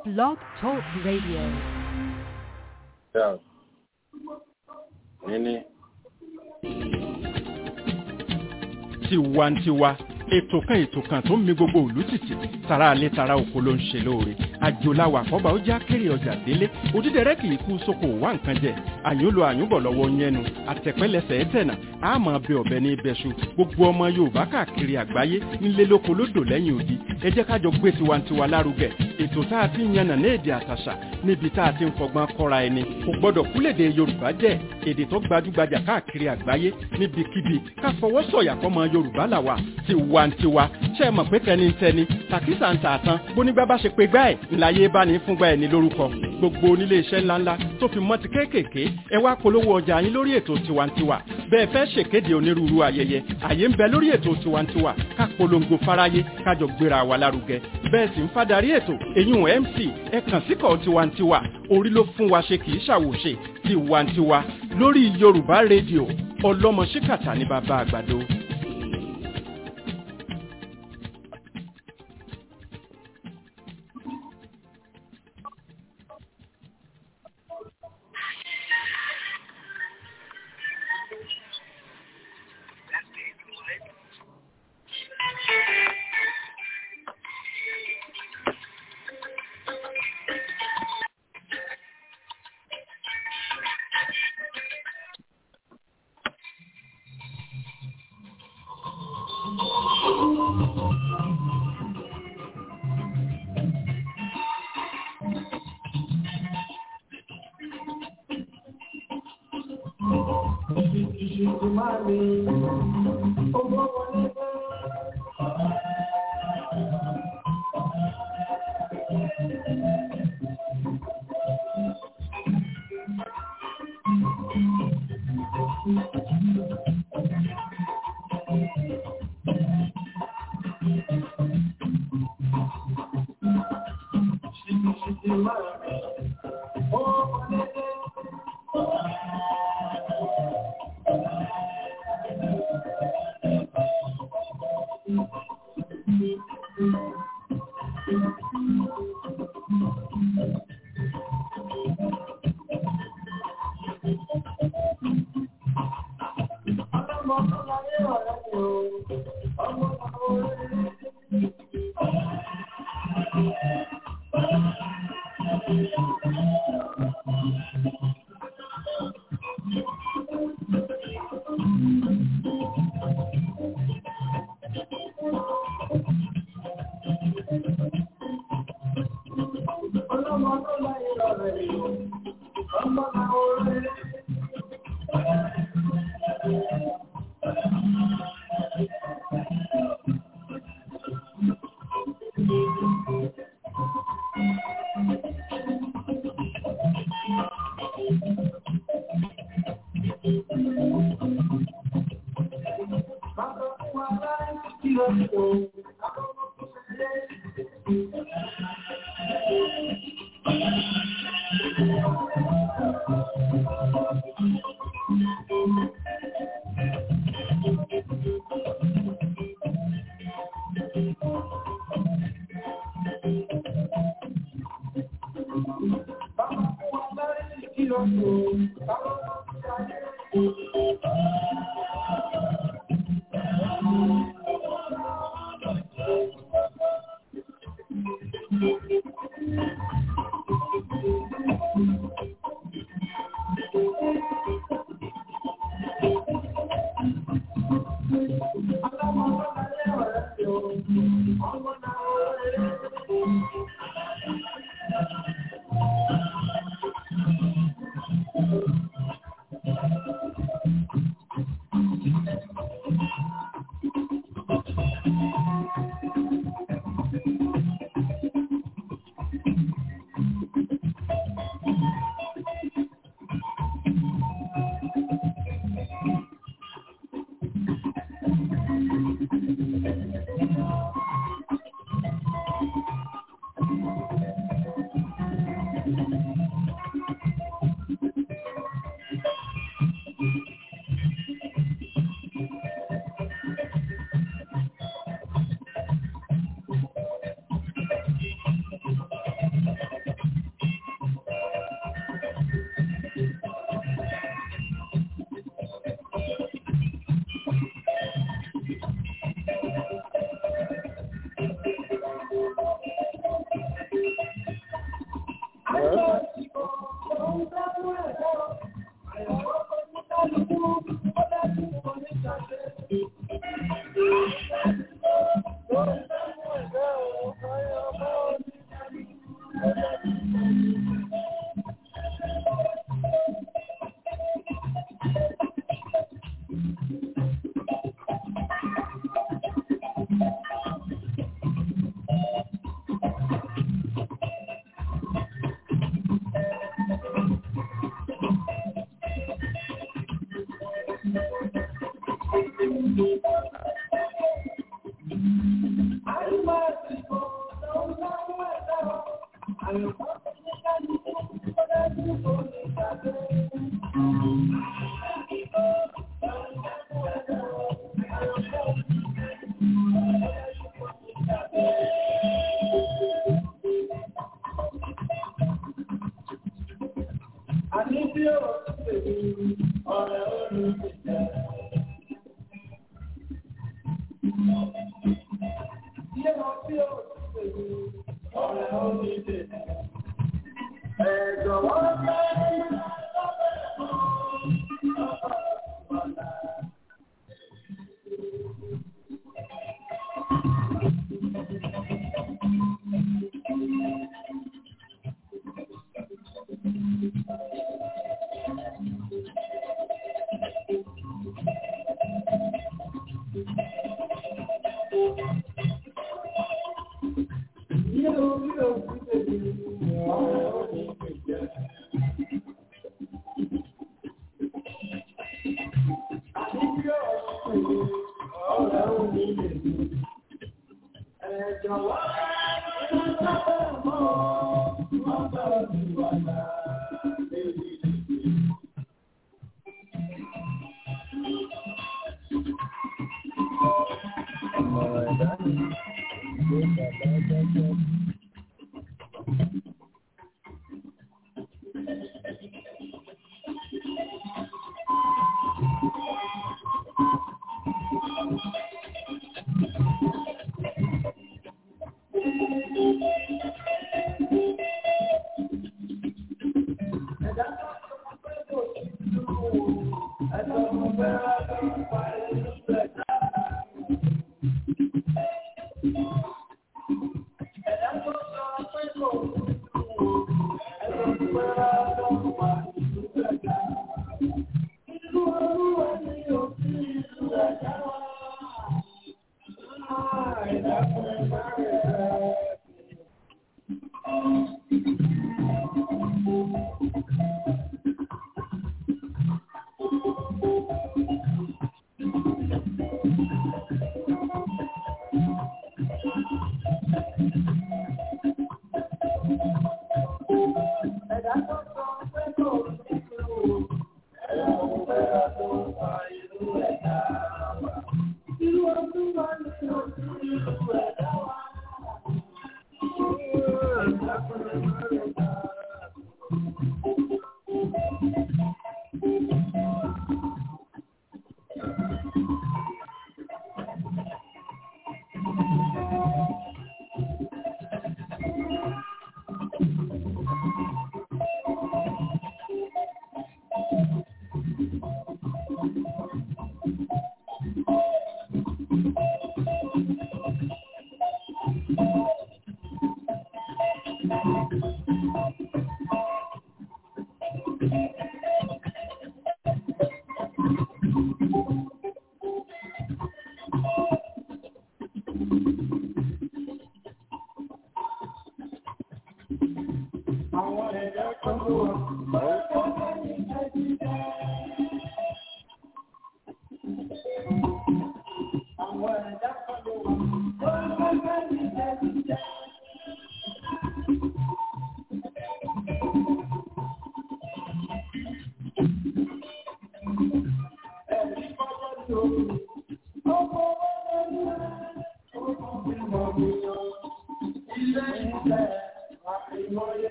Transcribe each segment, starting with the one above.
Blog Talk Radio. Yeah. Nini. tiwantiwa ètò kan ètò kan tó ń mi gbogbo òlú tìtì tara alẹ́ tara oko ló ń ṣe lóore àjòláwà àkọ́bà ó já kéré ọjà délé òdídẹrẹ́ kì í kú sóko wá nǹkan jẹ àyúnlo àyúnbọ̀ lọ́wọ́ yẹnu àtẹ̀pẹ́lẹsẹ̀ ẹ̀tẹ̀nà àmọ́ bẹ ọ̀bẹ ní ibẹ̀ṣu gbogbo ọmọ yorùbá káàkiri àgbáyé nílé lóko lódò lẹ́yìn odi ẹ jẹ́ ká jọ gbé tiwantiwa lárugẹ ètò tá a ti ń yànnà ní èdè àtàṣà níbi tá a ti ń fọgbọ́n kọ́ra ẹni kò gbọ́dọ̀ kúlèdè yorùbá jẹ́ èdè tó gbajúgbajà káàkiri àgbáyé níbikíbi ká fọwọ́ sọ̀yà fọmọ yorùbá làwà tiwantiwa ṣe é mọ̀ pé tẹnitẹni tàkísà ń tà tán bónígbà bá ṣe pé gbá ẹ̀ ńláyé bá ní fúngbà ẹ̀ ní lórúkọ gbogbo onílé iṣẹ́ ńláńlá tó fi mọ́ ti kéékèèké ẹ wá polówó ọjà yín lórí ètò tiwantiwa bẹ́ẹ̀ fẹ́ ṣèkéde onírúurú ayẹyẹ àyè ń bẹ lórí ètò tiwantiwa ká polongo fáráyé kájọ gbéra wa lárugẹ bẹ́ẹ̀ sì ń fadarí ètò èyún mc ẹ kàn síkọ̀ tiwantiwa orí ló fún wa ṣe kì í ṣàwòṣe tiwantiwa lórí yorùbá rédíò ọlọ́mọ ṣíkàtà ní bàbá àgbàdo.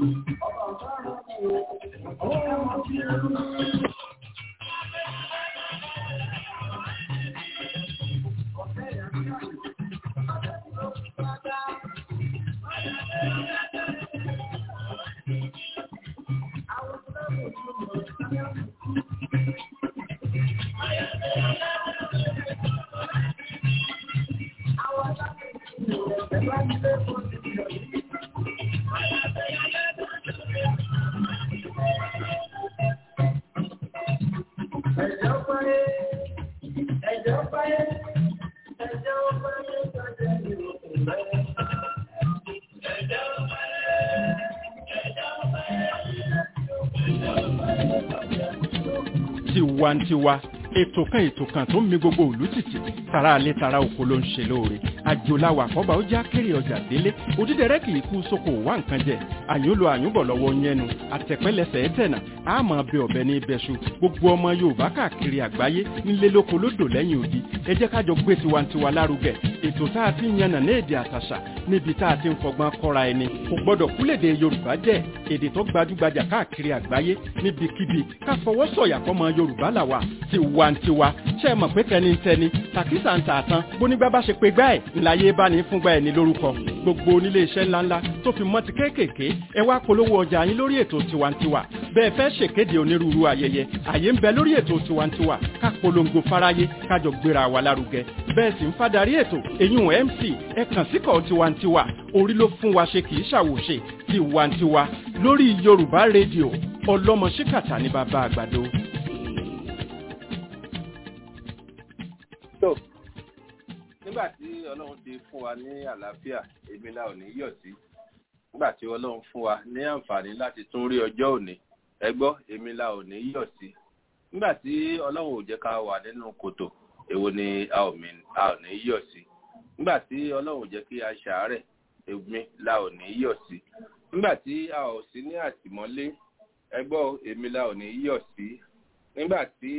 tiwantiwa ètò kan ètò kan tó ń mi gbogbo òlú tìtì tara alẹ́ tara oko ló ń ṣe lóore àjòláwà àkọ́bà ó já kéré ọjà délé òdídẹrẹ́ kì í kú sóko wá nǹkan jẹ àyúnlo àyúnbọ̀ lọ́wọ́ yẹnu àtẹ̀pẹ́lẹsẹ̀ ẹ̀tẹ̀nà àmọ́ bẹ ọ̀bẹ ní ibẹ̀ṣu gbogbo ọmọ yorùbá káàkiri àgbáyé nílé lóko lódò lẹ́yìn odi ẹ jẹ́ kájọ gbé tiwantiwa lárugẹ ètò tá a ti ń yànnà ní èdè àtàṣà níbi tá a ti ń fọgbọ́n kọ́ra ẹni kò gbọ́dọ̀ kúlèdè yorùbá jẹ́ èdè tó gbajúgbajà káàkiri àgbáyé níbikíbi ká fọwọ́ sọ̀yà fọmọ yorùbá làwà tiwantiwa ṣe é mọ̀ pé tẹnitẹni tàkísà ń tà tán bónígbà bá ṣe pé gbá ẹ̀ ńláyé bá ní fúngbà ẹ̀ ní lórúkọ gbogbo onílé iṣẹ́ ńláńlá tó fi mọ́ ti kéékèèké ẹ wá polówó ọjà yín lórí ètò tiwantiwa bẹ́ẹ̀ fẹ́ ṣèkéde onírúurú ayẹyẹ àyè ń bẹ lórí ètò tiwantiwa ká polongo fáráyé kájọ gbéra wa lárugẹ bẹ́ẹ̀ sì ń fadarí ètò èyún mc ẹ kàn síkọ̀ tiwantiwa orí ló fún wa ṣe kì í ṣàwòṣe tiwantiwa lórí yorùbá rédíò ọlọ́mọ ṣíkàtà ní bàbá àgbàdo. tó nígbà tí ọlọ́run ti fún wa ní àlàáfíà èmi la ò ní yọ̀ sí nígbà tí ọlọ́run fún wa ní àǹfààní láti tún rí ọjọ́ òní ẹ gbọ́ èmi la ò ní yọ̀ sí nígbà tí ọlọ́run ò jẹ́ ká wà nínú kòtò èwo ni a ò ní yọ̀ sí nígbà tí ọlọ́run ò jẹ́ kí a ṣàárẹ̀ èmi la ò ní yọ̀ sí nígbà tí a ò sí ní àtìmọ́lé ẹ gbọ́ èmi la ò ní yọ̀ sí nígbà tí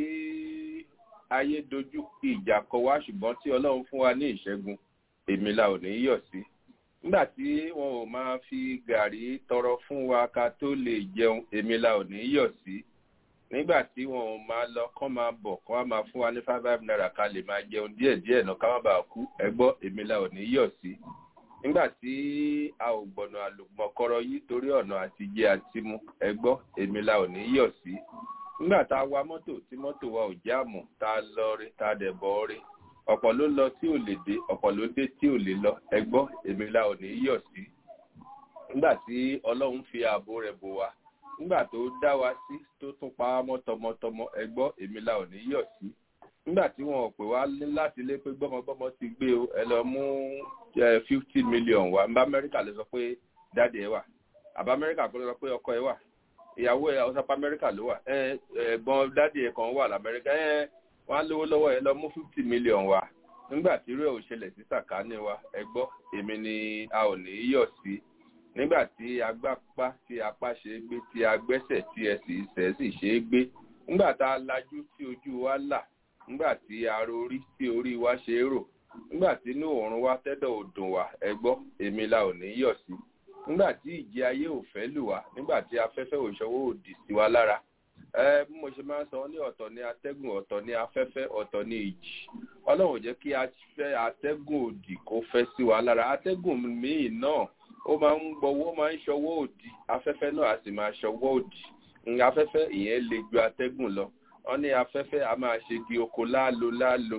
ayé dojú ìjà kọ wá ṣùgbọ́n tí ọlọ́run fún wa ní ìṣẹ́gun èmi la ò ní yọ̀ sí nígbà tí wọn ò máa fi gàrí tọrọ fún wa ká tó lè jẹun èmi la ò ní yọ̀ sí nígbà tí wọn ò máa lọ kán máa bọ̀ kán máa fún wa ní five five naira ká lè máa jẹun díẹ̀ díẹ̀ náà ká má bàa kú ẹ gbọ́ èmi la ò ní yọ̀ sí nígbà tí a ò gbọ̀nà àlùmọ̀kọ́rọ̀ yìí torí ọ̀nà àti jẹ àti mu ẹ gbọ́ èmi la ò ní yọ̀ sí nígbà tá a wa mọ́tò tí mọ́tò wa ò jáàmù tá a lọ rí tá a dẹ̀ bọ́ rí ọ̀pọ̀ ló lọ tí ò lè dé ọ̀pọ̀ ló dé tí ò lè lọ ẹ gbọ́ èmi la ò ní yọ̀ sí nígbà tí ọlọ́run fi ààbò rẹ̀ bò wá nígbà tó dá wa sí tó tún pa á mọ́ tọmọtọmọ ẹ gbọ́ èmi la ò ní yọ̀ sí nígbà tí wọn ò pè wá láti lé pé gbọ́mọgbọ́mọ ti gbé o ẹ lọ mú fifty million wá nbá amẹ́ríkà lè sọ pé dáàdì ẹ wà àbá amẹ́ríkà kó lè sọ pé ọkọ ẹ wà ìyàwó ẹ ọsàpá amẹ́ríkà ló wà ẹ ẹ̀gbọ́n dáàdì ẹ kan wà lamẹ́ríkà ẹ wọn á lówó lọ́wọ́ ẹ lọ mú fifty million wá nígbà tí irú ẹ ò ṣẹlẹ̀ sí sàkáání wa ẹ gbọ́ èmi ni a ò ní yọ̀ sí nígbà tí agbápá tí apá ṣe é gbé tí agbẹ́sẹ̀ tí ẹsẹ̀ ìṣẹ́ sì ṣe é gbé nígbà tá a lajú tí ojú wa là nígbà tí ara orí tí orí wa ṣe é rò nígbà tí inú òórùn wa tẹ́dọ̀ ò dùn wá ẹ gbọ́ èmi la ò ní yọ̀ sí nígbà tí ìjì ayé ò fẹ́ lù wá nígbà tí afẹ́fẹ́ ò ṣọwọ́ òdì sí wa lára ẹ bí mo ṣe máa ń sọ ní ọ̀tọ̀ ní atẹ́gùn ọ̀tọ̀ ní afẹ́fẹ́ ọ̀tọ̀ ní ìjì ọlọ́run ò jẹ́ kí atẹ́gùn òdì kó fẹ́ sí wa lára atẹ́gùn míì náà ó máa ń gbọ́wọ́ máa ń ṣọwọ́ òdì afẹ́fẹ́ náà a sì máa ṣọwọ́ òdì afẹ́fẹ́ ìyẹn le ju atẹ́gùn lọ wọ́n ní afẹ́fẹ́ a máa ṣe di oko láàlò láàlò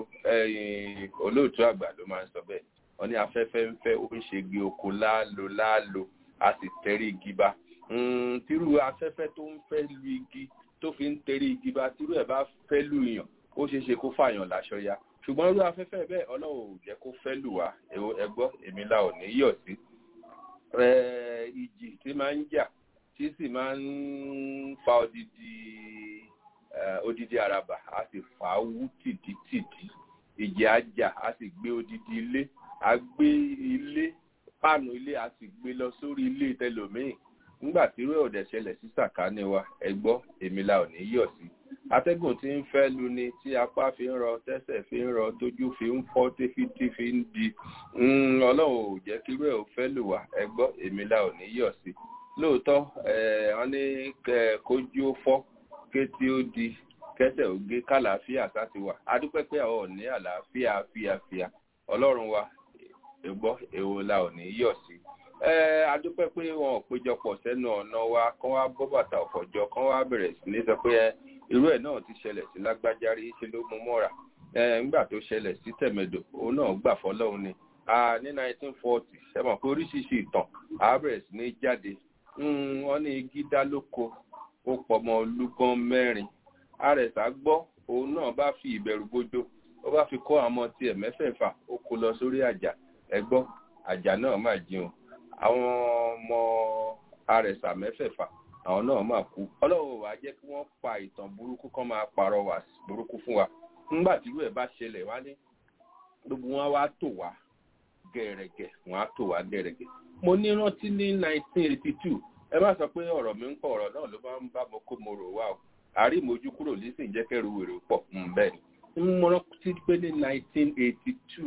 olóòtú àgbà ló máa ń sọ bẹ́ẹ̀ wọ́n ní afẹ́fẹ́ ń fẹ́ ó ń ṣe di oko láàlò láàlò a sì tẹ̀rí igi bá tírú afẹ́fẹ́ tó ń fẹ́ lu igi tó fi ń tẹ̀rí igi bá tírú ẹ̀ bá fẹ́ lù yàn ó ṣeé ṣe kó fàyàn láṣọ ya ṣùgbọ́n irú afẹ́fẹ́ bẹ́ẹ̀ ọlọ́run ò jẹ́ kó fẹ́ lù wá ẹgbọ́ èmi la ò ní yọ̀ sí ìjì tí máa ń jà tí sì máa ń fa odidi odidi araba a sì fà á wú tìdítìdí ìjì ajá a sì gbé odidi ilé a gbé ilé páànù ilé a sì gbé lọ sórí ilé tẹlòmíì nígbà tí irú ọ̀dẹ̀ ṣẹlẹ̀ sí sàkáání wa ẹ gbọ́ èmi la ò ní yọ̀ sí atẹ́gùn tí ń fẹ́ lu ni tí apá fi ń rọ tẹ́sẹ̀ fi ń rọ tójú fi ń fọ́ tífítí fi ń di ọlọ́run ò jẹ́ kí irú ẹ̀ ò fẹ́ lù wá ẹ gbọ́ èmi la ò ní yọ̀ sí lóòótọ́ wọ́n ní kójú ó fọ́ kétí ó di kẹsẹ̀ ó gé kàlàáfíà sáti wà adúpẹ́ pé àwọn ò ní àlàáfíà fíafíà ọlọ́run wa gbọ́ èwo la ò ní yọ̀ sí adúpẹ́ pé wọn ò péjọpọ̀ sẹ́nu ọ̀nà wa kán wá bọ́ bàtà ọ̀fọ̀jọ kán wá bẹ̀rẹ̀ sí ní sọ pé irú ẹ̀ náà ti ṣẹlẹ̀ sí lágbájárí ṣe ló mú mọ́ra nígbà tó ṣẹlẹ̀ sí tẹ̀mẹ̀dò òun náà gbà fọlọ́run ni ní 1940 ṣe mọ̀ pé oríṣiríṣi ìtàn á bẹ̀rẹ̀ sí ní jáde wọ́n ní igi dá lóko ó pọmọ olúgbọ́n mẹ́rin àrẹ̀sà gbọ́ òun náà bá fi ìbẹ̀rù bójó ó bá fi kọ́ àwọn tiẹ̀ mẹ́fẹ̀ẹ̀fà ó kó lọ sórí àjà ẹgbọ́ àjà náà máa jẹun àwọn ọmọ àrẹ̀sà mẹ́fẹ̀ẹ̀fà àwọn náà máa kú ọlọ́run wàá jẹ́ kí wọ́n pa ìtàn burúkú kan máa parọ́wà burúkú fún wa nígbà tí irú ẹ̀ bá ṣẹlẹ̀ wá ní gbogbo wọn wá tò wá gẹ̀rẹ̀gẹ̀ wọn á tò wá gẹ̀rẹ̀gẹ̀ mo ní rántí ní 1982 ẹ má sọ pé ọ̀rọ̀ mi ń pọ̀ ọ̀rọ̀ náà ló máa ń bá mo kó mo rò wá o àrí ìmójú kúrò lísìn jẹ́ kẹ́rù wèrè pọ̀ bẹ́ẹ̀ ni mo rántí pé ní 1982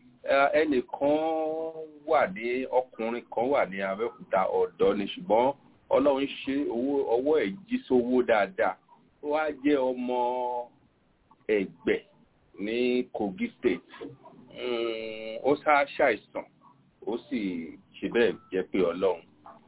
ẹnìkan wà ní ọkùnrin kan wà ní Abẹ́òkúta ọ̀dọ́ ni ṣùgbọ́n Ọlọ́run ṣe ọwọ́ ẹ̀ jí sówó dáadáa ó wá jẹ́ ọmọ Ẹ̀gbẹ́ ní Kogi State ó sá ṣàìsàn ó sì ṣe bẹ́ẹ̀ jẹ́ pé Ọlọ́run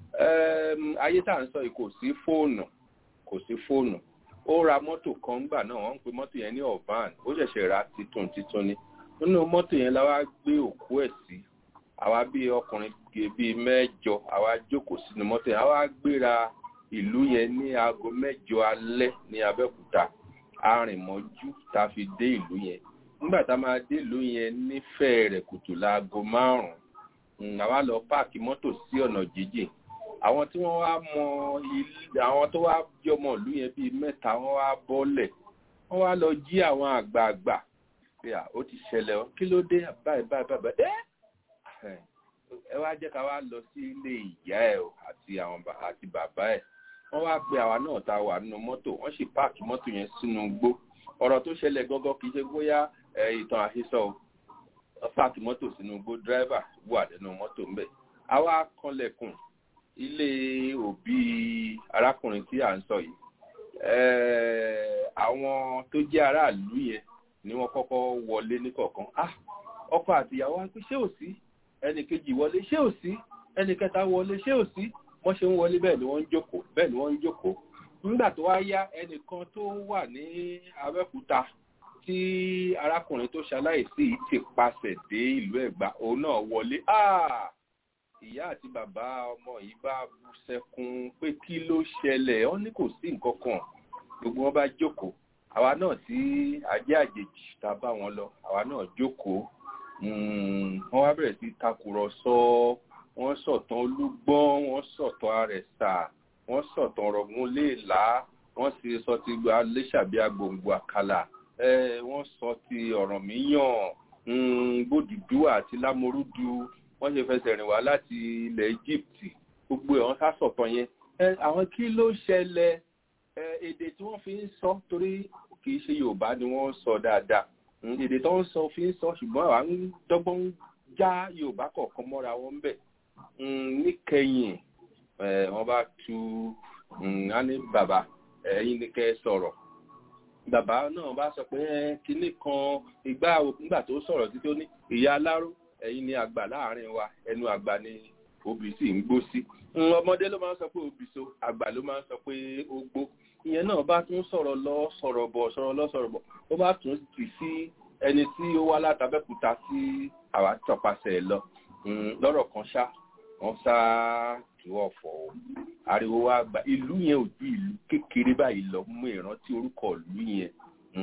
ayé tá à ń sọ yìí kò sí fóònù kò sí fóònù ó ra mọ́tò kan ńgbà náà wọ́n ń pe mọ́tò yẹn ní ọ̀bán ó ṣẹ̀ṣẹ̀ ra titun titun ni nínú mọ́tò yẹn la wá gbé òkú ẹ̀ sí àwa bíi ọkùnrin bíi mẹ́jọ àwa jókòó sínú mọ́tò yẹn àwa gbéra ìlú yẹn ní aago mẹ́jọ alẹ́ ní Abẹ́òkúta arìnmọ́jú tá a fi dé ìlú yẹn nígbà tá a máa dé ìlú yẹn nífẹ̀ẹ́ rẹ̀ kùtù láago márùn-ún àwa lọ páàkì mọ́tò sí ọ̀nà jíjìn àwọn tí wọ́n wá mọ ilé àwọn tó wá jọmọ ìlú yẹn bíi mẹ́ta wọ́n wá bọ́lẹ̀ wọ́n wá lọ jí àwọn àgbààgbà pé à ó ti ṣẹlẹ̀ ọ́ kí ló dé báyìí báyìí báyìí ẹ́ ẹ wá jẹ́ ká wá lọ sí ilé ìyá ẹ̀ àti àwọn àti bàbá ẹ̀ wọ́n wá pe àwa náà tá a wà nínú mọ́tò wọ́n sì páàkì mọ́tò yẹn sínú igbó ọ̀rọ̀ tó ṣẹlẹ̀ gọ́gọ́ kì í ṣe bóyá ìtàn àhesọ o páàkì mọ́tò sínú igbó dírẹ́fà wà nínú mọ́tò ńbẹ̀ àwa kanlẹ̀kùn ilé òbí arákùnrin tí à ń sọ yìí àwọn tó jẹ́ aráàlú yẹn ni wọ́n kọ́kọ́ wọlé níkọ̀ọ̀kan ah ọkọ àtìyàwó wa pé ṣé ò sí ẹnì kejì wọlé ṣé ò sí ẹnì kẹta wọlé ṣé ò sí wọ́n ṣe ń wọlé bẹ́ẹ̀ ni wọ́n ń jókòó bẹ́ẹ̀ ni wọ́n ń jókòó nígbà tó wá yá ẹnìkan tó wà ní Abẹ́òkúta tí arákùnrin tó ṣaláìsí ti pasẹ̀ dé ìlú Ẹ̀gbá òun náà wọlé ah ìyá àti bàbá ọmọ yìí bá bú sẹ́kún pé kí ló ṣẹlẹ̀ wọ́n ní kò sí nǹkan kan gbogbo wọn bá jókòó àwa náà tí ajé àjèjì tá a bá wọn lọ àwa náà jókòó wọ́n wá bẹ̀rẹ̀ sí takùrọ̀sọ wọ́n sọ̀tàn olúgbọ́n wọ́n sọ̀tàn àrẹ̀sà wọ́n sọ̀tàn ọ̀rọ̀gún léèlá wọ́n sì sọ ti gba léṣàbí agbòǹgbò àkàlà wọ́n sọ ti ọ̀rànmíyàn gbòdùdú àti lámorúdu wọ́n ṣe fẹsẹ̀ rìn wá láti ilẹ̀ Egypt gbogbo ẹ̀ wọ́n sá sọ̀tàn yẹn àwọn kí ló ṣẹlẹ̀ èdè tí wọ́n fi ń sọ torí kì í ṣe Yorùbá ni wọ́n ń sọ dáadáa èdè tó ń sọ fi ń sọ ṣùgbọ́n àwa ń dọ́gbọ́n ń já Yorùbá kọ̀ọ̀kan mọ́ra wọn bẹ̀ níkẹyìn wọ́n bá tu á ní bàbá ẹ̀yin ni kẹ́ ẹ sọ̀rọ̀ bàbá náà bá sọ pé kinní kan ìgbà nígbà tó sọ̀rọ̀ títí ó ní ìyá aláró ẹ̀yin ni àgbà láàrin wa ẹnu àgbà ni obì sì ń gbó sí ọmọdé ló máa ń sọ pé obì so àgbà ló máa ń sọ pé ó gbó ìyẹn náà bá tún sọ̀rọ̀ lọ sọ̀rọ̀ bọ̀ sọ̀rọ̀ lọ sọ̀rọ̀ bọ̀ ó bá tún tì sí ẹni tí ó wá látàbẹ́kúta sí àwa tọpasẹ̀ lọ lọ́rọ̀ kan ṣá wọ́n sá ìwọ̀ fọ̀ o ariwo wa gba ìlú yẹn ò ju ìlú kékeré báyìí lọ mú ìrántí orúkọ ìlú yẹn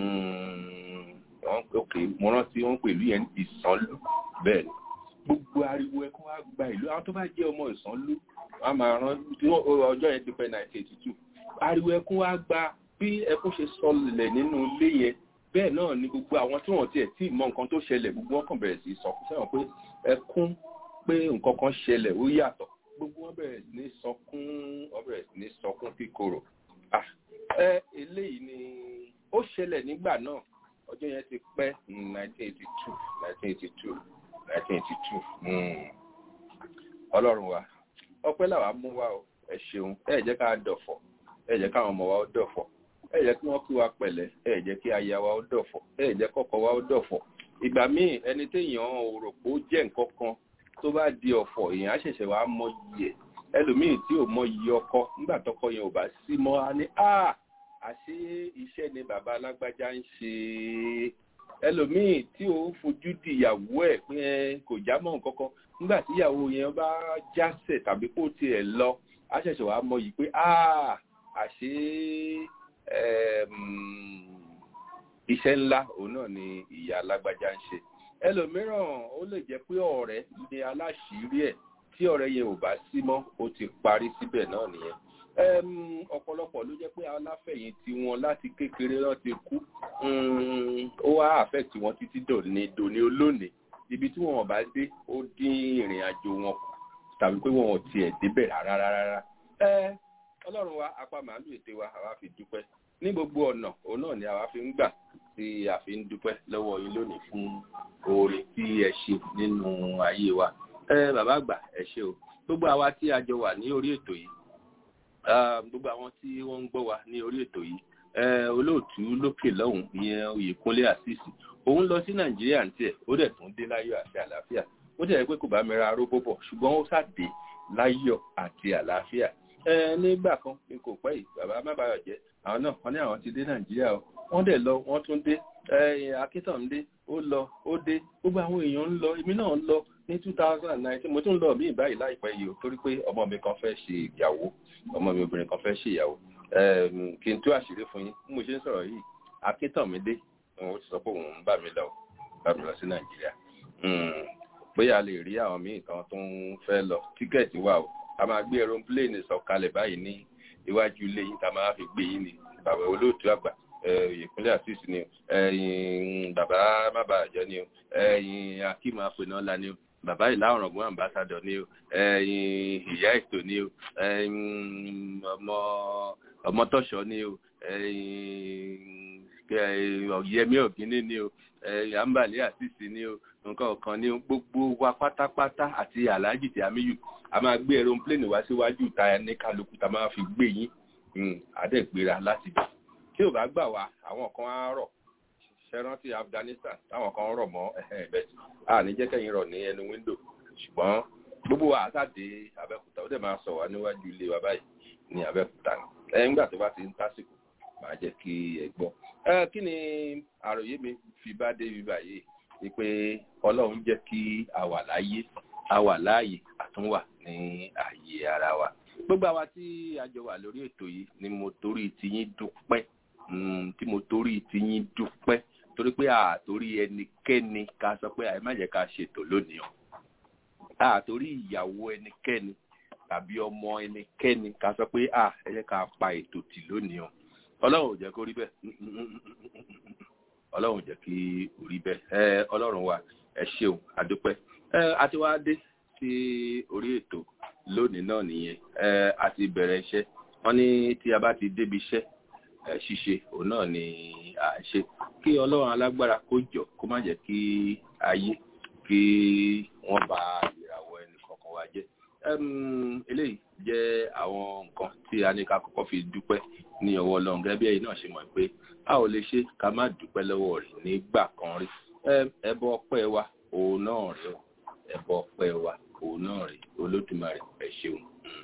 ok mo rántí wọ́n pè ìlú yẹn ní ìsànlú bẹ́ẹ̀ ni gbogbo ariwo ẹkún wa gba ìlú àwọn tó bá jẹ́ ọmọ ìsànlú wọ́n máa rán ọjọ́ yẹn ti pẹ́ nineteen eighty two ariwo ẹkún wa gba bí ẹkún ṣe sọlẹ̀ nínú ilé yẹn bẹ́ẹ̀ náà ni gbogbo àwọn tí wọ́n tiẹ̀ tí mọ nǹkan tó ṣẹlẹ̀ gbogbo wọn kàn bẹ̀rẹ̀ sí sọ sẹ́wọ̀n pé ẹkún pé nǹkan kan ṣẹlẹ̀ ó yàtọ̀ gbogbo wọn bẹ̀rẹ̀ sí ní sọkún wọn bẹ̀rẹ̀ sí ní sọkún kíkorò ẹ eléyìí ni ó ṣẹlẹ̀ nígbà náà ọjọ́ yẹn ti pẹ́ nineteen eighty two nineteen eighty two nineteen eighty two ọlọ́run wa ọpẹ́ làwa mú wa o ẹ ṣeun ẹ jẹ́ ká dọ̀fọ̀ ẹ jẹ́ káwọn ọmọ wa ó dọ̀fọ̀ ẹ jẹ́ kí wọ́n kí wa pẹ̀lẹ́ ẹ jẹ́ kí aya wa ó dọ̀fọ̀ ẹ jẹ́ kọ́kọ́ wa ó dọ̀fọ̀ ìgbà míì ẹni téèyàn ò rò pé ó jẹ́ nǹkan kan tó bá di ọ̀fọ̀ èèyàn á ṣẹ̀ṣẹ̀ wá mọ iyì ẹ̀ ẹlòmíì tí ò mọ iyì ọkọ nígbà tọkọ yẹn ò bá sí mọ́ á ní à àṣé iṣẹ́ ni bàbá alágbájá ń ṣe ẹlòmíì tí ò fojú di ìyàwó ẹ̀ pé ẹ kò já mọ́ nǹkan kan nígbà tí ìyàwó yẹn bá jásẹ̀ tàbí kó tiẹ̀ lọ á ṣẹ̀ṣẹ̀ wá mọ yìí pé à àṣé iṣẹ́ ńlá òun náà ni ìyá alágbájá ń ṣe ẹlòmíràn ó lè jẹ́ pé ọ̀rẹ́ ni aláṣìírí ẹ̀ tí ọ̀rẹ́ yẹn ò bá sí mọ́ ó ti parí síbẹ̀ náà nìyẹn ọ̀pọ̀lọpọ̀ ló jẹ́ pé aláfẹ̀yìntì wọn láti kékeré náà ti kú ó wá affect wọn títí dòní dòní olónìí ibi tí wọn bá dé ó dín ìrìn àjò wọn kù tàbí pé wọn ò tiẹ̀ débẹ̀ rárá rárá ọlọ́run wa apá màálù ète wa àwa fi dúpẹ́ ní gbogbo ọ̀nà òun náà ni àwa fi ń gbà tí a fi ń dúpẹ́ lọ́wọ́ yín lónìí fún oore tí ẹ ṣe nínú ayé wa ẹ bàbá àgbà ẹ ṣe o gbogbo àwa tí a jọ wà ní orí ètò yìí gbogbo àwọn tí wọ́n ń gbọ́ wa ní orí ètò yìí olóòtú lókè lọ́hùn ìyẹn oyèkúnlé àṣìṣì òun lọ sí nàìjíríà ní tiẹ̀ ó dẹ̀ tún dé láyọ̀ àti àlàáfíà ó tẹ̀ pé kò bá mi ra arógbó bọ̀ ṣùgbọ́n ó ṣàdé láyọ̀ àti àlàáfíà nígbà kan ní kò pẹ́ yìí bàbá má bàa jẹ́ àwọn náà wọ́n ní àwọn ti dé nàìjíríà o wọ́n dẹ̀ lọ wọ́n tún dé akíntàndé ó lọ ó dé gbogbo àwọn èèyàn ń lọ èmi náà ń lọ ní two thousand and nineteen mo tún lọ mí báyìí láìpẹ́ yìí o torí pé ọmọ mi kan fẹ́ ṣe ìyàwó ọmọ mi obìnrin kan fẹ́ ṣe ìyàwó kí n tú àṣírí fún yín bí mo ṣe ń sọ̀rọ̀ yìí akíntàndé òun ti sọ pé òun ń bá mi lọ bá mi lọ sí nàìjíríà bóyá a lè rí àwọn míì kan tó ń fẹ́ lọ tíkẹ́ẹ̀tì wà o a máa gbé aeroplane sọ̀kalẹ̀ báyìí ní iwájú ilé yín tá a máa fi gbé yín ní bàbá olóòtú àgbà ìpínlẹ̀ àṣìṣ ni ẹ̀yìn bàbá mábàjẹ́ ni ẹ̀yìn akíma apẹ̀nọ́lá ni bàbá ìlà ọ̀rọ̀gún àmbásádọ̀ ni ẹ̀yìn ìyá ètò ni ẹ̀yìn ọmọ tọ́ṣọ́ ni ẹ̀yìn ọ̀yẹ́mí ògínní ni ẹ̀yìn àǹbàlẹ́ àṣìṣ ni nǹkan ọ̀kan ni gbogbo wa pátápátá àti aláàjì tí a míyù a máa gbé aeroplane wá síwájú ìta ní kálukú tá a máa fi gbé yín àdẹ́gbéra láti bẹ̀ tí ò bá gbà wá àwọn kan á rọ̀ ṣẹ́rántí afghanistan táwọn kan rọ̀ mọ́ ẹ̀bẹ̀ a ní jẹ́ kẹ́yìn rọ̀ ní ẹnu wíńdò ṣùgbọ́n gbogbo wa àtàdé abẹ́òkúta ó dẹ̀ máa sọ wá níwájú ilé wa báyìí ní abẹ́òkúta ẹ̀yìn gbà tó bá ti ń tásìkò máa jẹ́ kí ẹ gbọ́. kí ni àròyé mi fi bá dé ibi báyìí ni pé ọlọ́run jẹ́ kí a wà láyé a wà láàyè àtúnwà ní ààyè ara wa gbogbo àwa tí a jọ wà lórí ètò yìí ni mo torí tiyín dúpẹ́ tí mo torí tiyín dúpẹ́ torí pé àtorí ẹnikẹ́ni ká sọ pé àyè má jẹ́ ká ṣètò lónìí o àtorí ìyàwó ẹnikẹ́ni tàbí ọmọ ẹnikẹ́ni ká sọ pé à ẹ jẹ́ ká pa ètò tì lónìí o ọlọ́run ò jẹ́ kó rí bẹ́ẹ̀ ọlọ́run ò jẹ́ kí ó rí bẹ́ẹ̀ ẹ ọlọ́run wa ẹ ṣeun àdúpẹ́ ẹ àti wá dé sí orí ètò lónìí náà nìyẹn ẹ àti bẹ̀rẹ̀ iṣẹ́ wọ́n ní tí a bá ti débi iṣẹ́ ẹ ṣíṣe òun náà ni à ń ṣe kí ọlọ́run alágbára kó jọ kó má jẹ́ kí ayé kí wọ́n bà ìràwọ̀ ẹnì kọ̀ọ̀kan wa jẹ́ eléyìí jẹ́ àwọn nǹkan tí a ní ká kọ́kọ́ fi dúpẹ́ ní ọwọ́ ọlọ́run gẹ́gẹ́ bí ẹ̀yin náà ṣe mọ̀ pé a ò lè ṣe ká má dúpẹ́ lọ́wọ́ rẹ̀ nígbà kan rí ẹbọ ọpẹ́ wa òun náà rẹ̀ ẹbọ ọpẹ́ wa òun náà rẹ̀ olódùmarè ẹ ṣeun.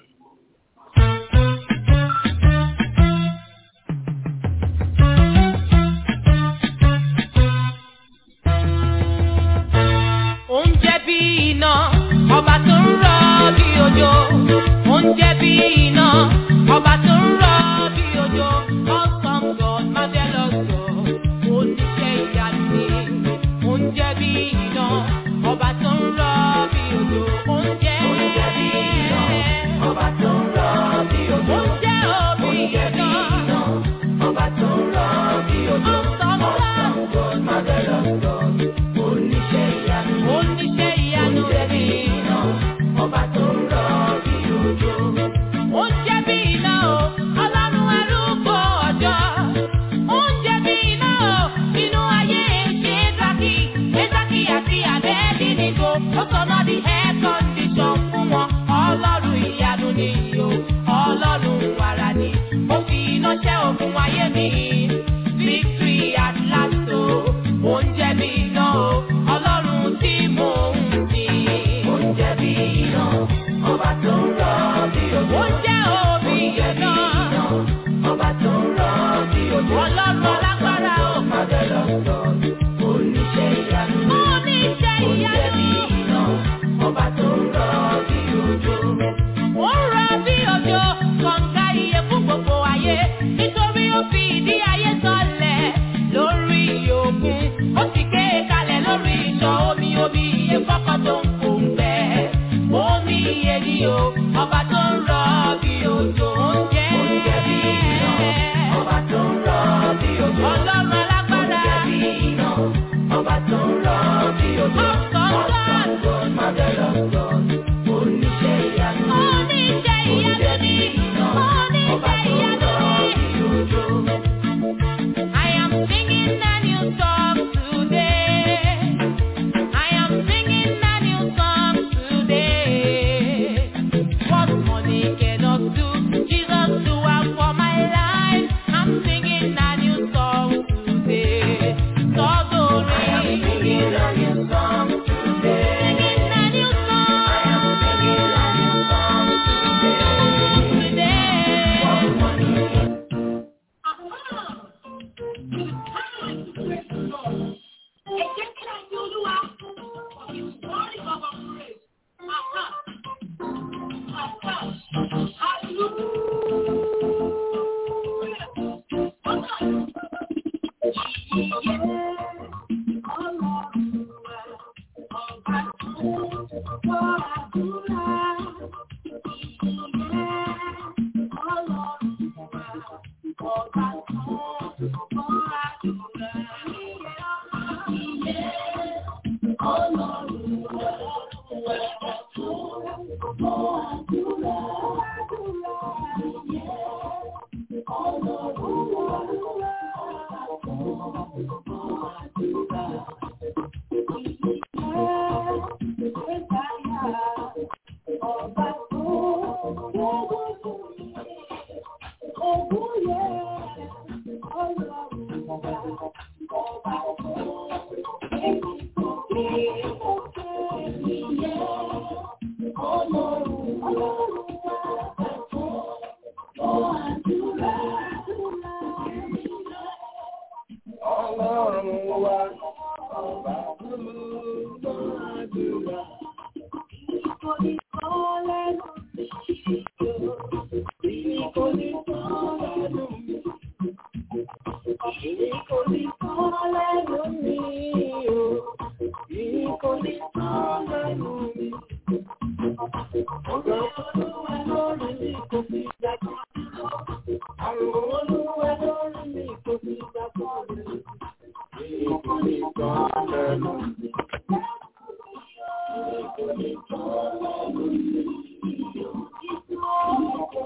oúnjẹ bí iná ọba tó ń rọ bí òjò oúnjẹ bí iná ọba tó ń rọ bí òjò awesome God marvelous God oníṣẹ́ ìyanu ni oúnjẹ bí iná ọba tó ń rọ bí òjò oúnjẹ bí iná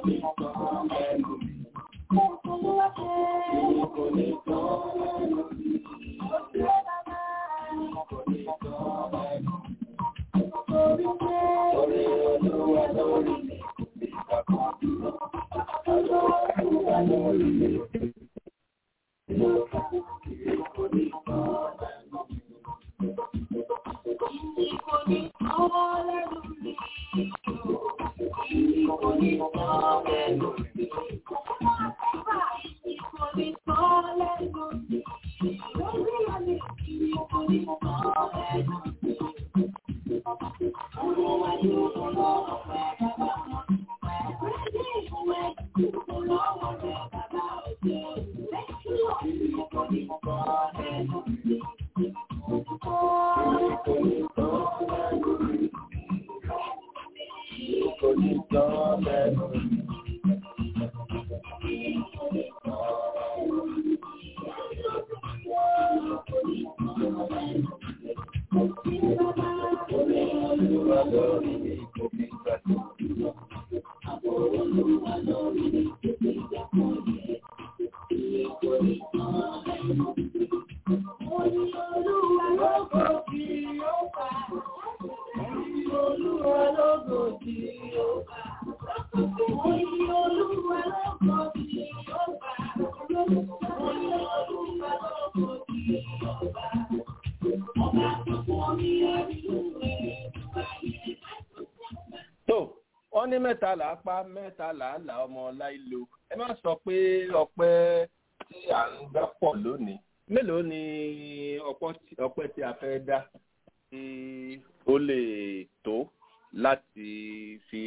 tó wọ́n ní mẹ́ta là á pa mẹ́ta là á là ọmọ láìlo ẹ má sọ pé ọpẹ́ tí à ń dá pọ̀ lónìí mélòó ni ọpọ́ tí- ọpẹ́ tí a fẹ́ dá tí ó lè tó láti fi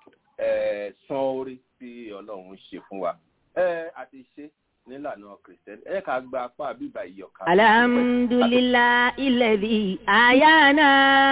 eh, san orí tí ọlọ́run ṣe fún wa ẹ àti ṣe nílànà kìrìsìtẹ́nì ẹ ká gba apá bíbá ìyọ̀ká. alhamdulillah ilẹ̀bi ayana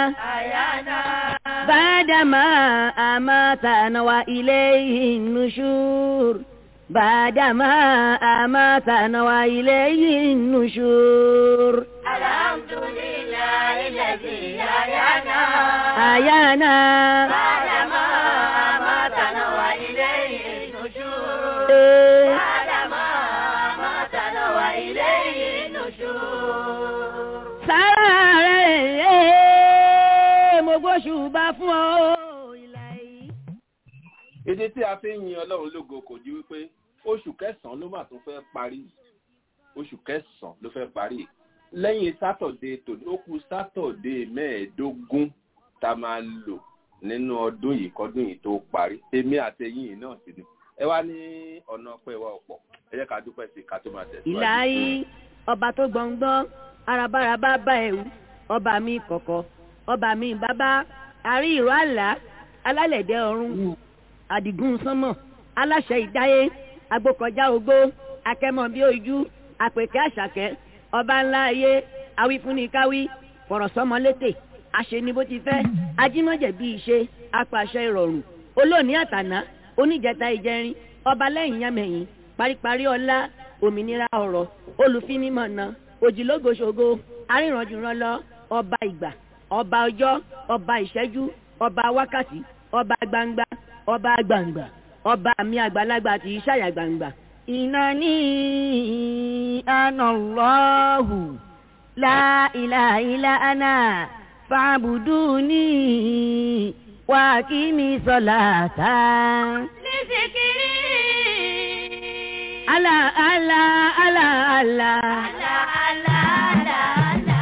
bàdàmà àmàtànà wa ilayhi nushur bàdàmà àmàtànà wa ilayhi nushur. alhamdulillah ilẹ̀bi ayana. ayana bàdàmà àmàtànà wa ilayhi nushur. eh, bàdàmà àmàtànà wa ilayhi nushur. sára rẹ̀ eh, mo gbóṣùbà fún ọ ìlàyé. ìdí tí a fi ń yin ọlọ́run lógo kò di wípé oṣù kẹsàn-án ló mà tún fẹ́ parí oṣù kẹsàn-án ló fẹ́ parí lẹ́yìn sátọ̀dé tòní ó kù sátọ̀dé mẹ́ẹ̀ẹ́dógún tá a máa lò nínú ọdún yìí kọ́dún yìí tó parí èmi àtẹ̀yìn yìí náà sì ni ẹ wá ní ọ̀nà ọpẹ́ wa ọ̀pọ̀ ẹ jẹ́ ká dúpẹ́ sí i ká tó máa tẹ̀síwájú. ìlàyé ọba tó gbọ̀ngbọ́n arabaraba bá ẹ̀wù ọba mi kọ̀kọ̀ ọba mi bàbá àrí ìró àlá alálẹ̀dẹ̀ ọ̀run àdìgún sánmọ̀ aláṣẹ ìdáyé agbókọjá ogbó akẹ́mọ̀ bí ojú àpèkẹ́ àṣàkẹ́ ọba ńlá ayé awífúnnikáwí fọ̀rọ̀sọ́mọlétè àṣeni bó ti fẹ́ ajímọ̀jẹ̀ bí ìṣe apàṣẹ ìrọ̀rùn olóòní àtàná oníjẹta ìjẹrin ọba lẹ́yìn yámẹ̀yìn paríparí ọlá òmìnira ọ̀rọ̀ olùfinimọ̀nà òjìlógoṣogo arìnrànjùrànlọ ọba ìgbà ọba ọjọ́ ọba ìṣẹ́jú ọba wákàtí ọba gbangba ọba gbangba ọba mi àgbàlagbà tí í ṣàyà gbangba. ìnáni anallahu la ilaha illa ana fa'buduni wa kimi salata. Lísìkiri. ala ala ala ala. Àlà àlà àlà àlà.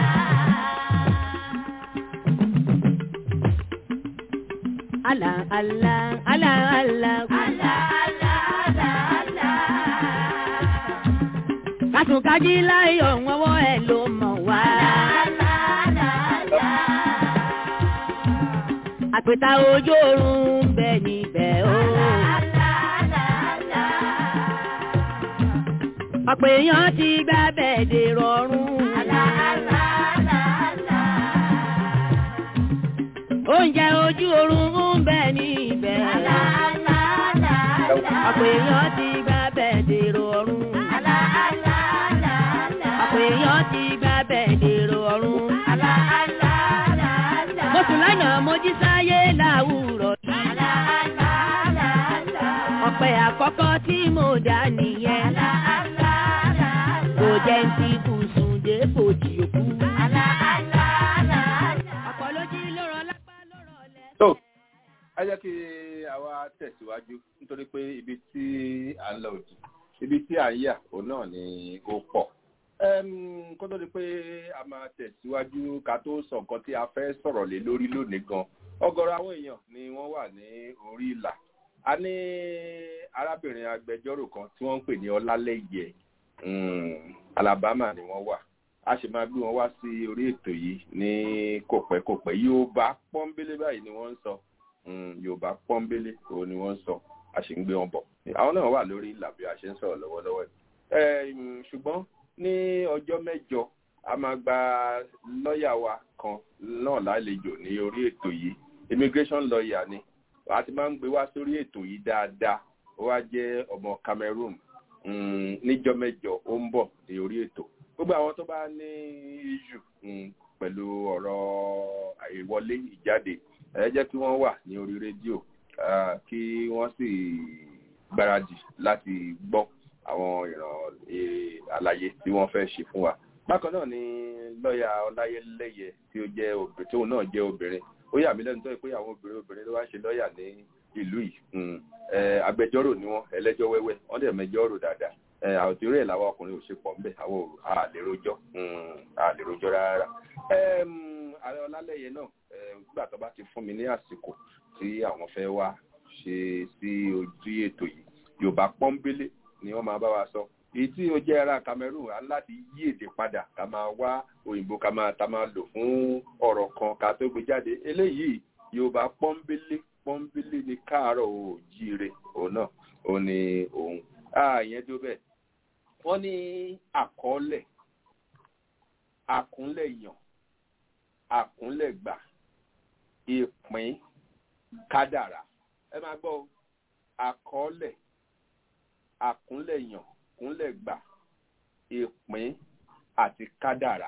ala ala ala ala. Àlà àlà àlà àlà. kàtúnkájí láyọ̀ wọ́wọ́ ẹ̀ ló mọ̀ wá. Àlà àlà àlà. àpèta ojú oorun ń bẹ níbẹ̀ o. Àlà àlà àlà. ọ̀pọ̀ èèyàn ti gbá bẹ́ẹ̀ dè rọrùn. Àlà àlà àlà àlà. oúnjẹ ojú oorun ń bẹ níbẹ̀. Àlà àlà àlà àlà. ọ̀pọ̀ èèyàn ti gbá bẹ́ẹ̀ dè rọrùn. Àlà àlà àlà àlà. ọ̀pọ̀ èèyàn ti gbá bẹ́ẹ̀ dè rọrùn. Àlà àlà àlà àlà. mo sùn lánàá mo jí sáyé láwùrọ̀. Àlà àlà àlà àlà. ọ̀pẹ ọpẹ́ àkọ́kọ́ tí mo dá nìyẹn. kò jẹ́ ń ti bùsùn dé bòjì òkú. ọ̀pọ̀ ló jí lórọ̀ lápá lórọ̀ lẹ́. tó ẹ jẹ́ kí àwa tẹ̀síwájú nítorí pé ibi tí à ń lọ òdì ibi tí à ń yà òun náà ni ó pọ̀ Ẹm, kó tó di pé a máa tẹ̀síwájú ká tó sọ nǹkan tí a fẹ́ sọ̀rọ̀ lé lórí lónìí gan ọ̀gọ̀rọ̀ àwọn èèyàn ni wọ́n wà ní orí ìlà a ní arábìnrin agbẹjọ́rò kan tí wọ́n ń pè ní ọlálẹ́yẹ um, alabama ni wọ́n wà a sì máa gbé wọn wá sí orí ètò yìí ní kòpẹ́kòpẹ́ yorùbá pọ́ńbélé báyìí ni wọ́n ń sọ um, yorùbá pọ́ńbélé òun ni wọ́n ń sọ a sì ń gbé wọn bọ̀ àwọn náà wà lórí ìlà bí a ṣe ń sọ̀rọ̀ lọ́wọ́lọ́wọ́ yìí um, ṣùgbọ́n ní ọjọ́ mẹ́jọ a máa gba lọ́ọ̀yà wa kan náà lálejò ní orí ètò yìí immigration lawyer ni a ti máa ń gbé wá sórí ètò yìí dáadáa ó wá jẹ́ ọmọ Cameroon um, níjọ́ mẹ́jọ ó ń bọ̀ ní orí ètò gbogbo àwọn tó bá ní issue um, pẹ̀lú ọ̀rọ̀ àìwọlé ìjáde ẹ jẹ́ kí wọ́n wà ní orí rédíò ah, kí wọ́n sì gbáradì láti gbọ́ àwọn ìràn eh, àlàyé tí wọ́n fẹ́ ṣe fún wa. bákan náà ni lọ́ọ̀yà ọláyẹlẹ́yẹ tí ó jẹ́ obìnrin tóun náà jẹ́ obìnrin ó yà mí lẹ́nu tó yẹ pé àwọn obìnrin obìnrin ló wá ń ṣe lọ́ọ̀yà ní ìlú yìí Mm. Eh, agbẹjọ́rò ni wọ́n ẹlẹ́jọ́ wẹ́wẹ́ wọ́n dẹ̀ mẹjọ́rò dáadáa Eh, àwòtí rẹ̀ làwọn ọkùnrin ò ṣe pọ̀ ńbẹ̀ àwọn ò àlèròjọ́ àlèròjọ́ rárá. Em, ààrẹ ọlálẹ́yẹ náà eh, nígbà tó bá ti fún mi ní àsìkò tí àwọn fẹ́ wá ṣe sí ojú ètò yìí yorùbá pọ́ńbélé ni wọ́n máa bá wa sọ èyí tí ó jẹ́ ara Cameroon á láti yí èdè padà ká máa wá òyìnbó ká máa ta máa lò fún ọ̀rọ̀ kan ká tó gbé jáde eléyìí yorùbá pọ́ńbélé pọ́ńbélé ni káàárọ̀ oòjíire òun náà òun ni òun ààyè tó bẹ́ẹ̀ wọ́n ní àkọọ́lẹ̀ àkúnlẹ̀ yàn àkúnlẹ̀ gbà ìpín kádàrá ẹ máa gbọ́ o àkọọ́lẹ̀ àkúnlẹ̀yàn kúnlẹ̀gbà ìpín àti kádàrá.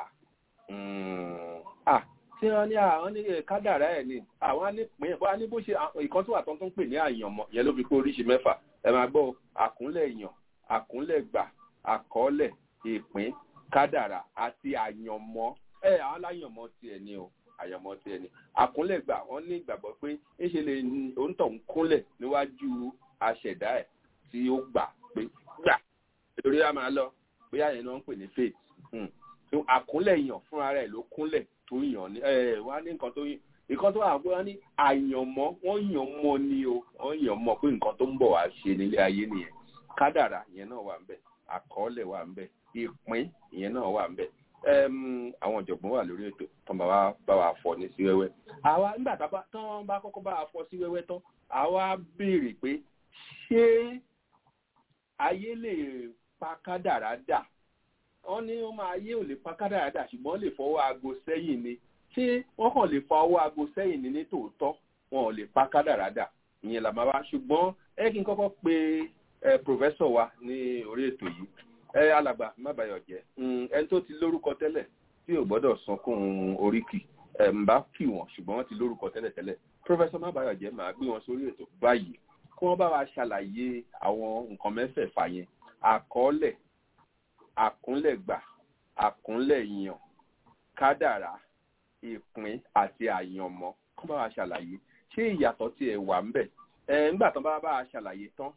Mm. Ah, tí wọ́n ní àwọn ní kádàrá ẹ̀ ni àwọn á ní pín bó á ní bó ṣe ìkan tó wà tó ń pè ní àyànmọ́ yẹn ló fi pé oríṣi mẹ́fà ẹ máa gbọ́ àkúnlẹ̀yàn àkúnlẹ̀gbà àkọọ́lẹ̀ ìpín kádàrá àti àyànmọ́ ẹ àwọn aláyànmọ́ tiẹ̀ ni o àyànmọ́ tiẹ̀ ni àkúnlẹ̀gbà wọ́n ní ìgbàgbọ́ pé ńṣe lè òǹtọ̀ ń kúnlẹ̀ níwájú aṣẹ̀dá ẹ̀ tí ó gbà pé gbà lórí a máa lọ bóyá yẹn náà ń pè ní faith tó àkúnlẹ̀ yàn fúnra rẹ̀ ló kúnlẹ̀ tó yàn ní ẹ̀ wọ́n á ní nǹkan tó yàn nǹkan tó wà pé wọ́n ní àyànmọ́ wọ́n yàn mọ́ ni o wọ́n yàn mọ́ pé nǹkan tó ń bọ̀ wá ṣe nílé ayé nìyẹn kádàrà ìyẹn náà wà ń bẹ̀ àkọọ́lẹ̀ wà ń bẹ̀ ìpín ìyẹn náà wà ń bẹ̀ àwọn ọ̀jọ̀gbọ́n wà lórí ètò tán bá wa bá wa fọ ní sí wẹ́wẹ́ àwa nígbà tán bá kọ́kọ́ bá wa fọ sí wẹ́wẹ́ tán àwa béèrè pé ṣé ayé lè pa kádàrá dà wọ́n ní wọ́n máa ayé ò lè pa kádàrá dà ṣùgbọ́n lè fọwọ́ aago sẹ́yìn ni ṣé wọ́n kàn lè fa ọwọ́ aago sẹ́yìn ni ní tòótọ́ wọn ò lè pa kádàrá dà ìyẹn là máa wá ṣùgbọ́n ẹ kí n kọ́kọ́ pe ẹ pòfẹ́sọ̀ wa ní orí ètò yìí ẹ alàgbà má bàyọ̀ jẹ́ ẹni tó ti lórúkọ tẹ́lẹ̀ tí ò gbọ́dọ̀ sunkún oríkì ẹ̀ ń bá kì wọ́n ṣùgbọ́n wọ́n ti lórúkọ tẹ́lẹ̀ tẹ́lẹ̀ pòfẹ́sọ̀ má bàyọ̀ jẹ́ màá gbé wọn sórí ètò báyìí kí wọ́n bá wa ṣàlàyé àwọn nǹkan mẹ́fẹ̀ẹ̀fà yẹn àkọọ́lẹ̀ àkúnlẹ̀gbà àkúnlẹ̀yàn kádàrá ìpín àti àyànmọ́ kí wọ́n bá wa ṣàlàyé ṣé ìyàtọ̀ tí ẹ wà ń bẹ̀ ẹ nígbà tán bá bá wa ṣàlàyé tán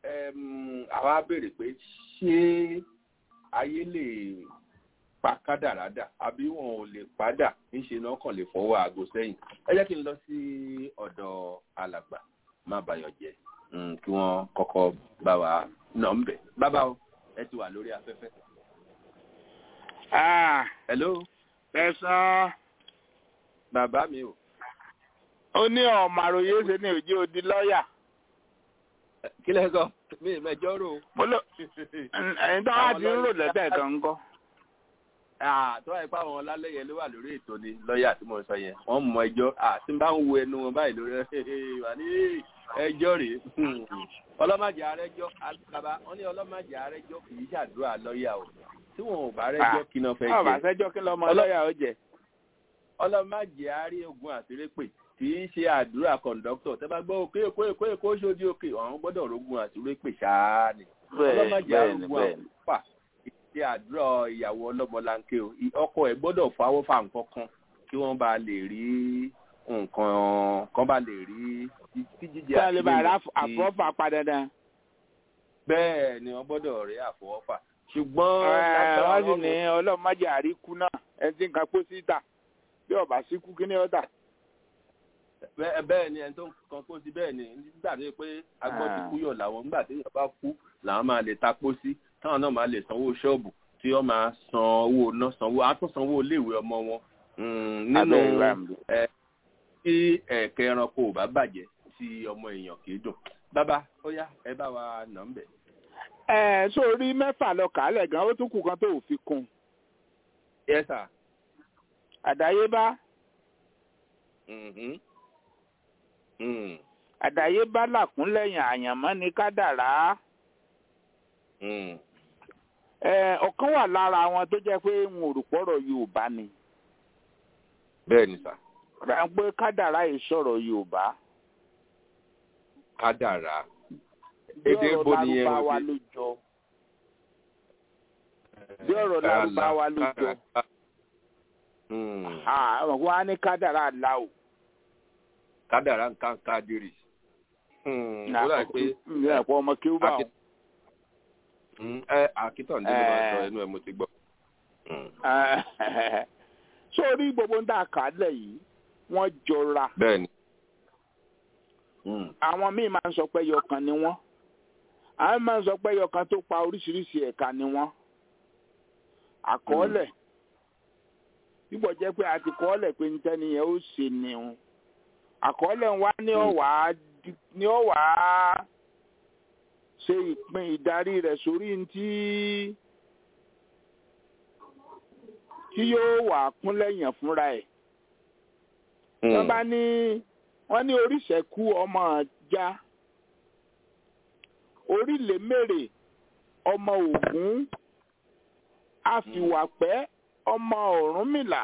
àwa béèrè pé ṣé ayé lè pa kádàrá dà àbí wọn ò lè padà níṣe náà kàn lè fọwọ́ aago sẹ́yìn ẹ jẹ́ kí n lọ sí ọ̀dọ̀ alàgbà má bayọ̀ jẹ́ kí wọ́n kọ́kọ́ bá wa nà ń bẹ̀. bàbá o ẹ ti wà lórí afẹ́fẹ́. hello. tẹ̀sán. bàbá mi o. ó ní ọmọ àròyé ṣe ní òjì odi lọ́ọ̀yà. kí lẹ sọ mi mẹjọ rò. mo lọ ẹ̀yin tó wá ti ń rò lẹ́tẹ̀ kan ń kọ́. tó wáyé pé àwọn ọlálẹ́yẹ ló wà lórí ètò ni lọ́ọ̀yà tí mo sọ yẹn wọ́n mọ ẹjọ́ àti bá ń wo ẹnu wọn báyìí lórí wà ní ẹjọ́ rèé ọlọ́màjẹ arẹ́jọ́ bàbá wọ́n ní ọlọ́màjẹ arẹ́jọ́ kì í ṣàdúrà lọ́ọ̀yà o tí wọn ò bá rẹ́jọ́ kí náà fẹ́ jẹ ọba sẹ́jọ́ kí lọ́mọ lọ́ọ̀yà ó jẹ. ọlọ́màjẹ arí ogun àtìrẹ́pè kì í ṣe àdúrà kọ̀ǹdọ́tọ̀ tẹ́ bá gbọ́ òkè èkó èkó èkó ṣojú òkè àwọn gbọ́dọ̀ rogun àtúrò pè ṣáá ni ọlọ́mọdé bẹ́ẹ̀ni arógun bẹ́ẹ̀ni àpá ṣe àdúrà ìyàwó ọlọ́mọlanke o I- ọkọ ẹ̀ gbọ́dọ̀ fáwọ́ fà nǹkan kan kí wọ́n bá lè rí nǹkan kan bá lè rí tí jíjẹ tí a lè bá rà tí- àfọ́fà padà dán. bẹ́ẹ̀ ni wọ́n gbọ́dọ̀ rí àfọwọ́fà ṣùgbọ́n wọ́n lágbára sì ní Ọlọ́run- ọlọ́mọdé àríkú náà ẹni tí nǹkan pọ̀ síta bí ọba síkú kí ni ó dà. bẹ́ẹ̀ bẹ́ẹ̀ ni ẹni tó ń kan kó sí bẹ́ẹ̀ ni nígbà tó yẹ pé agbọ́n ti Ah. kú yọ̀ làwọn nígbà tí èèyàn bá kú làwọn máa lè ta pọ́ sí táwọn náà máa lè sanwó ṣọ́ọ̀bù tí wọ́n máa san owó náà sanwó á tún sanwó iléèwé ọmọ wọn Mm, nínú Abẹ́ ìwà mi. ẹ tí ẹ̀kẹ́ ẹranko ò bá bàjẹ́ tí ọmọ èèyàn kì í dùn bàbá ó yá ẹ bá wa nà ń bẹ̀. ẹ sórí mẹ́fà lọ kàálẹ̀ gan ó tún kù kan tó ò fi kún yes sir. àdáyébá Mhm. Mm. àdáyébá làkúnlẹ̀yìn àyànmọ́ ni kádàrá Mm. ẹ ọ̀kan wà lára wọn tó jẹ́ pé n ò rò pọ̀rọ̀ yorùbá ni bẹ́ẹ̀ ni sà rà ń pé kádàrá yìí sọ̀rọ̀ yorùbá kádàrá bí Èdè ọ̀rọ̀ ibo nìyẹn lárúbáwá òde? ló jọ bí ọ̀rọ̀ lárúbáwá ló jọ Mm. Ah, wọn á ní kádàrá là o kádàrá nǹkan kádìrì. Mm. ó dà pé ní ẹ̀pọ̀ ọmọ kí ó bá wọn. Mm, ẹ àkítọ̀ ní ló máa sọ ẹnu ẹ mo ti gbọ́. Mm. sórí gbogbo ń dà kálẹ̀ yìí wọ́n jọra bẹ́ẹ̀ ni. Mm. àwọn míì máa ń sọ pé ẹyọkan ni wọ́n àwọn máa ń sọ pé ẹyọkan tó pa oríṣiríṣi ẹ̀ka ni wọ́n àkọọ́lẹ̀ bíbọ̀ jẹ́ pé a ti kọ́ọ́lẹ̀ pé ní tẹ́ni yẹn ó ṣe ni o àkọọ́lẹ̀ wa ní ọ̀wá ní ọ̀wá ṣe ìpín ìdarí rẹ̀ sórí ntí tí yóò wà kúnlẹ̀yìn fúnra ẹ̀ wọ́n bá ní wọ́n ní oríṣẹ́kú ọmọ ọjà orílẹ̀-mèrè ọmọ ògún àfìwàpẹ́ ọmọ ọ̀rúnmìlà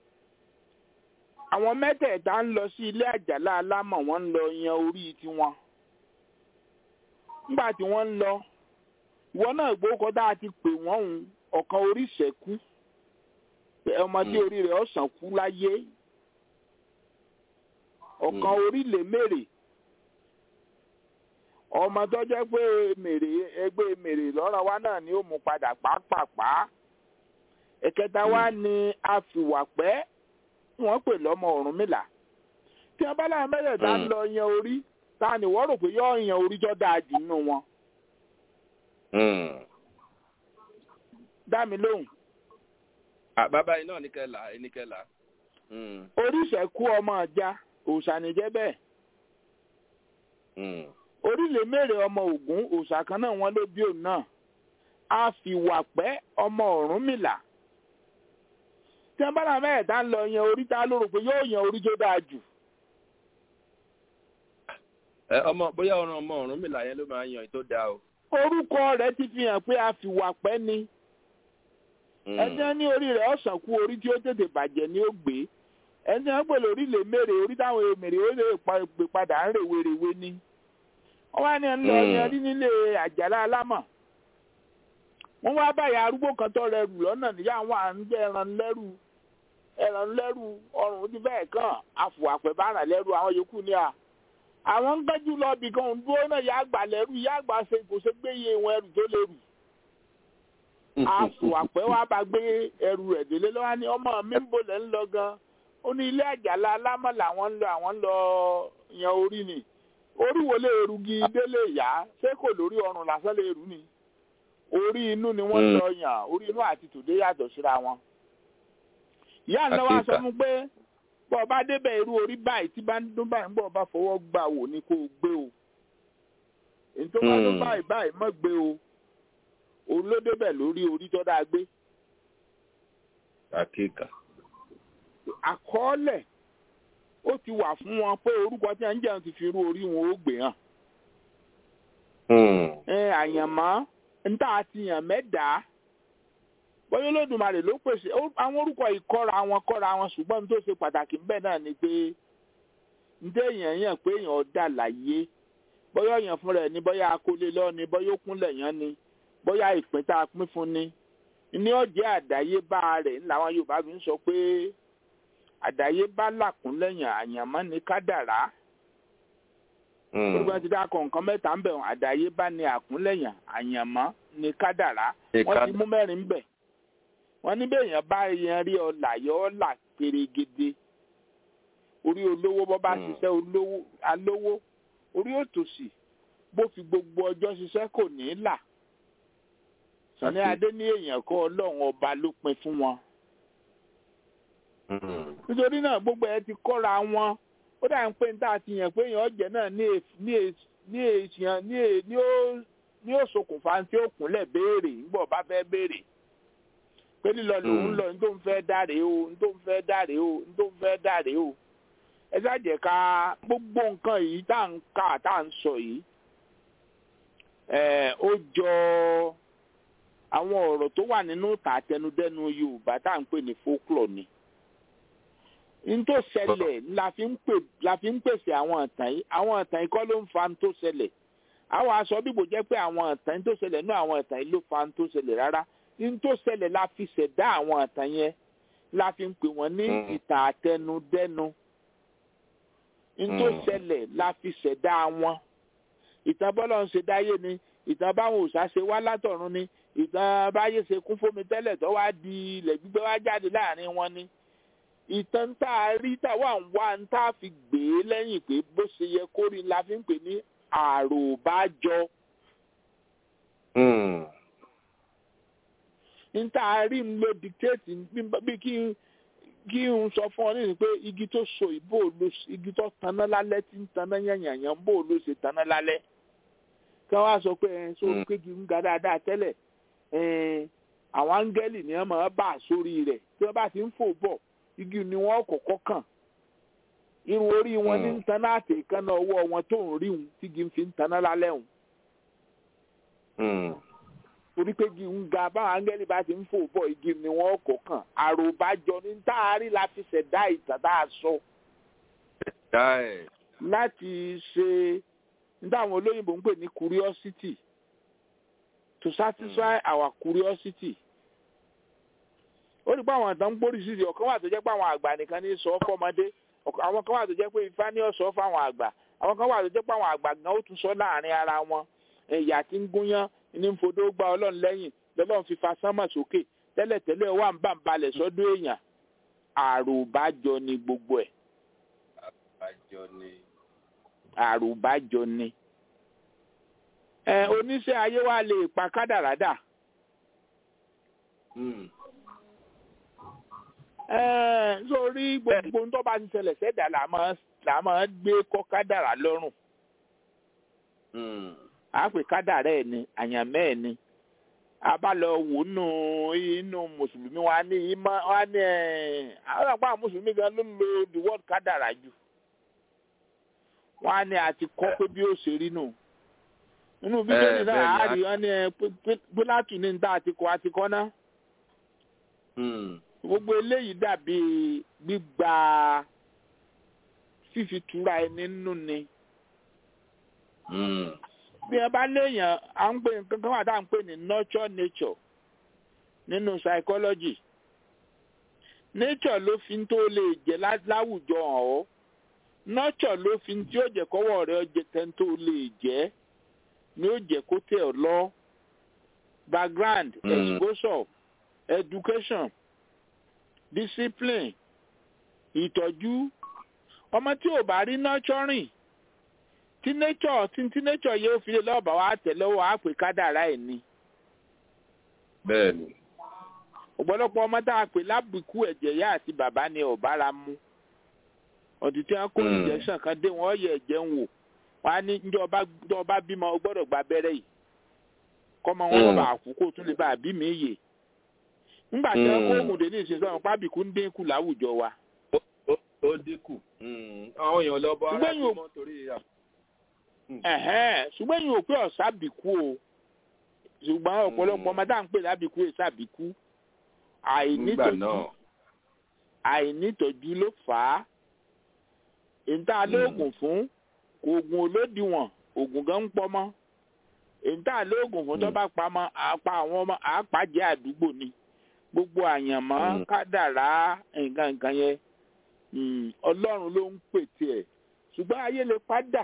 àwọn mẹ́tẹ̀ẹ̀ta ń lọ sí ilé àjàlá alámọ̀ wọ́n ń lọ yan orí tiwọn nígbà tí wọ́n ń lọ ìwọ náà gbókọ́ tá a ti pè wọ́n hùn ọ̀kan oríṣẹ́kú ọmọ tí orí rẹ̀ ọ̀sán kú láyé ọ̀kan orílẹ̀ mèrè ọmọ tó jẹ́ pé mèrè ẹgbẹ́ mèrè lọ́rọ̀ wa náà ni ó mú padà pàápàá ẹ̀kẹta wa ni àfìwàpẹ́ tí wọ́n pè lọ́mọ Ọ̀rúnmìlà tí wọ́n bá láwọn mẹ́tẹ̀ẹ̀ta ń lọ yan orí ta ni wọ́n rò pé yóò yan orí tó dáa jù nínú wọn dá mi lóhùn Ah, bàbá yìí náà ní kẹlà ní kẹlà. oríṣẹ́kú ọmọ ọjà òòṣànìjẹ́ bẹ́ẹ̀ Mm. orílẹ̀ mèrè ọmọ Ògún òòṣà kan náà wọ́n ló bí òun náà àfìwàpẹ́ ọmọ Ọ̀rúnmìlà tí wọ́n bá náà mẹ́ẹ̀ẹ́dá ń lọ yan orí tá ló rò pé yóò yan orí tó dáa jù ẹ ọmọ bóyá ọ̀ràn ọmọ ọ̀run mi làyẹn ló máa yan èyí tó dáa o. orúkọ rẹ̀ ti fi hàn pé àfìwàpẹ́ ni ẹni wọn ní orí rẹ̀ ọ̀sán kú orí tí ó tètè bàjẹ́ ni ó gbé ẹni wọn pè lórí lè mèrè orí táwọn èmèrè ó lè pa- gbé padà ń rèwerèwe ni wọn wá ní ẹni lọ Mm. yan rí nílé àjàlá alámọ̀ wọn wá báyà arúgbó kan tó rẹrù lọ́nà níyà wọn à ń jẹ ẹran lẹ́rù ẹran lẹ́rù ọrùn ti bẹ́ẹ̀ kàn àfùwàpẹ́ bá ràn lẹ́rù àwọn yòókù ní à àwọn ń gbẹ́jú lọ bì kan dúró náà yà àgbà lẹ́rù yà àgbà ṣe kò ṣe gbé iye wọn ẹrù tó lè rù àfùwàpẹ́ wa bá gbé ẹrù rẹ̀ délé lọ́wọ́ ní ọmọ mi ń bolẹ̀ ń lọ gan ó ní ilé àjàlá alámọ̀ làwọn ń lọ àwọn ń lọ yan orí ni orí wo lè rugi délé ìyá ṣé kò lórí ọrùn lásán lè rù ni orí inú ni wọ́n ń Mm. lọ yàn orí inú àti tòde yàtọ̀ síra wọn. ìyá ńlá wa sọ Àkíyèsí. fún pé bọ́ ọ bá débẹ̀ irú orí báyìí tí bá ń dún báyìí bọ́ ọ bá fọwọ́ gbà wò ni kó o gbé o èyí tó bá dún Mm. báyìí báyìí mọ́ gbé o òun ló débẹ̀ lórí orí tó dáa gbé àkíkà. àkọọ́lẹ̀ ó ti wà fún wọn pé orúkọ tí wọ́n ń jẹun ti fi irú orí wọn ó gbé hàn ẹ àyànmọ́ níta àti yàn mẹ́dàá bóyá olódùmarè ló pèsè ó- àwọn orúkọ ìkọ́ra wọn kọ́ra wọn ṣùgbọ́n ní tó ṣe pàtàkì ńbẹ̀ náà ni pé ǹdé èèyàn yàn pé èèyàn dà láyé bóyá èèyàn fúnra ẹ̀ ní bóyá akólé lọ ni bóyá ó kúnlẹ̀ yàn ni bóyá ìpín tá a pín fún ni ní ọ̀jẹ̀ àdáyébá rẹ̀ làwọn Yorùbá fi ń sọ pé àdáyébá làkúnlẹ̀yàn àyànmọ́ ni kádàrá gbogbo ẹni tí dákọ̀ nǹkan mẹ́ta ń bẹ̀ wọ́n àdáyébá ni àkúnlẹ̀yàn àyànmọ́ ni kádàrá wọ́n ti mú mẹ́rin bẹ̀ wọ́n ní bẹ́ẹ̀ yẹn bá yẹn rí ọ̀là yọ ọ̀là pèrègede orí olówó bọ́ bá ṣiṣẹ́ olówó alówó orí òtòṣì bó fi gbogbo ọjọ́ ṣiṣẹ́ kò ní í là Sàní Adé ní èèyàn kọ́ ọlọ́run ọba ló pin fún wọn nítorí náà gbogbo ẹ ti kọ́ra wọn ó dà ń pé ní tá a ti yàn pé èèyàn ọ̀jẹ̀ náà ní ní ní èèyàn ní ní ó ní ó ṣokùnfà tí ó kúnlẹ̀ béèrè nígbà bá fẹ́ béèrè pé lílọ lòun lọ ní tó ń fẹ́ dáre o ní tó ń fẹ́ dáre o ní tó ń fẹ́ dáre o ẹ ṣáàjẹ́ ká gbogbo nǹkan yìí tá à ń kà tá à ń sọ yìí ẹ ó jọ àwọn ọ̀rọ̀ tó wà nínú ìtàn àtẹnudẹ́nu Yorùbá tá à ń pè ní folklore ni n tó ṣẹlẹ̀ la fi ń pè la fi ń pèsè àwọn ìtàn yìí àwọn ìtàn yìí kọ́ ló ń fa n tó ṣẹlẹ̀ àwọn aṣọ bíbò jẹ́ pé àwọn ìtàn tó ṣẹlẹ̀ ní àwọn ìtàn yìí ló fa n tó ṣẹlẹ̀ rárá n tó ṣẹlẹ̀ la fi ṣẹ̀dá àwọn ìtàn yẹn la fi ń pè wọ́n ní ìtàn àtẹnudẹ́nu n tó ṣẹlẹ̀ la fi ṣẹ̀dá wọn ìtàn bọ́lá ń ṣe dáyé ni ìtàn báwọn òòṣà ṣe wá látọ̀run ni ìtàn báyé ṣe kún fómi tẹ́lẹ̀ tó wá di ilẹ̀ gbígbé wá jáde láàrin wọn ni ìtàn tá a rí táwa ń wá ń tá a fi gbé e lẹ́yìn pé bó ṣe yẹ kó rí la fi ń pè ní àròbájọ. ń tá a rí ń lo dictate bí kí kí n sọ fún ọ nísìnyí pé igi tó so ìbò ló igi tó taná lálẹ́ tí ń taná yànyànyàn bò ló ṣe taná lálẹ́ kí wọ́n á sọ pé ẹ̀ so kéjì ń ga dáadáa tẹ́lẹ̀ àwọn áńgẹ́lì ni wọ́n máa bá sórí rẹ̀ tí wọ́n bá ti ń fò bọ̀ igi ni wọn kọ́kọ́ kàn irun orí wọn ní ntaná àti ìkànnà ọwọ́ wọn tó ń rí wọn tí igi fi ń taná lálẹ́ wọn. torí pé igi ń ga báwọn áńgẹ́lì bá ti ń fò bọ̀ igi ni wọn kọ́ kàn àròbájọ ní táàrí la fi ṣẹ̀dá ìtàn tá a sọ. láti ṣe ní táwọn olóyìnbó ń pè ní curiosity to satisfy mm. our curiosity ó rí pé àwọn àtàn ń gbórí sí i ọ̀kan wà tó jẹ́ pé àwọn àgbà nìkan ní sọ fọ́mọdé àwọn kan wà tó jẹ́ pé ifá ní ọ̀sọ́ fáwọn àgbà àwọn kan wà tó jẹ́ pé àwọn àgbà gan ó tún sọ láàrin ara wọn ẹ̀yà tí ń gúnyán ní ń fodó gba ọlọ́run lẹ́yìn lọ́lọ́run fi fa sánmà sókè tẹ́lẹ̀tẹ́lẹ̀ wà ń bà ń balẹ̀ sọ́dọ̀ èèyàn àròbájọ ni gbogbo ẹ̀. àròbájọ ni. àròbájọ ni. ẹ oníṣẹ́ ayé wa lè pa kádàrádà. sórí gbogbo tó bá ti ṣẹlẹ̀ sẹ́dá là máa gbé kọ́ kádàrá lọ́rùn. a pè kádàrá ẹ̀ ni àyànmẹ́ ẹ̀ ni a bá lọ wò nù inú mùsùlùmí wa ní ìmọ̀ wa ní ẹ̀ àwọn àpá mùsùlùmí gan ló ń lo the word kádàrá jù. wọ́n á ní àti kọ́ pé bí ó ṣe rí nù. nínú bíbélì náà a rí wọn ní pílátù ní níta àtikọ́ àtikọ́ náà gbogbo eléyìí dàbí gbígba fífi tura ẹni nínú ni. bí ẹ bá léèyàn à ń pè nǹkan kan wà tá à ń pè ní nurture nature nínú psychology nature ló fi tó lè jẹ láwùjọ hàn ọ́ nurture ló fi tí ó jẹ kọ́wọ́ rẹ̀ ọjẹ tẹ́ tó lè jẹ́ ni ó jẹ kó tẹ̀ ọ́ lọ background mm. exposure education discipline ìtọ́jú ọmọ tí ò bá rí nurturing tí nature tí tí nature yóò fi lè lọ́ọ̀bà wá tẹ̀ lọ́wọ́ á pè kádàrá ẹ̀ ni. bẹ́ẹ̀ni. ọ̀pọ̀lọpọ̀ ọmọ tá a pè lábìkú ẹ̀jẹ̀ ìyá àti bàbá ni ọ̀bára mu ọ̀dì tí wọ́n kó injection kan dé wọ́n yẹ ẹ̀jẹ̀ ń wò wọ́n á ní njẹ́ ọba bímọ o gbọ́dọ̀ gba abẹ́rẹ́ yìí kọ́mọ wọn bá kú kó tún lè bá àbí mi yè nígbà tí wọn kó oògùn dé ní ìsinsìnyí wọn pábìkú ń dínkù láwùjọ wa. ó dínkù àwọn èèyàn lọ bọ ara tó mọ torí à. ṣùgbọ́n yìí ò pé ọ̀sá bìkú o ṣùgbọ́n ọ̀pọ̀lọpọ̀ ọmọ tá à ń pè lábìkú ẹ̀ sàbìkú àìnítọ́jú àìnítọ́jú ló fà á ìta lóògùn fún oògùn olódiwọ̀n oògùn gan ń pọmọ́ ìta lóògùn fún tó bá pamọ́ àpá àwọn ọmọ àpàjẹ́ àdúgbò ni gbogbo àyànmọ́ Mm. kádàrá nǹkan nǹkan yẹn mm, ọlọ́run ló ń pètè ẹ̀ ṣùgbọ́n ayé lè padà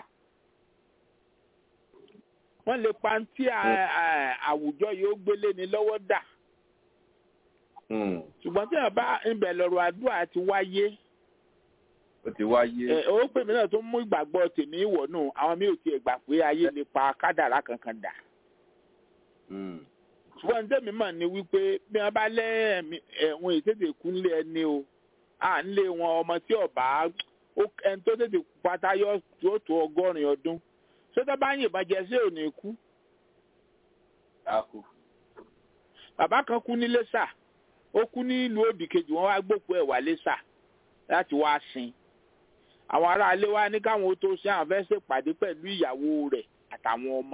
wọ́n lè pa tí à- à- àwùjọ yóò gbélé ni lọ́wọ́ dà Mm. ṣùgbọ́n tí wọ́n bá ibẹ̀ lọ́rọ̀ àdúrà ti wáyé ó ti wáyé. ẹ ó pè mí náà tó mú ìgbàgbọ́ tèmi wọ̀ nù àwọn mi ò tiẹ̀ gbà pé ayé lè pa kádàrá kankan dà Mm. ṣùgbọ́n tẹ́mi mọ̀ ni wípé bí wọ́n bá lẹ́ẹ̀mí ẹ̀wọ̀n ìtètè kú nílé ẹni o à ń lé wọn ọmọ tí ọba ó- ẹni tó tètè kú pátá yóò yóò tó ọgọ́rin ọdún sọ́tọ́ bá yìnbọn jẹ sí òní kú a kú. bàbá kan kú ní lẹ́sà ó kú ní ìlú òdì kejì wọ́n wá gbókùú ẹ̀ wá lẹ́sà láti wá sin àwọn aráalé wa ní káwọn ó tó sin àwọn fẹ́ ṣèpàdé pẹ̀lú ìyàwó rẹ̀ àtàwọn ọmọ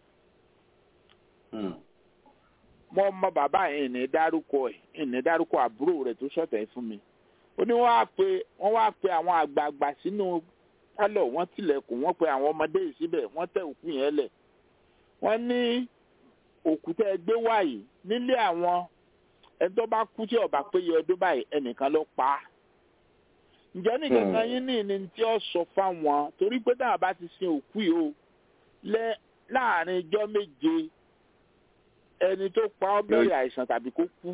Mm. mo mọ bàbá yẹn ní dárúkọ ẹ ní dárúkọ àbúrò rẹ tó sọtẹ fún mi ó ní wọ́n wá pe wọ́n wá pe àwọn àgbààgbà sínú pálọ̀ wọ́n tilẹ̀kùn wọ́n pe àwọn ọmọdé yìí síbẹ̀ wọ́n tẹ òkú yẹn lẹ̀ wọ́n ní òkú tẹ́ ẹ gbé wáyé nílé àwọn ẹni tó bá kú tí ọba péye ọdún báyìí ẹnìkan ló pa á ǹjẹ́ nìkan kan yín ní ní tí ó sọ fáwọn torí pé táwọn bá ti sin òkú yìí o lẹ láàrin ijọ́ méje ẹni tó pa ọ́ bẹ̀rẹ̀ àìsàn tàbí kó kú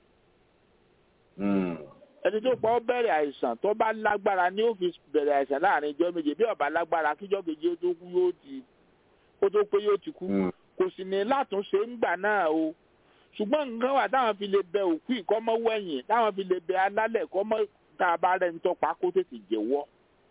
Mm. ẹni tó pa ọ́ bẹ̀rẹ̀ àìsàn tó bá lágbára ni ó fi bẹ̀rẹ̀ àìsàn láàrin ijọ́ méje bí ó bá lágbára kíjọ́ keje ó tó kú yóò ti kó tó pé yóò ti kú Mm. kò sì ní látúnṣe ńgbà náà o ṣùgbọ́n nǹkan wà táwọn fi lè bẹ òkú ìkọ́mọ́ wẹ̀yìn táwọn fi lè bẹ alálẹ̀ kọ́mọ́ tá a bá rẹ̀ ń tọ́pa kó tètè jẹ́wọ́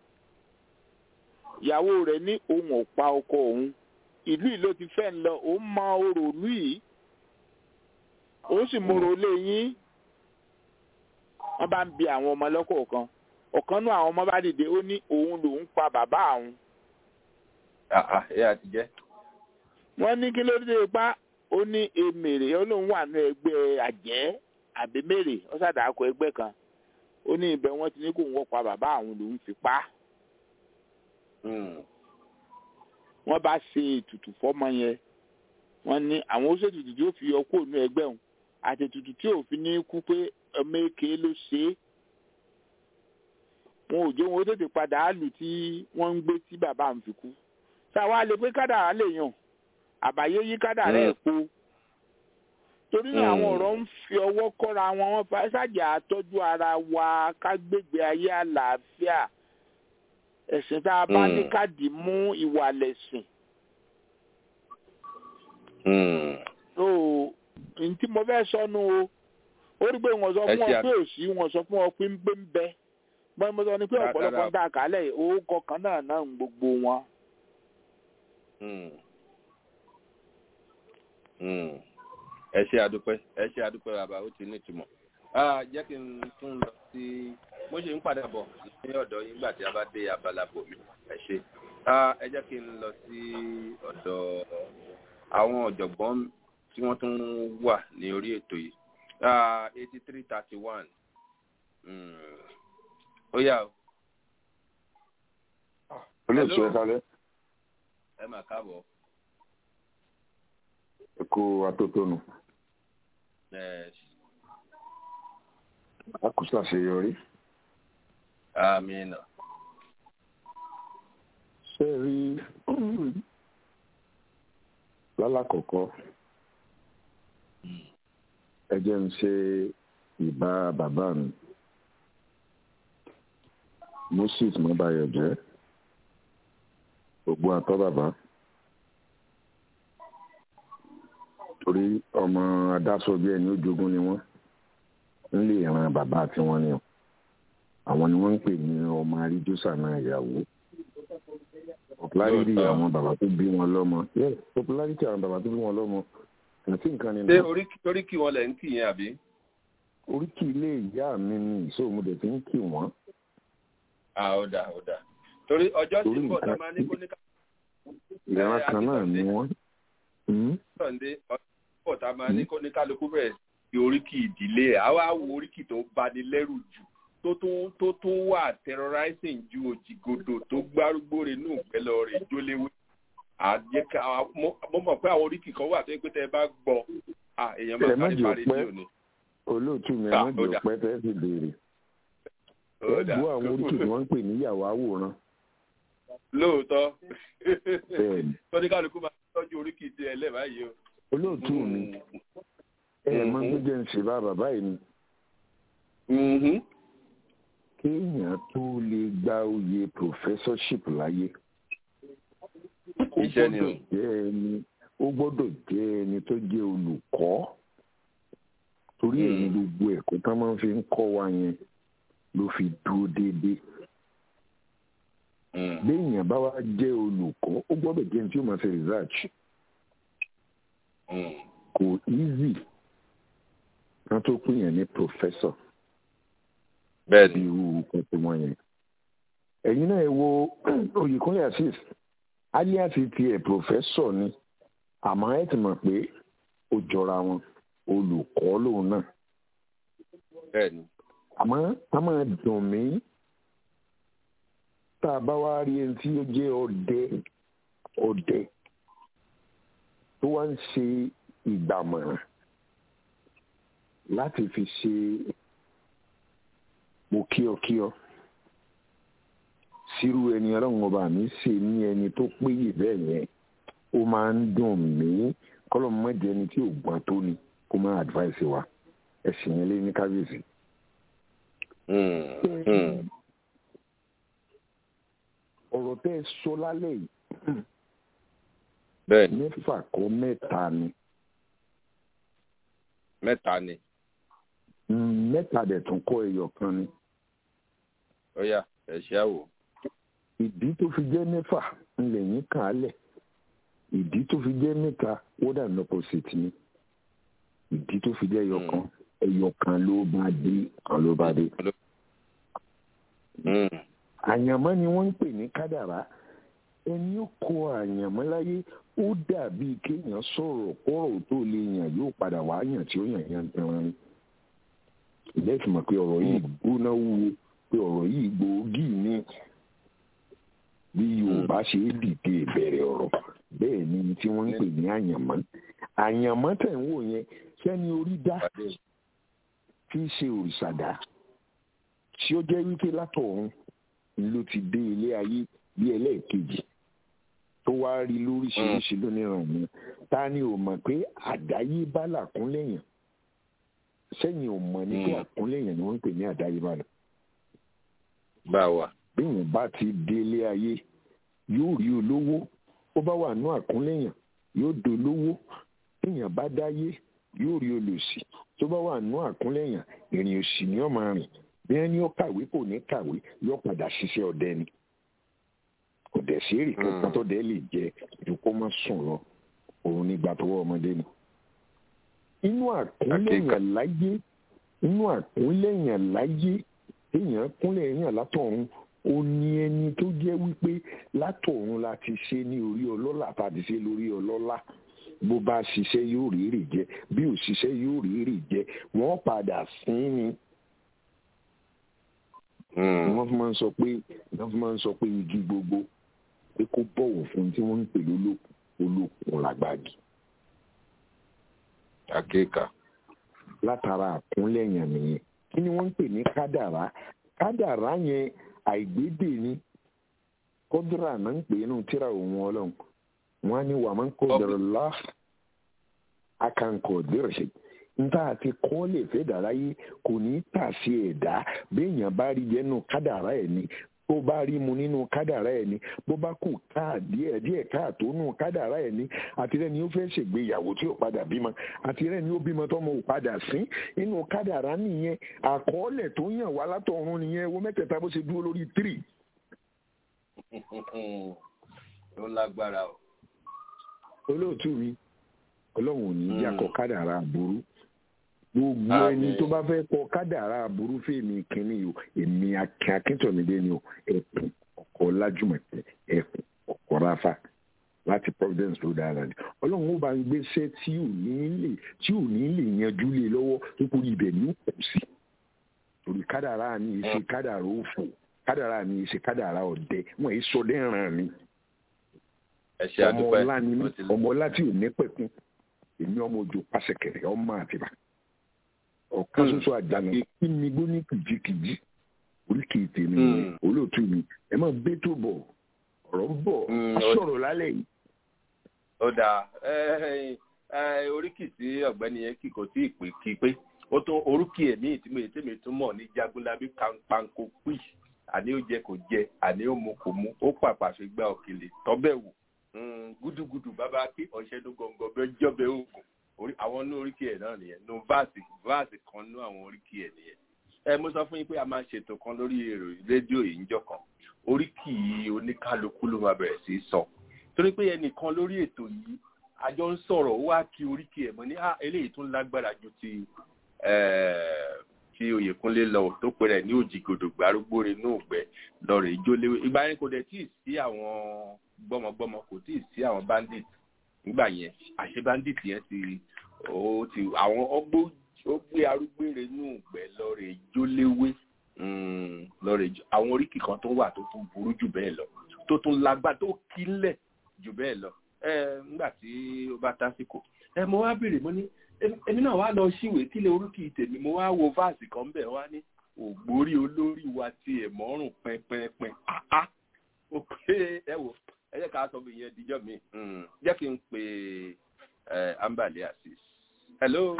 ìyàwó rẹ̀ ní òun ò pa ọkọ òun ìlú yìí ló ti fẹ́ ń lọ òun mọ orò ìlú yìí òun sì mọ̀rọ̀ lé yín wọ́n bá ń bi àwọn ọmọ lọ́kọ̀ọ̀kan ọ̀kan náà àwọn ọmọ bá dìde ó ní òun lòun pa bàbá àwọn Ah, ah, ẹ àti jẹ́. wọ́n ní kí ló dé pa ó ní emèrè ó lóun wà ní ẹgbẹ́ àjẹ́ àbí mèrè ó ṣàdàkọ ẹgbẹ́ kan ó ní ibẹ̀ wọ́n ti ní kó wọ́n pa bàbá àwọn lòun fi pa á Mm. wọ́n bá ṣe ètùtù fọ́mọ yẹn wọ́n ní àwọn ó ṣètùtù tí ó fi yọ kúrò ní ẹgbẹ́ òun àti ètùtù tí òfin ní kú pé ọmọ èké ló ṣe é wọn ò jẹ́ wọn ó tètè padà á lù tí wọ́n ń gbé tí bàbá àwọn fi kú ṣáwa lè pé kádàrá lè yàn àbáyé yí kádàrá ẹ̀ po torí náà àwọn Mm. ọ̀rọ̀ ń fi ọwọ́ kọ́ra wọn wọn fa ṣáàjà àtọ́jú ara wa ká gbégbé ayé àlàáfíà ẹ̀sìn tá a bá ní Mm. káàdì mú ìwà lẹ̀sìn Mm. so n tí mo fẹ́ sọnù o ó rí pé wọ́n sọ Ẹ fún ṣe ọ à- pé òsì wọ́n sọ fún ọ pé ń gbé ń bẹ bọ́n mo sọ ni pé Rárá. ọ̀pọ̀lọpọ̀ ń dà kálẹ̀ yìí, orúkọ kan náà náà ń gbogbo wọn. Mm. Mm. ẹ ṣe àdúpẹ́ ẹ ṣe àdúpẹ́ bàbá ó ti nítumọ̀. Ah, jẹ́ kí n tún lọ sí mo ṣe ń padà bọ̀ ní ọ̀dọ̀ yín nígbà tí a bá dé abala bòmí ẹ ṣe. Ah, ẹ jẹ́ kí n lọ sí ọ̀dọ̀ àwọn ọ̀jọ̀gbọ́n tí wọ́n tún wà ní orí ètò yìí. eighty three thirty one ó yà ó olóòtú Hello. ẹ kálẹ́ ẹ mà káàbọ̀. ẹ kó atótónu Ẹ, akùsà àṣeyọrí àmín. ṣé ẹ rí lálàkọ̀kọ́ ẹ jẹ́ ń ṣe ìbá bàbá mi moses mọ́báyọ̀ jẹ́ gbogbo àtọ́ bàbá torí ọmọ adásọ̀bí ẹni ó jogún ni wọ́n ń lè ran bàbá tiwọn ni o àwọn ni wọ́n ń pè ní ọmọ aríjósà náà ìyàwó popularity Lóòótọ́. àwọn bàbá tó bí wọn lọ́mọ yes popularity àwọn bàbá tó bí wọn lọ́mọ àti nǹkan ni ṣé náà orí orí kí wọn lẹ̀ ń kì yẹn àbí. oríkì ilé ìyá mi ni ìṣòwò mo dẹ̀ fi ń kì wọ́n à ó dà ó dà torí ọjọ́ tí Torí ń bọ̀ tá a nǹkan- máa ní kó ní ká ìran Ẹ, kan náà ni Akíntọ́ndé. wọ́n. Hmm? sọ̀ndé ọjọ́ tí ń bọ̀ tá a máa ní kó ní kálukú bẹ̀rẹ̀ sí oríkì ìdílé ẹ̀ àwa wo oríkì tó bani lẹ́rù jù tó tún tó tún wà terrorizing ju òjìgodò tó gbárùgbó rẹ̀ nù pẹ̀lú rẹ̀ jóléwé àjẹká mo mọ̀ pé àwọn oríkì kan wà tó yẹ pé tẹ́ ẹ bá gbọ́ à èèyàn máa Ẹ má sáré jẹ́ parí ọpẹ́. ní òní. olóòtú mi Ah, àwọn ó jẹ́ dà. ọpẹ́ tẹ́ fi béèrè Ó dà. ẹ̀gbọ́n àwọn oríkì tí wọ́n ń pè níyàwó àwòrán lóòótọ́ Bẹ́ẹ̀ni. tọ́jú kálukú máa tọ́jú oríkì tí ẹ lẹ́ẹ̀ báyìí o. olóòtú mi ẹ máa ń jẹ́ ń ṣe bá bàbá yìí ni Mhm. kéèyàn tó lè gba oyè professorship láyé ó Iṣẹ́ ni o. gbọ́dọ̀ jẹ́ ẹni ó gbọ́dọ̀ jẹ́ ẹni tó jẹ́ olùkọ́ torí èyí gbogbo ẹ̀kọ́ tá máa ń fi ń kọ́ wa yẹn ló fi dúró déédéé Mm. béèyàn bá wá jẹ́ olùkọ́ ó gbọ́dọ̀ jẹ́ ẹni tí ó máa ṣe research Mm. kò easy kan tó pín yẹn ní professor bẹ́ẹ̀ bí ni irú nǹkan tí wọ́n yẹn. ẹ̀yin náà ẹ wo Oyèkúnlé Azeez alias tiẹ̀ professor ni àmọ́ ẹ ti mọ̀ pé ó jọra wọn olùkọ́ lòun náà bẹ́ẹ̀ ni. àmọ́ a máa dùn mí tá a bá wá rí ẹni tí ó jẹ́ ọdẹ ọdẹ tó wá ń ṣe ìgbàmọ̀ràn láti fi ṣe mo kíọkíọ sírú ẹni ọlọ́run ọba mi ṣe ní ẹni tó péye bẹ́ẹ̀ yẹn ó máa ń dùn mí kọ́lọ́ mọ́ jẹ́ ẹni tí ò gbọ́n tó ni kó máa advice wa ẹ̀sìn yẹn lé ní kábíyèsí. Mm. Mm. ọ̀rọ̀ tẹ́ ẹ sọ lálẹ́ yìí bẹ́ẹ̀ ni mẹ́fà kọ́ mẹ́ta ni mẹ́ta ni Mm, mẹ́ta dẹ̀ tún kọ́ ẹyọ kan ni ó yá ẹ ṣe àwò. ìdí tó fi jẹ́ mẹ́fà ńlẹ̀ yín kàn á lẹ̀ ìdí tó fi jẹ́ mẹ́ta wọ́dà ní opposite ni ìdí tó fi jẹ́ ẹyọ kan ẹyọ kan ló bá dé kan ló bá dé. Mm. àyànmọ́ ni wọ́n ń pè ní kádàrá ẹni ó kọ àyànmọ́ láyé ó dàbí kéèyàn sọ̀rọ̀ kọ́rọ̀ tó lè yàn yóò padà wá yàn tí ó yàn yàn tẹran ni. ìbẹ́ fi mọ̀ pé ọ̀rọ̀ yìí gbóná wúwo pé ọ̀rọ̀ yìí gbòógì ní bí yorùbá ṣe é dìde ìbẹ̀rẹ̀ ọ̀rọ̀ bẹ́ẹ̀ ni tí wọ́n ń pè ní àyànmọ́ àyànmọ́ tẹ̀ ń wò yẹn sẹ́ni orí dá tí í ṣe òrìṣàdá tí ó jẹ́ wípé látọ̀run ló ti dé ilé ayé bí ẹlẹ́ẹ̀kejì tó wá rí lóríṣiríṣi lónìrànmọ́ ta ni ò mọ̀ pé àdáyébá làkúnlẹ̀yàn sẹ́yìn ò mọ̀ ní pé àkúnlẹ̀yàn ni wọ́n ń pè ní àdáyébá lọ. bá wa. bíyàn bá ti dé ilé ayé yóò rí olówó ó bá wà ní àkúnlẹ̀yàn yóò dolówó bíyàn bá dáyé yóò rí olòṣì tó bá wà ní àkúnlẹ̀yàn ìrìn òṣì ni ó máa rìn bí ẹni ó kàwé kò ní kàwé yóò padà ṣiṣẹ́ ọdẹ ni kò dẹ̀ sí èrè kankan tó dẹ̀ lè jẹ ju kó má sùn lọ òun nígbà tó wọ́ ọmọdé ni. inú àkúnlẹ̀yàn láyé inú àkúnlẹ̀yàn láyé èèyàn kúnlẹ̀ èèyàn látọ̀run ó ní ẹni tó jẹ́ wípé látọ̀run la ti ṣe ní orí ọlọ́lá tàbí ṣe lórí ọlọ́lá bó bá ṣiṣẹ́ yóò rí èrè jẹ bí ò ṣiṣẹ́ yóò rí èrè jẹ wọ́n padà sín ni wọ́n fi máa ń sọ pé wọ́n fi máa ń sọ pé igi gbogbo pé kó bọ̀wọ̀ fún tí wọ́n ń pè lólókun olókun làgbàgì. akéka. látara àkúnlẹ̀yàn nìyẹn kí ni wọ́n ń pè ní kádàrá kádàrá yẹn àìgbédè ni kọ́dúrà náà ń pè é nù tíra òun ọlọ́run wọ́n á ní wàá máa ń kó dọ̀rọ̀ lọ́ akankọ̀ dẹ̀rẹ̀ ṣe nta àti kọ́ lè fẹ́ dàrá yìí kò ní tà sí ẹ̀dá béèyàn bá rí jẹ́ nù kádàrá ẹ̀ ni bó bá rí mu nínú kádàrá ẹ̀ ni bó bá kù káà díẹ̀ díẹ̀ káàtó nù kádàrá ẹ̀ ni àtirẹ́ ni ó fẹ́ ṣègbéyàwó tí ó padà bímọ àtirẹ́ ni ó bímọ tọ́mọ ò padà sí inú kádàrá nìyẹn àkọọ́lẹ̀ tó yàn wá látọ̀run nìyẹn wo mẹ́tẹ̀ẹ̀ta bó ṣe dúró lórí tírì. ó lágbára o. olóòtú mi ọlọ́run ò ní í yà kọ kádàrá àbúrú gbogbo ẹni tó bá fẹ́ kọ kádàrá aburú fèmí kínní o èmi akin akíntọ̀mídé ni o ẹkùn ọkọ̀ lájúmọ̀tẹ́ ẹkùn ọkọ̀ ráfà láti providence rhode island ọlọ́run ó bá ń gbéṣẹ́ tí ò ní lè tí ò ní lè yanjú lé lọ́wọ́ nítorí ibẹ̀ ní kù sí torí kádàrá mi ṣe kádàrá òfò kádàrá mi ṣe kádàrá ọ̀dẹ wọn èyí sọdẹ ràn mí ẹ ṣe ọmọ àdúpẹ́ ọlá ni mí ó ti lọ. ọmọ ọlá tí ò ní pẹ̀kun èmi ọmọ òjò pàṣẹkẹrẹ ọmọ àtìbà ọ̀kan Hmm. ṣoṣo àjànà kí mi gbó ní kìjikìji oríkì tèmi Hmm. nìyẹn, olóòtú mi ẹ máa gbé tó bọ̀ ọ̀rọ̀ ń bọ̀ Hmm, á ó- sọ̀rọ̀ lálẹ́ yìí ó dáa ẹ ẹ oríkì tí ọ̀gbẹ́ni yẹn kì kò tí ì pè kí pé ó tó orúkì ẹ̀mí tí mo tèmi tún mọ̀ ní jagunlabi panko pì àní ó jẹ kò jẹ àní ó mu kò mu ó pàpà fi gba òkèlè tọ́bẹ̀ wò Mm, gúdúgúdú bàbá kí ọ̀ṣẹ́dún gọ̀ǹgọ̀ bẹ́ẹ̀ jọ́bẹ̀ oògùn orí àwọn inú oríkì ẹ̀ náà nìyẹn nu vaasi vaasi kan nú àwọn oríkì ẹ̀ nìyẹn ẹ mo sọ fún yín pé a máa ṣètò kan lórí èrò rédíò yìí níjọ́ kan oríkì oníkálukú ló máa bẹ̀rẹ̀ sí í sọ torí pé ẹnìkan lórí ètò yìí àjọ ń sọ̀rọ̀ ó wá kí oríkì ẹ̀ mọ́ ní ah eléyìí tún lágbára ju ti eh, ti oyèkúnlé lọ tó pe rẹ̀ ní òjìgòdò gbárùgbó inú ògbẹ́ lọ́rẹ̀ ìjóléwé ìgbà yẹn kò dẹ̀ tí ì sí àwọn gbọ́mọgbọ́mọ kò tí ì sí àwọn bandit nígbà yẹn àṣẹ bandit yẹn ti ó ti àwọn ọgbó ó gbé arúgbére inú ògbẹ́ lọ́rẹ̀ ìjóléwé mm, lọ́rẹ̀ ìjó àwọn oríkì kan tó wà tó tún burú jù bẹ́ẹ̀ lọ tó tún lágbá tó kílẹ̀ jù bẹ́ẹ̀ lọ ẹ nígbà tí ó bá tásìkò ẹ mo wá béèrè mo ní "Èmi- èmi náà wá lọ síwèé kílẹ̀ orúkì tèmi mo wá wo fáàsì kan bẹ̀ wá ní ògbórí olórí wa ti ẹ̀ mọ́rùn pẹ́pẹ́pẹ́ àá ó pé ẹ wò ẹ jẹ́ ká sọ bí ìyẹn díjọ́ mi Mm, jẹ́ kí n pe ẹ ambale asis hello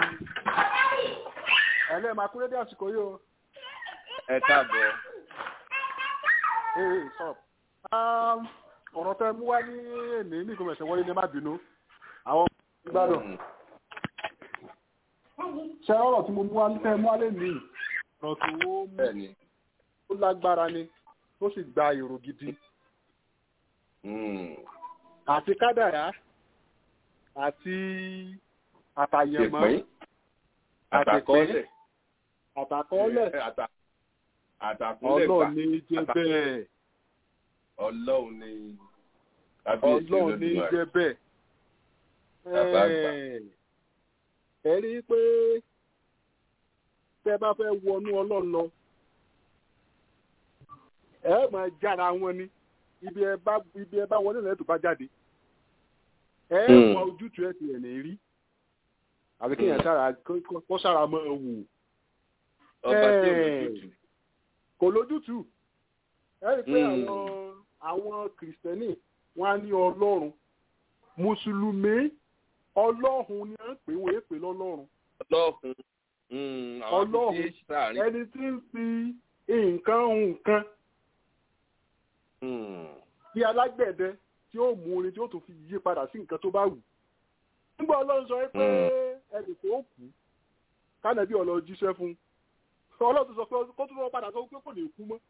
ẹlẹ́ máa kúrẹ́ dé àsìkò yìí o ẹ káàbọ̀ ee sọ ọ̀rọ̀ tẹ mú wá ní èní ní ìgbìmọ̀ wọlé ní má bínú àwọn gbádùn ṣe ọ̀rọ̀ tí mo mú wá tẹ mú wá lé ní ọ̀rọ̀ tó mú bẹ́ẹ̀ ni ó lágbára ni ó sì gba èrò gidi Mm, àti kádàrá àti àtàyẹ̀mọ́ ìpín àtàkọ́ọ́lẹ̀ àtàkọ́ọ́lẹ̀ Àtà- àtàkúnlẹ̀ gbà ọlọ́ọ̀ ní jẹ́ bẹ́ẹ̀ ọlọ́run ni kábíyèsí ọlọ́ọ̀ ní Olódùmarè. jẹ́ bẹ́ẹ̀. Bàbá àgbà. ẹ rí i pé tẹ́ bá fẹ́ wọnú ọlọ́run lọ ẹ máa jára wọn ni ibi ẹ bá ibi ẹ bá wọlé lẹ́tọ̀ bá jáde ẹ Hmm. mọ ojútùú ẹ ti ẹ̀ ní rí àbí kéèyàn sára kó- kó sára mọ́ ẹ wò ọba tí ò Eh. lójútùú. kò lójútùú ẹ rí i pé Hmm. àwọn àwọn kìrìsìtẹ́nì wọn á ní ọlọ́run mùsùlùmí ọlọ́run ni à ń pè wọ́n èpè lọ́lọ́run ọlọ́run mm, àwọn Ọlọ́run. tí tí sáàrin ẹni tí ń fi nǹkan hun nǹkan Mm, bí alágbẹ̀dẹ tí ó mú orin tí ó tún fi yí padà sí nǹkan tó bá wù nígbà ọlọ́run sọ pé ẹnì tó kú kánàbí ọlọ́run jíṣẹ́ fún un ọlọ́run tó sọ pé kó tó lọ padà sọ pé kò lè kú mọ́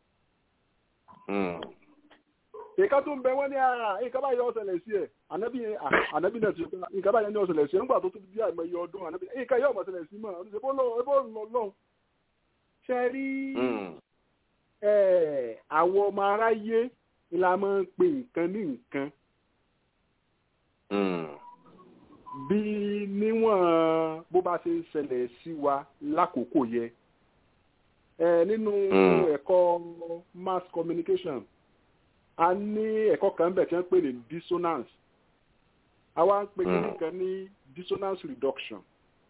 mm, nǹkan tó ń bẹ wọ́n ní ara nǹkan báyìí ọ̀sẹ̀lẹ̀ sí ẹ̀ ànábì à, ànábì náà ti sọ pé nǹkan báyìí ní ọ̀sẹ̀lẹ̀ sí ẹ̀ nígbà tó tún bí àìmọye ọdún ànábì nǹkan yóò mọ̀ ọ̀sẹ̀lẹ̀ sí mọ́ ọdún ṣe bó lọ ebó lọ lọ́hùn. ṣe rí mm, ẹ̀, àwọn ọmọ aráyé ni la máa ń pe nǹkan ní nǹkan mm, bí níwọ̀n bó bá ṣe ń ṣẹlẹ̀ sí wa lákòókò yẹ ẹ nínú Mm. ẹ̀kọ́ mass communication a ní ẹ̀kọ́ kan bẹ̀ tí wọ́n pè ní dissonance a wá ń pè Mm. kíní kan ní dissonance reduction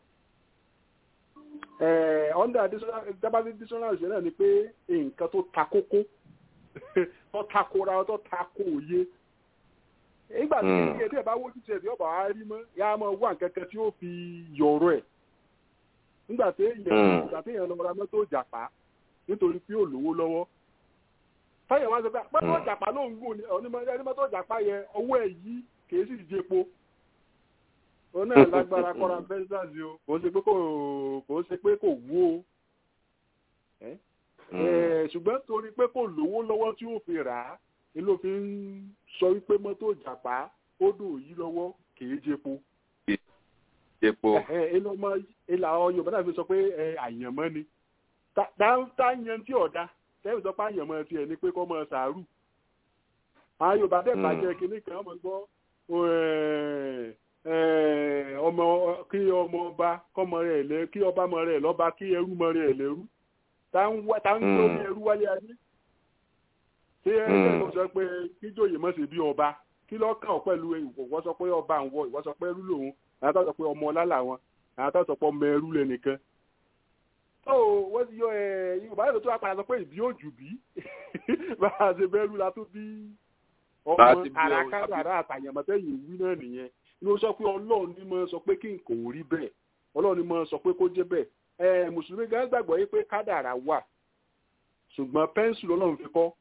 ẹ under dissonance dábàá dissonance yẹn náà ni pé nǹkan tó ta kókó tó ta kóra tó ta kó òye nígbà tí Mm. kékeré tí ẹ bá wójú tiẹ̀ tí ọba á rí mọ́ yá á máa wá nǹkan kan tí ó fi yọ̀rọ̀ ẹ̀ nígbà tí èèyàn Mm. nígbà tí èèyàn lọ ra mọ́tò jàpá nítorí pé ò lówó lọ́wọ́ táyà wá sọ pé mọ́tò Mm. jàpá ló ń gùn ní onímọ̀ ẹni mọ́tò jàpá yẹ owó ẹ̀ yí kìí sì jẹpo òun náà lágbára kọ́ra fẹ́ńsàsì o kò ń ṣe pé kò kò ń ṣe pé kò wú o ẹ́ mm. Eh, ṣùgbọ́n torí pé kò lówó lọ́wọ́ tí ó fi rà á ni ló fi ń sọ wípé mọ́tò jàpá ó dùn yí lọ́wọ́ kìí jẹpo epo ìlọmọ ìlà àwọn yorùbá náà fi sọ pé ẹ, àyànmọ́ ni Ta- tá- tá yan tí ọ̀dà tẹ́lẹ̀ sọ pé àyànmọ́ tiẹ̀ ni pé kọ́ mọ sàárù àwọn yorùbá dẹ̀ Mm. bàjẹ́ kínní kan ọmọ gbọ́ ẹ, ẹ, ọmọ kí ọmọ ọba kọ́mọ rẹ̀ lẹ́ kí ọba mọ rẹ̀ lọ́ba kí ẹrú mọ rẹ̀ lẹ́rú tá ń wá tá ń gbé omi ẹrú wálé ayé ṣé ẹgbẹ́ tó sọ pé kíjòyè mọ̀ sí bí ọba kí ló kàn ọ́ pẹ̀lú ìwọ sọ pé ọba ń wọ ìwọ sọ pé ẹrú lòun àwọn tó sọ pé ọmọ ọlá làwọn àwọn tó sọ pé ọmọ ẹrú lẹ́nìkan tó wọ́n ti yọ ẹ yorùbá yóò tó wá padà sọ pé ìbí òjù bí bá a ṣe bẹ́rù la tó bí ọmọ Láti bí ọ- àràkàdà àrà àtàyàmọ̀tẹ́yìn wí náà nìyẹn ni ó sọ pé ọlọ́run ní mọ́ sọ pé kí nǹkan ò rí bẹ́ẹ̀ ọlọ́run ní mọ́ sọ pé kó jẹ́ bẹ́ẹ̀ ẹ mùsùlùmí gan gbàgbọ́ yé pé kádàrà wà ṣùgbọ́n pẹ́ńsù lọ́lọ́run fi kọ́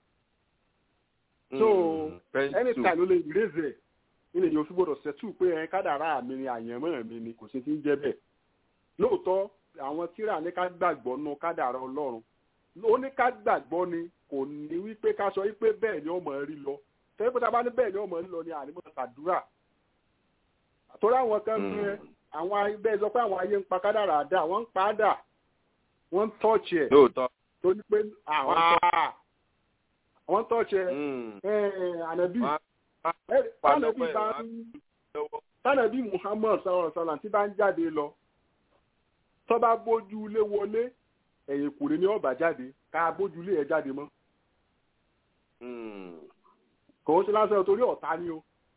so anytime ló lè ìrèzè ilé yóò fi gbọdọ̀ ṣẹ́tù pé ẹ kádàrá mi ni àyànmọ́ mi ni kò sí ti ń jẹ́ bẹ́ẹ̀ lóòótọ́ àwọn tíra ní ká gbàgbọ́ nù kádàrá ọlọ́run ó ní ká gbàgbọ́ ni kò ní wípé ká sọ wípé bẹ́ẹ̀ ni ọmọ rí lọ tẹ́lẹ̀ pé tá a bá ní bẹ́ẹ̀ ni ọmọ rí lọ ni ànímọ̀ ṣàdúrà torí àwọn kan ń pẹ́ àwọn ayé bẹ́ẹ̀ sọ pé àwọn ayé ń pa kádàrá dà wọ́n ń pa á dà wọ́n ń tọ́ọ̀chì ẹ̀ lóòótọ́ tó ní pé àwọn àwọn ń tọ́ọ̀chì ẹ̀ Mm. ẹ̀ ànábì Wọ́n á ẹ̀ tánàbí pàdé bá pẹ̀lú ń lọ́wọ́. tánàbí muhammad sallallahu alaihi wasallam tí bá ń jáde lọ tó bá bójú ilé wọlé ẹ̀yìn kùrẹ́ ní ọ̀bà jáde ká bójú ilé ẹ̀ jáde mọ́ Mm. kò ń ṣe lásán torí ọ̀tá ni o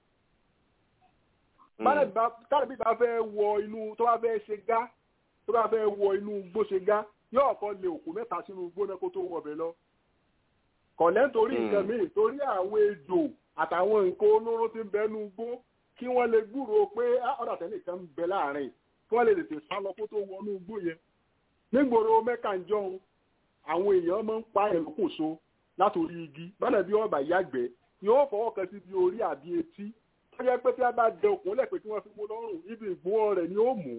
Mm. tánàbí bá fẹ́ wọ inú tó bá fẹ́ ṣe gá tó bá fẹ́ wọ inú igbó ṣe gá yóò kọ́ lé òkú mẹ́ta sínú igbó náà kó tó wọ ọbẹ̀ lọ kọ̀lẹ́ nítorí Mm. nǹkan míì torí àwọn ejò àtàwọn nǹkan olóró tí ń bẹ nú igbó kí wọ́n lè gbúròó pé "Ah, ọ̀dà tẹ́lẹ̀ kan ń bẹ láàrin kí wọ́n lè tètè sá lọ kó tó wọnú igbó yẹn nígboro mẹ́ka ń jọun àwọn èèyàn máa ń pa ẹ̀lókòso látòrí igi bọ́dà bí ọba yàgbẹ́ yóò fọwọ́ kan sí bí orí àbí etí tó jẹ́ pé tí a bá dẹ okùn lẹ̀ pé tí wọ́n fi mú lọ́rùn ibi ìgbó rẹ̀ ni ó mú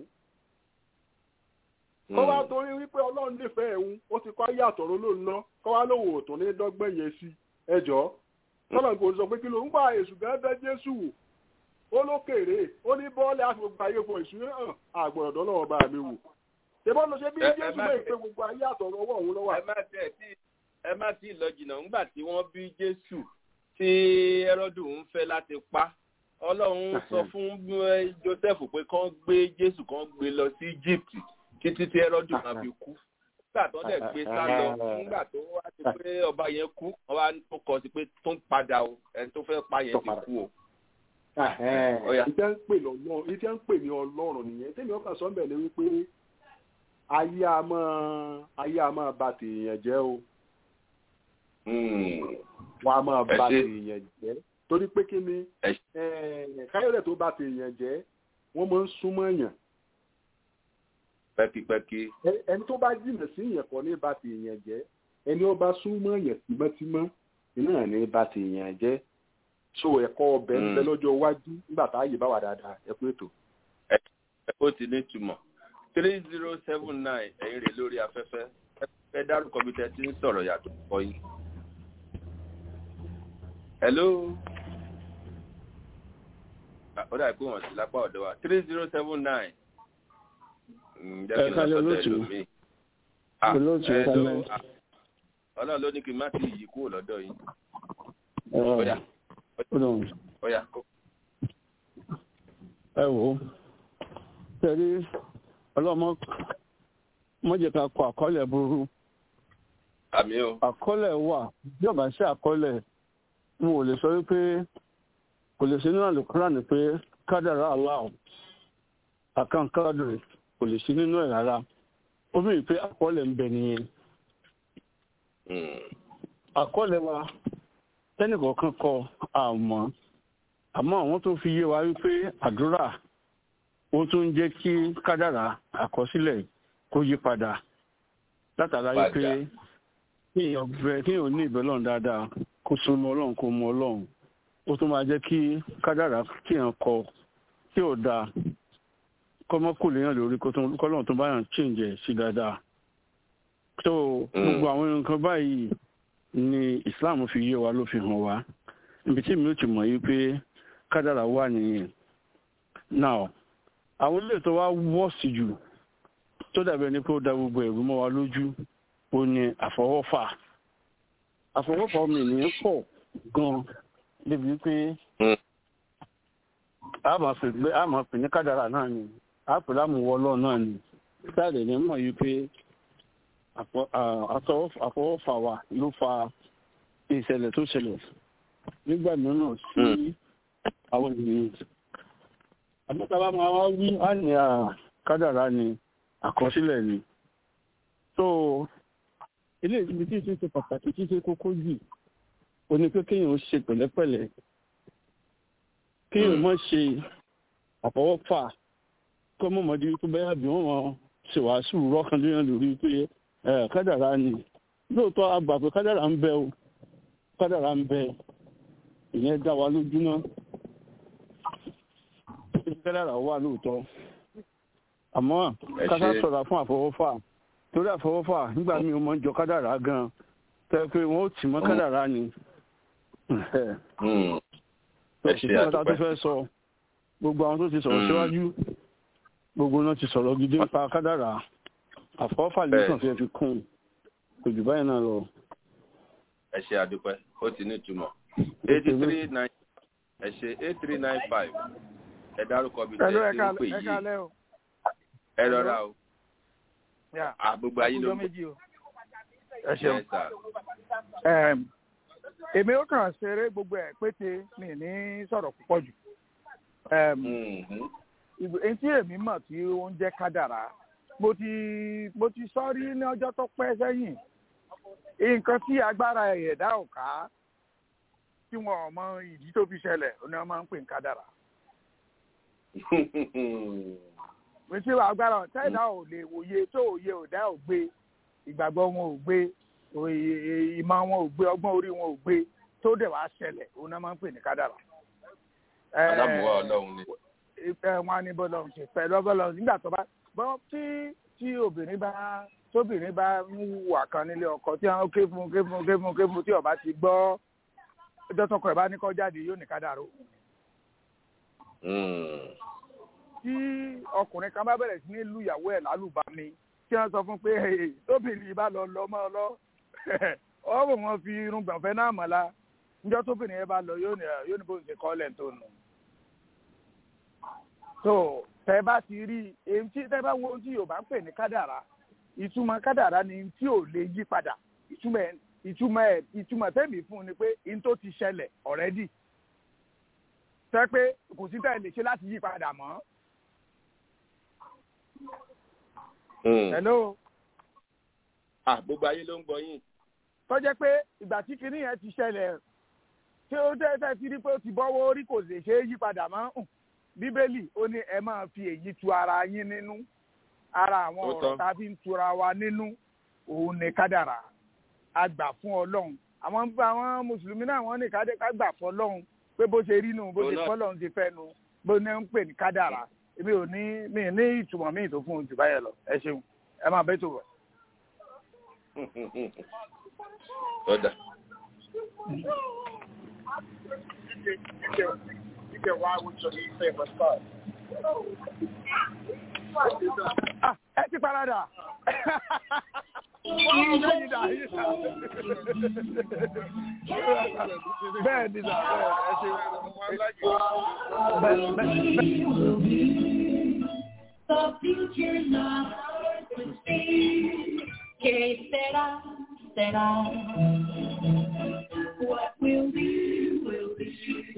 kọ́ wá torí wípé ọlọ́run nífẹ̀ẹ́ ẹ̀hún ó ti kọ́ ayé àtọ̀rọ̀ ló ń ná kọ́ wá lówó òtún ní dọ́gbẹ́ yẹn sí ẹjọ́ tọ́lọ̀ kò sọ pé kí ló ń pa èṣù gan bẹ́ jésù wò ó ló kéré ó ní bọ́ọ̀lì àti gbogbo ayé fún èṣù hàn àgbọ̀dọ̀ lọ́wọ́ bá mi wò ṣèbọ́n ló ṣe bí Ẹ- ẹ jésù má mọ̀ ṣe- pé gbogbo ayé àtọ̀rọ̀ ọwọ́ òun lọ́wọ́ ẹ má tẹ̀ tí ẹ má tí ì lọ jìnnà ńgbà tí wọ́n bí jésù tí ẹrọ́dù ń fẹ́ láti pa ọlọ́run sọ fún eh, joseph pé kán gbé jésù kán gbé lọ sí egypt títí tí ẹrọ́dù máa fi kú nígbà tó dẹ̀ gbé sá lọ nígbà tó wá ti pé ọba yẹn kú ọba tó kọ sí pé tó ń padà o ẹni tó fẹ́ pa yẹn ti kú o. Ọya. ìtẹ́ ń pè lọ́lọ́run ìtẹ́ ń pè ní ọlọ́run nìyẹn tẹ́mi ọkàn sọ ń bẹ̀ ni wípé ayé a máa ayé a máa ba tèèyàn jẹ́ o Mm. wọn a máa Ẹ ba ṣé. tèèyàn jẹ́ torí pé kí ni Ẹ ṣé. eh, káyọ̀dẹ̀ tó ba tèèyàn jẹ́ wọ́n máa ń súnmọ́ èèyàn pẹ́kipẹ́ki. Ẹ- ẹni tó bá jìnnà sí èèyàn kọ́ ní ba tèèyàn jẹ́ ẹni ó bá súnmọ́ èèyàn tímọ́tímọ́ iná ní ba tèèyàn jẹ́ so ẹ̀kọ́ ọbẹ̀ ń bẹ Mm. lọ́jọ́ iwájú nígbà tá a yè bá wà dáadáa ẹ kú ètò. ó ti ní túmọ̀ three zero seven nine ẹ̀yin rè lórí afẹ́fẹ́ ẹ fẹ́ dárúkọ bí tẹ́ ti ń sọ̀rọ̀ yàtọ̀ kọ́ yín. hello. Ah, ó dàbí pé wọ́n sì lápá ọ̀dọ̀ wa three zero seven nine. jẹ́ kí n lọ Ẹ kálẹ́ sọ́dọ̀ olóòtú. ẹlòmíì. Ah, Olóòtú, ẹ hello. kálẹ́. Ah, ọlọ́run ló ní kí n má ti yí kúrò lọ́dọ̀ yín. ẹ ọ̀yà ọdún ọ̀yà ẹ wò ó tẹ̀lé ọlọ́mọ mọ́jẹ̀ ká kọ àkọọ́lẹ̀ burú àmì o. àkọọ́lẹ̀ wà bí ọ̀bà sí àkọọ́lẹ̀ n ò lè sọ wípé kò lè sí nínú àlùkùránì pé kádàrá aláwọ̀ àkànkádùrì kò lè sí nínú ẹ̀ rárá ó bí pé àkọọ́lẹ̀ ń bẹ nìyẹn Mm. àkọọ́lẹ̀ wa tẹ́nìkọ̀ọ̀kan kọ àmọ́ àmọ́ àwọn tó fi yé wa wípé àdúrà ó tún ń jẹ́ kí kádàrá àkọsílẹ̀ kó yí padà látara wípé Padà. kéèyàn bẹ kéèyàn ní ìbẹ̀ lọ́run dáadáa kó súnmọ́ ọlọ́run kó mọ ọlọ́run ó tún máa jẹ́ kí kádàrá kéèyàn kọ tí ò dáa kọ́mọ́kù léèyàn lórí kó tún- kọ́lọ́run tó bá yàn chíǹjẹ̀ sí dáadáa tó gbogbo àwọn nǹkan báyìí ni islam fi yé wa ló fi hàn wá ibi tí mi ò ti mọ̀ yìí pé kádàrà wà nìyẹn now àwọn ilé tó wá wọ́ọ̀sì jù tó dàbí ẹni pé ó da gbogbo ẹ̀rú mọ́ wa lójú ó ní àfọwọ́fà àfọwọ́fà ọmọ ènìyàn pọ̀ gan débi pé Mm. a máa pè pé a máa pè ní kádàrà náà ni a pè lámùwọ́ ọlọ́run náà ni sáàdẹ̀ ní mọ̀ yìí pé àpọ- à- àtọwọ́- àfọwọ́fà wa ló fa ìṣẹ̀lẹ̀ tó ṣẹlẹ̀ nígbà mìíràn sí àwọn ènìyàn àmọ́tàbá máa wá wí á ní à kádàrá ni àkọsílẹ̀ ni so ilé ibi tí ìṣe ṣe pàtàkì tí ṣe kókó jù ó ní pé kéèyàn ó ṣe pẹ̀lẹ́pẹ̀lẹ́ kéèyàn mọ̀ ṣe àfọwọ́fà kọ́ mọ̀mọ́dé tó bẹ́yà bí wọ́n wọn ṣe wàásù rọ́kàndínlẹ́ lórí pé ẹ̀ kádàrá ni lóòótọ́ a gbà pé kádàrá ń bẹ o kádàrá ń bẹ ìyẹn dá wa lójúmọ́ kádàrá wà lóòótọ́ àmọ́ Ẹ kásá ṣe- sọ̀rọ̀ fún àfọwọ́fà torí àfọwọ́fà nígbà míì ó máa ń jọ kádàrá gan tẹ́ pé wọ́n ó tì mọ́ kádàrá ni Mm. tó Ẹ kò sí ṣe ọ̀tá tó àdúpẹ́. fẹ́ sọ gbogbo àwọn tó ti sọ̀rọ̀ Mm. síwájú gbogbo náà ti sọ̀rọ̀ gidi nípa kádàrá àfọwọ́fà lè Bẹ́ẹ̀. kàn fẹ́ fi kún un kò jù báyìí náà lọ. ẹ ṣe àdúpẹ́ ó ti ní ìtumọ̀ eighty three nine ẹ ṣe eight three nine five ẹ dárúkọ bíi Hello, tẹ́ ẹ ẹ ti ń ká- pè ẹ yìí káalẹ́ o. ẹ rọra o Yeah. àgbogbo ayé ló Ọjọ́ ń méjì o. Ẹ Yes, ṣeun. sir. Ẹm, Èmi ó kàn ṣeré gbogbo ẹ̀ pété mi ní sọ̀rọ̀ púpọ̀ jù. Ẹm, Mhm. ìgbò- Èyí tí èmi mọ̀ tí ó ń jẹ́ kádàrá. Mo ti mo ti sọ rí ní ọjọ́ tó pẹ́ sẹ́yìn. Nǹkan tí agbára ẹ̀dá ò ká tí wọn ò mọ ìdí tó fi ṣẹlẹ̀ ó ní wọ́n máa ń pè ní kádàrá. mi tí agbára tẹ́lá ò lè wòye tó òye òdá ò gbé ìgbàgbọ́ wọn ò gbé òye- ìmọ̀ wọn ò gbé ọgbọ́n orí wọn ò gbé tó dẹ̀ wá ṣẹlẹ̀ òun náà máa ń pè ní kádàrà. Eh, alámùwá ọlọ́run ni ìfẹ́ wọn á ní bọ́lọ̀ ṣe fẹ́ lọ́bọ̀lọ́ nígbà tó bá bọ́ tí tí obìnrin bá tóbìnrin bá ń wà kan nílé ọkọ tí wọn ké fún ké fún ké fún ké fún tí ọba ti gbọ́ ọjọ́ tọkọ ẹ̀ bá ní kọ́ jáde yóò ní kádàrá o Mm. tí ọkùnrin kan bá bẹ̀rẹ̀ sí ní lu ìyàwó ẹ̀ lálùbami tí wọ́n sọ fún pé "Hey, tóbìnrin bá lọ lọ mọ́ ọ lọ ọ̀rọ̀ wọn fi irun gbọ̀nfẹ́ náà mọ̀ la níjọ́ tóbìnrin yẹn bá lọ yóò ní yóò ní bó ń ṣe kọ́ lẹ̀ tó nù. tó tẹ bá ti rí èyí tí tẹ bá wo ohun tí Yorùbá ń pè ní kádàrá ìtumọ̀ kádàrá ni tí ò lè yí padà ìtumọ̀ ẹ̀ ìtumọ̀ ẹ̀ ìtumọ̀ tẹ́mi fún un ni pé in tó ti ṣẹlẹ̀ already tẹ́ pé kò sí tẹ́ lè ṣe láti yí padà mọ́. Mm. hello ah gbogbo ayé ló ń gbọ́ yín tó jẹ́ pé ìgbà tí kinní yẹn ti ṣẹlẹ̀ tí ó tẹ́ tẹ́ ti rí pé ó ti bọ́wọ́ orí kò lè ṣe é yí padà mọ́ hùn. bíbélì ó ní ẹ máa fi èyí tu ara yín nínú ara àwọn Ó ọ̀rọ̀ tán. tá a fi ń tura wa nínú òun ní kádàrà a gbà fún ọlọ́run àwọn àwọn mùsùlùmí náà wọ́n ní kádé ká gbà fún ọlọ́run pé bó ṣe rí nù bó Òun ṣe náà- fọ́lọ́run ti fẹ́ nu bó ní ń pè ní kádàrà èmi ò ní mi ní ìtumọ̀ míì tó fún un jù báyẹn lọ ẹ ṣeun ẹ máa bẹ́ tó bọ̀. ọ̀dà Ah, ẹ ti parada. Wọ́n mú bẹ́ẹ̀ ni dà yìí sà. Bẹ́ẹ̀ ni dà bẹ́ẹ̀ ẹ ṣe. Bẹ́ẹ̀ bẹ́ẹ̀ The future's not to see. Que será, será. What will be, will be.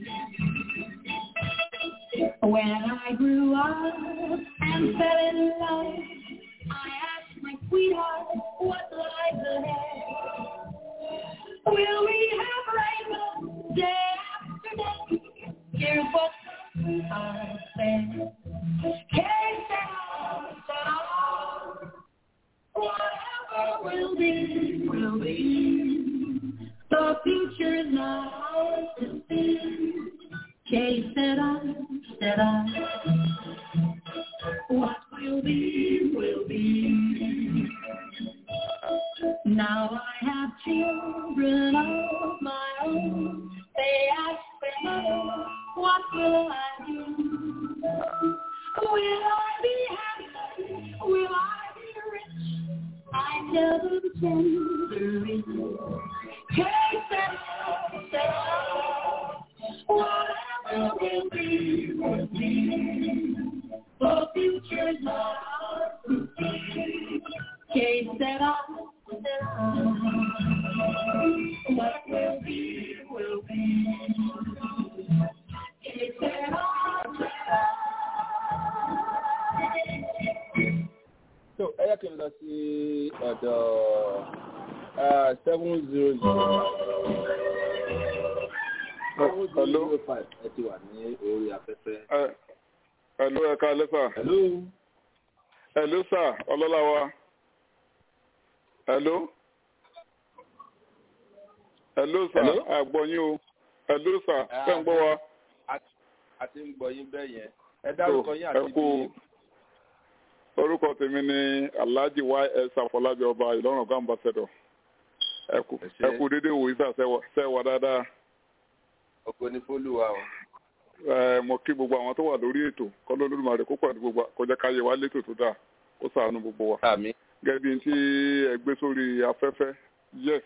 When I grew up and fell in love, I asked my sweetheart what lies ahead. Will we have rainbows day after day? Here's what my sweetheart said. Can't Whatever will be, will be. The future's not ours to see. Que será, será. What will be, will be. Now I have children of my own. They ask their mother, what will I do? Will I be happy? Will I be rich? I tell them tenderly. Take that, whatever will be, will be. The future's not ours to see. Que será, What will be, will be. It's an so ẹ yẹ kí n lọ sí ọ̀dọ̀ seven zero zero seven zero zero five ẹ ti wà ní orí afẹ́fẹ́. Hello, ẹ ká lẹ́sà. Hello. Hello, sà, ọlọ́lá wa. Hello. Hello, sà, Hello? àgbọ̀yìn o. Hello, sà, ṣé ń gbọ́ wa? a ti ń gbọ́ yín bẹ́ẹ̀ yẹn ẹ dárúkọ yín àti ẹ kú orúkọ tèmi ni alhaji ys afọlábí ọba ìlọrin ọgá ambassador ẹ kú ẹ kú dédé wò isa sẹwà dáadáa ọkọ ní fólúwa o. ẹ mo kí gbogbo àwọn tó wà lórí ètò kọlọ olódùmarè kó pàdé gbogbo kọjá káyé wa létò tó dáa kó ṣàánú gbogbo wa. àmín. gẹ́gẹ́ bí n tí ẹ gbé sórí afẹ́fẹ́ yes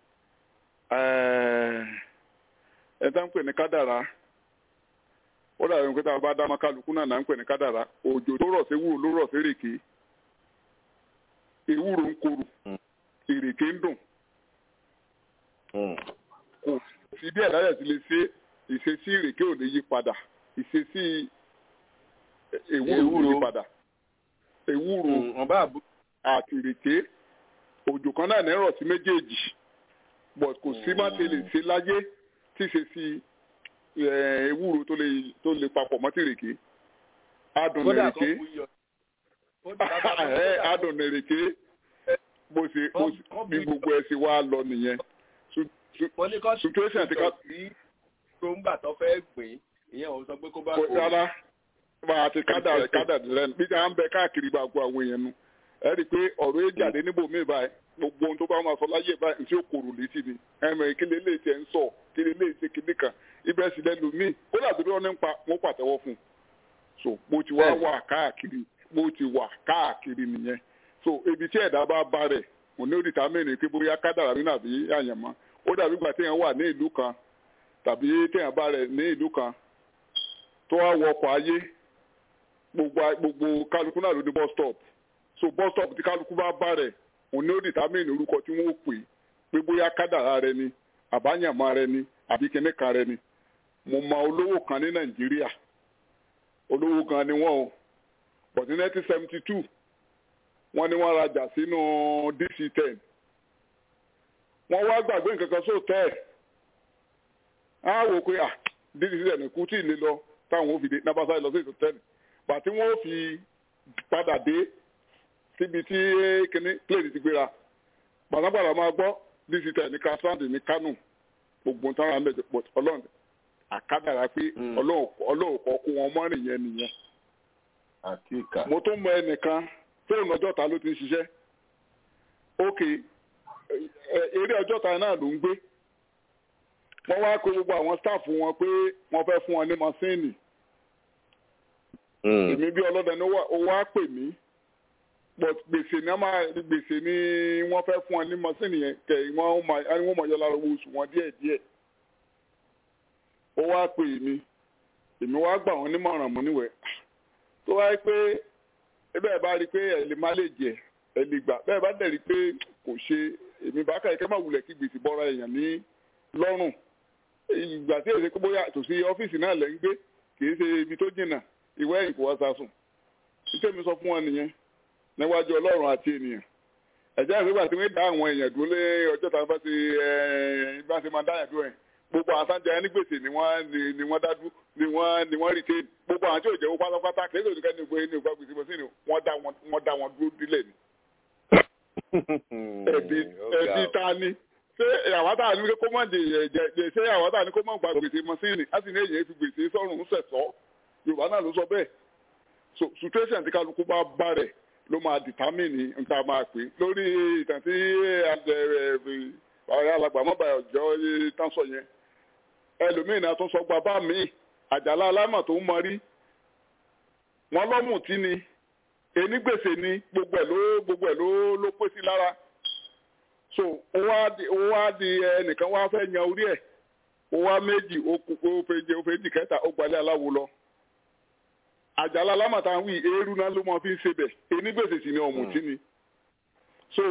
ẹ tá ń pè ní kádàrá ó dàbí pé tá a bá dá mákàlùkù náà náà ń pè ní kádàrá òjò tó rọ̀ sí ewúro ló rọ̀ sí èrèké ewúro ń korò èrèké ń dùn kò sí bí ẹ̀dá yẹn ti lè ṣe ìṣesí ìrèké ò lè yí padà ìṣesí ewúro ò yí padà ewúro àti ìrèké òjò kan náà ní rọ̀ sí méjèèjì but kò sí má ṣe lè ṣe láyé tí ìṣesí ewúro tó lè tó lè papọ̀ mọ́ tìrèké adùn nìrèké adùn nìrèké bó ṣe bí gbogbo ẹ̀ ṣe wá lọ nìyẹn situation ti ká. tó ń gbà tó fẹ́ gbìn ìyẹn ò sọ pé kó bá kó. rárá bá a ti kádà kádà lẹ́nu bí a ń bẹ káàkiri bá gbọ́ àwọn èèyàn nu ẹ rí i pé ọ̀rọ̀ yẹn jáde níbò míì báyìí gbogbo ohun tó bá máa sọ láyé báyìí tí ó kòrò létí ni ẹ̀mẹ̀ kí lè lè tiẹ̀ ń sọ kí lè lè ṣe kíní kan ibẹ̀ sì lẹ́nu míì ó dàbí bí wọ́n ní pa wọ́n pàtẹ́wọ́ fún un so mo ti wá wà káàkiri mo ti wà káàkiri nìyẹn so ibi tí ẹ̀dá bá bá rẹ̀ mo ní òdìtà mẹ́rin pé bóyá kádàrà nínú àbí àyànmọ́ ó dàbí ìgbà téèyàn wà ní ìlú kan tàbí téèyàn bá rẹ̀ ní ìlú kan tó wá wọkọ̀ ayé gbogbo gbogbo kálukú náà ló ní bus stop so bus stop tí kálukú bá bá rẹ̀ òun ní òdìtà mẹ́rin orúkọ tí wọ́n pè pé bóyá kádàrà rẹ ni àbáyànmọ́ rẹ ni àbí kíní kan rẹ ni mo mọ olówó kan ní nàìjíríà olówó kan ni wọn o but ní nineteen seventy two wọ́n ní wọ́n rajà sínú dc ten wọ́n wá gbàgbé nǹkan kan sóòtẹ́ ẹ̀ á wò pé à dc ten kú tí ì lè lọ táwọn ò fi dé nabasa lọ sí ètò ten bàtí wọ́n fi padà dé síbi tí kíní plane ti gbéra gbàdágbàdà máa gbọ́ dc ten ní kasand ní kánò gbogbo táwọn àmì pọ̀ ọlọ́run àkádàrà pé ọlọ́run kọ́ kó wọn mọ́rin yẹn nìyẹn. àkíkà. mo tún mọ ẹnìkan fóònù ọjọ́ta ló ti ń ṣiṣẹ́ ok eré ọjọ́ta náà ló ń gbé wọ́n wá kó gbogbo àwọn stáàfù wọn pé wọ́n fẹ́ fún wọn ní masíìnì èmi bí ọlọ́dẹ ni ó wá pè mí but gbèsè ní gbèsè ni wọ́n fẹ́ fún wọn ní masíìnì yẹn kẹ̀ wọ́n mọ̀ yọ lára owó oṣù wọn díẹ̀díẹ̀ ó wá pè mí èmi wá gbà wọn nímọ̀ràn mú níwẹ̀ tó wáyé pé bẹ́ẹ̀ bá rí i pé ẹ̀ lè má lè jẹ ẹ̀ lè gbà bẹ́ẹ̀ bá dẹ̀ rí i pé kò ṣe èmi bá kà kẹ́ máa wulẹ̀ kí gbèsè bọ́ra èèyàn ní lọ́rùn ìgbà tí èsì bóyá tòsí ọ́fíìsì náà lẹ́ ń gbé kì í ṣe ibi tó jìnnà ìwé ẹ̀yìn kò wá sásùn títẹ́ mi sọ fún wọn nìyẹn níwájú ọlọ́run àti ènìyàn ẹ̀jẹ̀ ìgbà tí wọ́n dá àwọn èèyàn dúró lé ọjọ́ tàbí bá ti bá ti máa dá èèyàn dúró yẹn gbogbo àwọn sáńjẹ ẹni gbèsè ni wọ́n ni wọ́n dájú ni wọ́n ni wọ́n retain gbogbo àwọn tí ò jẹ́ owó pátápátá kì í ṣe òdìkẹ́ ní ìgbé ní ìgbà gbèsè bọ́ sí ni wọ́n dá wọn wọ́n dá wọn dúró dílé ni. ẹbí ẹbí ta ni ṣé àwọn tá a ní kó mọ̀ jẹ jẹ ṣé àwọn tá a ní kó mọ̀ gba gbèsè mọ́ sí ni á sì ní èyí fi gbèsè sọ́run sẹ̀sọ́ yorùbá náà ló sọ bẹ́ẹ̀ so situation tí kálukú bá bá rẹ̀ ló máa determine nǹkan máa pè lórí ìtàn tí ọ̀rẹ́ alàgbàmọ́bà ọ̀jọ́ tán sọ yẹn ẹlòmíín náà tún sọ gba bá mi àjàlá alámọ̀ tó ń mọ rí wọn lọ́mù tí ni enígbèsè ni gbogbo ẹ̀ ló gbogbo ẹ̀ ló ló pé sí lára so ó wá di ó wá di ẹnìkan wá fẹ́ yan orí ẹ̀ ó wá méjì ó fèjì ó fèjì kẹta ó gbalẹ̀ aláwo lọ àjàlá alámọ̀ tá à ń wí eérú náà ló máa fi ń ṣe bẹ̀ enígbèsè sì ni ọ̀mùtí ni so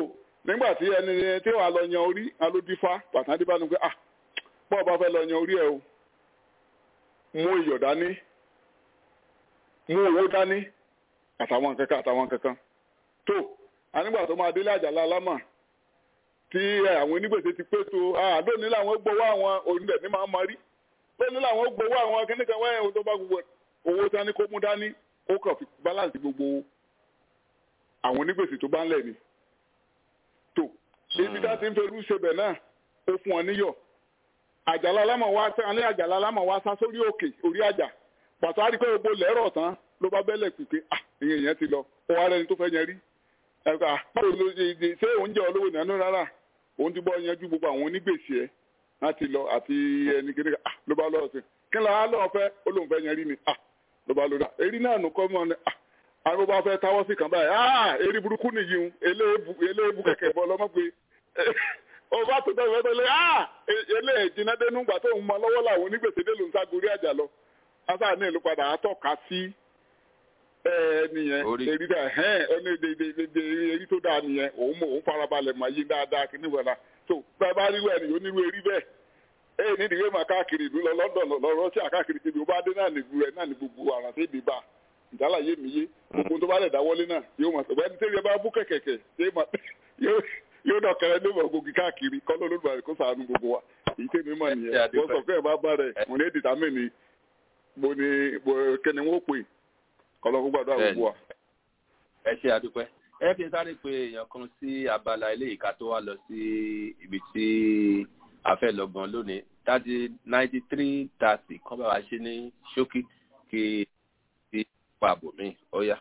nígbà tí ẹni tí wàá lọ yan orí alódífá pàtàkì bá ní pé ah bọ́ọ̀ bá fẹ́ lọ yan orí ẹ o mú iyọ̀ dání mú owó dání àtàwọn kankan àtàwọn kankan tó anígbà tó máa délé àjàlá alámà tí àwọn onígbèsè ti pé tó ah lónìí làwọn gbowó àwọn onílẹ̀ ní máa ń marí lónìí làwọn gbowó àwọn kíníkan wáyé ohun tó bá gbogbo owó dání kó mú dání ó kàn fi balance gbogbo àwọn onígbèsè tó bá ń lẹ̀ ni tó ibi tá ti ń ferú ṣebẹ̀ náà ó fún wọn níyọ̀ àjàlá alámọ̀ wá sẹ́ alẹ́ àjàlá alámọ̀ wá sá sórí òkè orí àjà pàtó àrí pé gbogbo lẹ́rọ̀ tán ló bá bẹ́lẹ̀ pípé ah ìyẹn yẹn ti lọ ó wá rẹni tó fẹ́ yẹn rí ẹ̀ka báwo ló ṣe ṣe ṣé oúnjẹ olówó nánú rárá òun ti bọ́ yanjú gbogbo àwọn onígbèsè ẹ̀ láti lọ àti ẹni kéde ah ló bá lọ́ọ̀ sí kí ló á lọ́ọ̀ fẹ́ ó lóun fẹ́ yẹn rí ni ah ló bá lọ́ọ̀ èrí náà nù kọ́ mọ́ ni ah àwọn bá fẹ́ táwọ́ sí kan báyìí ah èrí burúkú nìyí ń eléèbú kẹ̀kẹ́ bọ́ lọ́mọ́ pé ọba tó bẹ́ẹ̀ bẹ́ẹ̀ lé ah eléyìí jiná dénú gbà tó ń mọ lọ́wọ́ làwọn onígbèsè dé ló ń ságorí àjà lọ asa ní ìlú padà àtọ́ka sí nìyẹn èrí dà hẹ́n ọ́nà èdè èrí tó dáa nìyẹn òun mọ̀ òun farabalẹ̀ mà yí dáadáa kí níwọ̀n náà tó bẹ́ẹ̀ bá rí wẹ̀ ní onírú èrí bẹ́ẹ̀ ẹ̀ ní ìdíwé mà káàkiri ìlú lọ London lọ Russia káàkiri ibi ó bá dé náà nìgbù rẹ̀ náà ní gbogbo àrà tó dé bá ìjálá yé mi yé gbogbo tó bá lẹ̀ dáwọ́lé náà yóò mọ̀ sọ̀rọ̀ ẹni tẹ́lẹ̀ bá bú kẹ̀kẹ̀kẹ̀ yóò dọ̀ kẹrẹ ní ìmọ̀ gògì káàkiri kọ́ ló lóògbà kó sàánú gbogbo wa èyí tèmi mọ̀ nìyẹn wọ́n sọ fún ẹ̀ bá bá rẹ̀ mo ní dìtámì ni mo ní kẹ́ni wọ́n pè kọ́lọ́ gbogbo àdúrà gbogbo wa. ẹ ṣe àdúpẹ́ ẹ kí n sáré pé èèyàn kan sí abala ilé ìka tó wá lọ sí ibi tí a fẹ́ lọ gan lónìí thirty ninety three thirty kọ́ bá wa ṣe ní ṣókí kí ti pa àbò mi ó yá.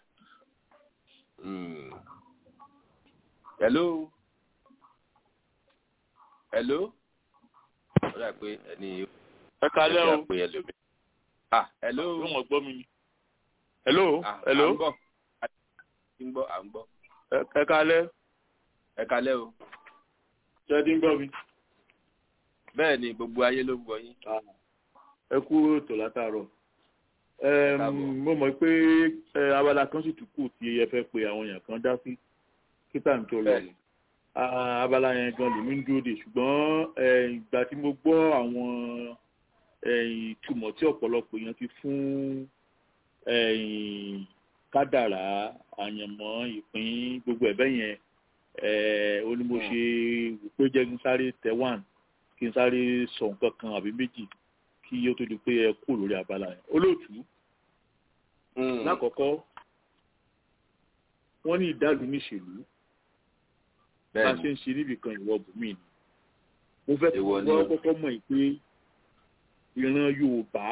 hello hello ó dà pé ẹni ẹ kalẹ́ o pé ẹlòmí. ah hello. yóò mọ̀ gbọ́ mi ni. hello hello. à ń gbọ́ à ń gbọ́ à ń gbọ́. ẹ kalẹ́. ẹ kalẹ́ o. ṣé ẹ ti ń gbọ́ mi. bẹ́ẹ̀ ni gbogbo ayé ló ń gbọ́ yín. ẹ kú ètò látàárọ̀. mo mọ̀ pé abala kan sì tún kù tí ẹ fẹ́ pe àwọn èèyàn kan dá sí kíta ń tó lọ abala yẹn gan lèmi ń dúró de ṣùgbọ́n ìgbà tí mo gbọ́ àwọn ìtumọ̀ tí ọ̀pọ̀lọpọ̀ èèyàn ti fún kádàrá àyànmọ́ ìpín gbogbo ẹ̀bẹ̀ yẹn ó ní mo ṣe wò pé jẹ́ kí n sáré tẹ wán kí n sáré sọ nǹkan kan àbí méjì kí ó tó di pé ẹ kú lórí abala yẹn olóòtú lákọ̀ọ́kọ́ wọ́n ní ìdálù níṣèlú bá a ṣe ń ṣe níbì kan ìwọ bùnmí ni mo fẹ́ kí wọ́n kọ́kọ́ mọ̀ pé ìran yorùbá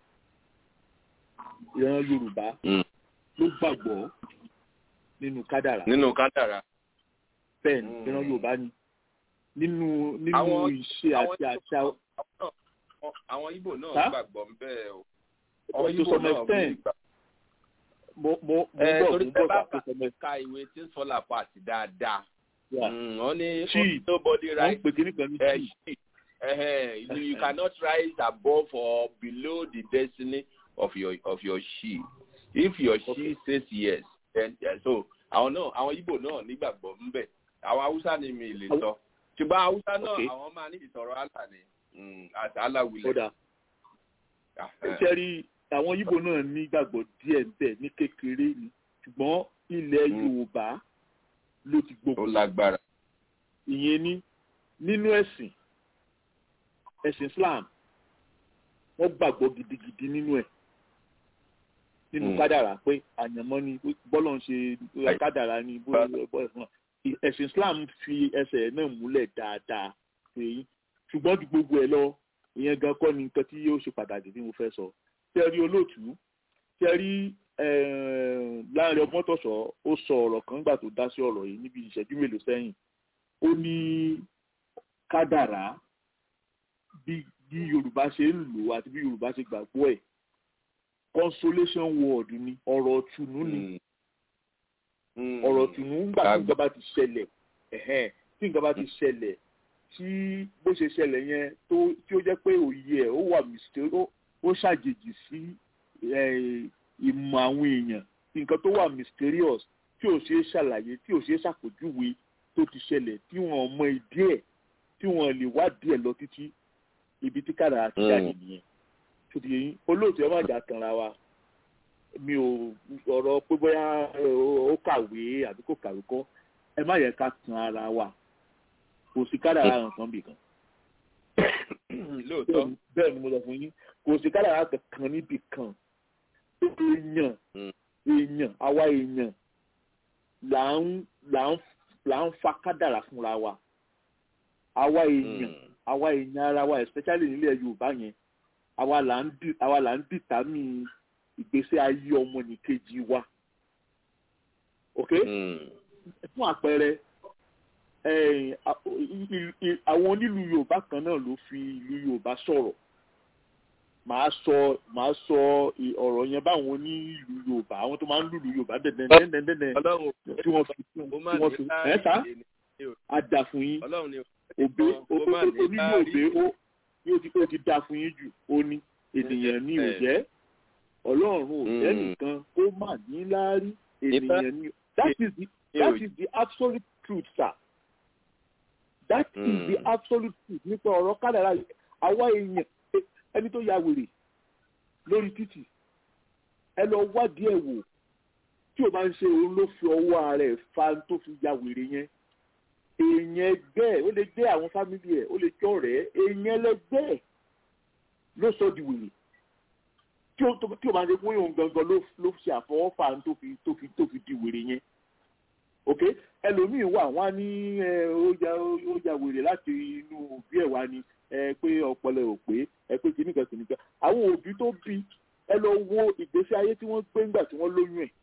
ìran yorùbá ló gbàgbọ́ nínú kádàrá. nínú kádàrá. bẹ́ẹ̀ ni ìran yorùbá ni nínú nínú ìṣe àti àṣà. àwọn ibo náà gbàgbọ́ ń bẹ́ẹ̀ o. àwọn ibo náà gbàgbọ́ mo mo mo bọ̀ mo bọ̀ bá tó sọ mẹ́ta. ka ìwé tí ń sọ́là pàtì dáadáa. wọ́n ní chi nobody wọ́n right. pè kíní kan ní chi. Uh, you cannot rise above or below the destiny of your of your she. If your she says yes, then yeah, so àwọn náà àwọn Igbo náà nígbàgbọ́ ńbẹ̀ àwọn Haúsá ni mi lè sọ ṣùgbọ́n Haúsá náà àwọn máa ní ìsọ̀rọ̀ àlà ni àti aláwilẹ̀. kódà ṣe rí àwọn Igbo náà nígbàgbọ́ díẹ̀ bẹ́ẹ̀ ní kékeré ni ṣùgbọ́n ilẹ̀ Yorùbá ló ti gbogbo. ó lágbára. ìyẹn ní nínú ẹ̀sìn ẹ̀sìn Islam wọ́n gbàgbọ́ gidigidi nínú ẹ̀ nínú kádàrà pé àyànmọ́ ni bọ́lọ̀ ń ṣe kádàrà ni ẹ̀sìn Islam fi ẹsẹ̀ náà múlẹ̀ dáadáa èyí ṣùgbọ́n ju gbogbo ẹ̀ lọ ìyẹn gan kọ́ ni nǹkan tí yóò ṣe pàtàkì tí mo fẹ́ sọ tẹ́rí olóòtú tẹ́rí láàrin ọgbọ́ntọ̀sọ̀ ó sọ ọ̀rọ̀ kan gbà tó dá sí ọ̀rọ̀ yìí níbi ìṣẹ́jú mélòó sẹ́yìn ó ní kádàrá bí bí yorùbá ṣe ń lò àti bí yorùbá ṣe gbàgbọ́ ẹ̀ consolation word ni ọ̀rọ̀ tùnú ni ọ̀rọ̀ tùnú ńgbà tí nǹkan bá ti ṣẹlẹ̀ tí nǹkan bá ti ṣẹlẹ̀ tí bó ṣe ṣẹlẹ̀ yẹn tó tí ó jẹ́ pé òye ẹ̀ ó wà mistake ó ṣàjèjì sí ìmọ̀ àwọn èèyàn nǹkan tó wà mysterious tí ò ṣeé ṣàlàyé tí ò ṣeé ṣàpèjúwe tó tó ti ṣẹlẹ̀ tí wọ́n mọ ìdí ẹ̀ tí wọ́n lè wádìí ẹ̀ lọ títí ibi tí kádàrá ti jáde nìyẹn tó ti yẹn olóòtú ẹ má jà tanra wa mi ò ọ̀rọ̀ pé bóyá ó kàwé àbí kò kàwé kọ́ ẹ má yẹ ká tan ara wa kò sí kádàrá nǹkan bì kan. lóòótọ́ bẹ́ẹ̀ ni mo sọ fún yín kò sí kádàrá kankan níbì kan èèyàn èèyàn àwa èèyàn là ń là ń là ń fa kádàrá fúnra wa àwa èèyàn àwa èèyàn ara wa especially nílẹ̀ yorùbá yẹn àwa là ń dì àwa là ń dìtámì ìgbésí ayé ọmọnìkejì wa ok fún àpẹẹrẹ àwọn onílù yorùbá kan náà ló fi ìlú yorùbá sọ̀rọ̀ màá sọ màá sọ ọ̀rọ̀ yẹn báwọn onílù yorùbá àwọn tó máa ń lùlù yorùbá dẹ̀dẹ̀dẹ̀dẹ̀dẹ̀ tí wọ́n fi tí wọ́n fi ẹ̀ sá àdà fún yín òbé onílù òbé ó ti dà fún yín jù ó ní ènìyàn ní òjẹ́ ọlọ́run ò jẹ́ nìkan kó má ní láárí ènìyàn ní that is the that is the absolute truth sir that mm. is the absolute truth nípa ọ̀rọ̀ kádàrá àwa èèyàn ẹni tó ya wèrè lórí títì ẹ lọ wádìí ẹ̀ wò tí o bá ń ṣe òun ló fi ọwọ́ ara ẹ̀ fa tó fi ya wèrè yẹn èèyàn ẹgbẹ́ ẹ̀ ó lè jẹ́ àwọn fámìlì ẹ̀ ó lè jẹ́ ọ̀rẹ́ èèyàn ẹlẹgbẹ́ ẹ̀ ló sọ di wèrè tí o tí o máa ṣe pé òun gangan ló ló ṣe àfọwọ́fà tó fi tó fi tó fi di wèrè yẹn ok ẹlòmíì wà wọn á ní ẹ ó ya ó ya wèrè láti inú òbí ẹ̀ wá ni ẹ pé ọpọlọ ò pé ẹ pé kìnnìkan kìnnìkan àwọn òbí tó bí ẹ lọ wo ìgbésí ayé tí wọ́n gbé ńgbà tí wọ́n lóyún ẹ̀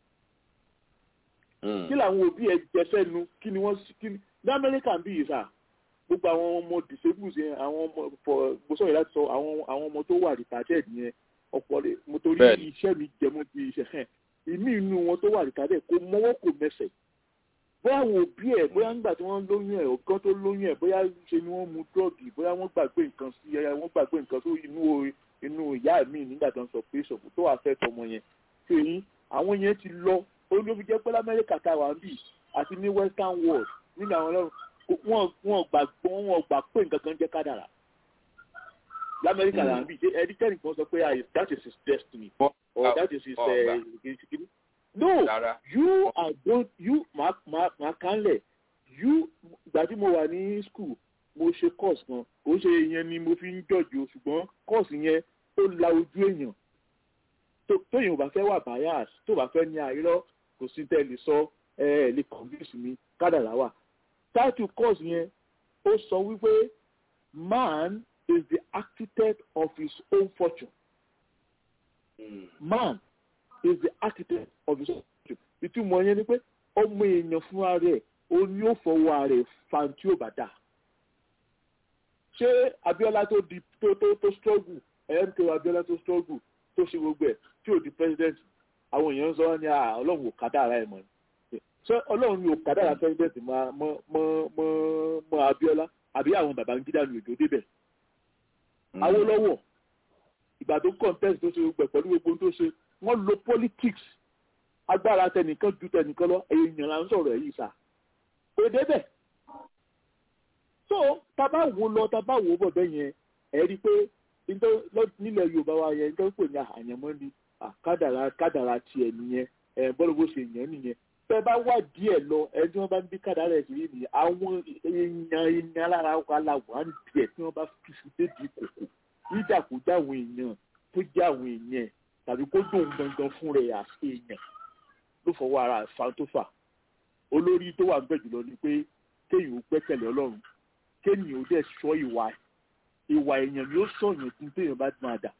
kí làwọn òbí ẹ jẹsẹ nu kí ni wọ́n kí ni ní amẹ́ríkà ń bí yìí sà gbogbo àwọn ọmọ disabled yẹn àwọn ọmọ fọ gbọ́sọ̀ yìí láti sọ àwọn àwọn ọmọ tó wà retarded yẹn ọ̀pọ̀lọpọ̀ mo torí iṣẹ́ mi jẹmọ́ ti iṣẹ́ hàn ìmí inú wọn tó wà retarded kò mọ́wọ́ kò mẹsẹ̀ bóyá àwọn òbí ẹ̀ bóyá nígbà tí wọ́n lóyún ẹ̀ ọ̀gán tó lóyún ẹ̀ bóyá ṣe ni wọ́n mu dọ́ọ̀gì bóyá wọ́n gbàgbé nǹkan sí ẹ̀ wọ́n gbàgbé nǹkan tó inú inú ìyá mi nígbà tó ń sọ pé ṣòfò tó wà fẹ́ tọmọ yẹn ṣe yín àwọn yẹn ti lọ olóbi jẹ́ pé lamẹ́ríkà tá a wà ń bì àti ní western world nínú àwọn ọlọ́run wọn gbàgbọ́ wọn gbà pé nǹkan kan jẹ́ kádàrà lamẹ́ríkà là ń bì ṣe ẹni tẹ́nì kan sọ pé that is his destiny or that is his uh, no you are don't you ma ma ma kanlẹ̀ you ìgbà tí mo wà ní school mo ṣe course kan kò ṣe ìyẹn ni mo fi ń jọ̀jọ̀ ṣùgbọ́n course yẹn ó la ojú èèyàn tóyìn ò bá fẹ́ wà bias tó bá fẹ́ ní àìrọ́ kò sí tẹ́ lè sọ ẹ ẹ lè convince mi kádàrá wà title course yẹn ó sọ wípé man is the architect of his own fortune mm. man is the architect of his own fortune ìtumọ̀ yẹn ni pé ọmọ èèyàn fúnra rẹ̀ ó ní ó fọwọ́ rẹ̀ fan tí ó bá dà ṣé Abíọ́lá tó di tó tó tó struggle mko Abíọ́lá tó struggle tó ṣe gbogbo ẹ̀ tí ò di president àwọn èèyàn ń sọ ní ọlọ́run ò kádàrá ẹ̀ mọ́ ṣé ọlọ́run ni ò kádàrá president mọ́ mọ́ mọ́ mọ́ Abíọ́lá àbí àwọn Babangida ní òjò débẹ̀ Awólọ́wọ̀ ìgbà tó contest tó ṣe gbogbo ẹ̀ pẹ̀lú gbogbo tó ṣe wọ́n lo politics agbára tẹnìkan ju tẹnìkan lọ èèyàn là ń sọ̀rọ̀ ẹ̀ yìí sà kò débẹ̀ so tábà wo lọ tábà wo bọ̀ bẹ́ẹ̀ yẹn ẹ̀ rí i pé nílẹ̀ yorùbá wa yẹn tó ń pè ní àyànmọ́ ni kádàrá kádàrá tiẹ̀ nìyẹn bọ́lá bó ṣe yẹn nìyẹn bẹ́ẹ̀ bá wà díẹ̀ lọ ẹni tí wọ́n bá ń bí kádàrá ẹ̀ kiri nìyẹn àwọn èèyàn èèyàn alára wa la wà ń díẹ̀ tí wọ́n bá fi fi débi kòkò níjà kó já àwọn èèyàn tó já àwọn èèyàn tàbí kó dùn gangan fún rẹ̀ àti èèyàn ló fọwọ́ ara fa tó fà olórí tó wà ń bẹ̀ jùlọ ni pé kéèyàn ó gbẹ́kẹ̀lé ọlọ́run kéèyàn ó dẹ̀ sọ ìwà ìwà èèyàn ni ó sọ̀yàn tí téèyàn bá máa dà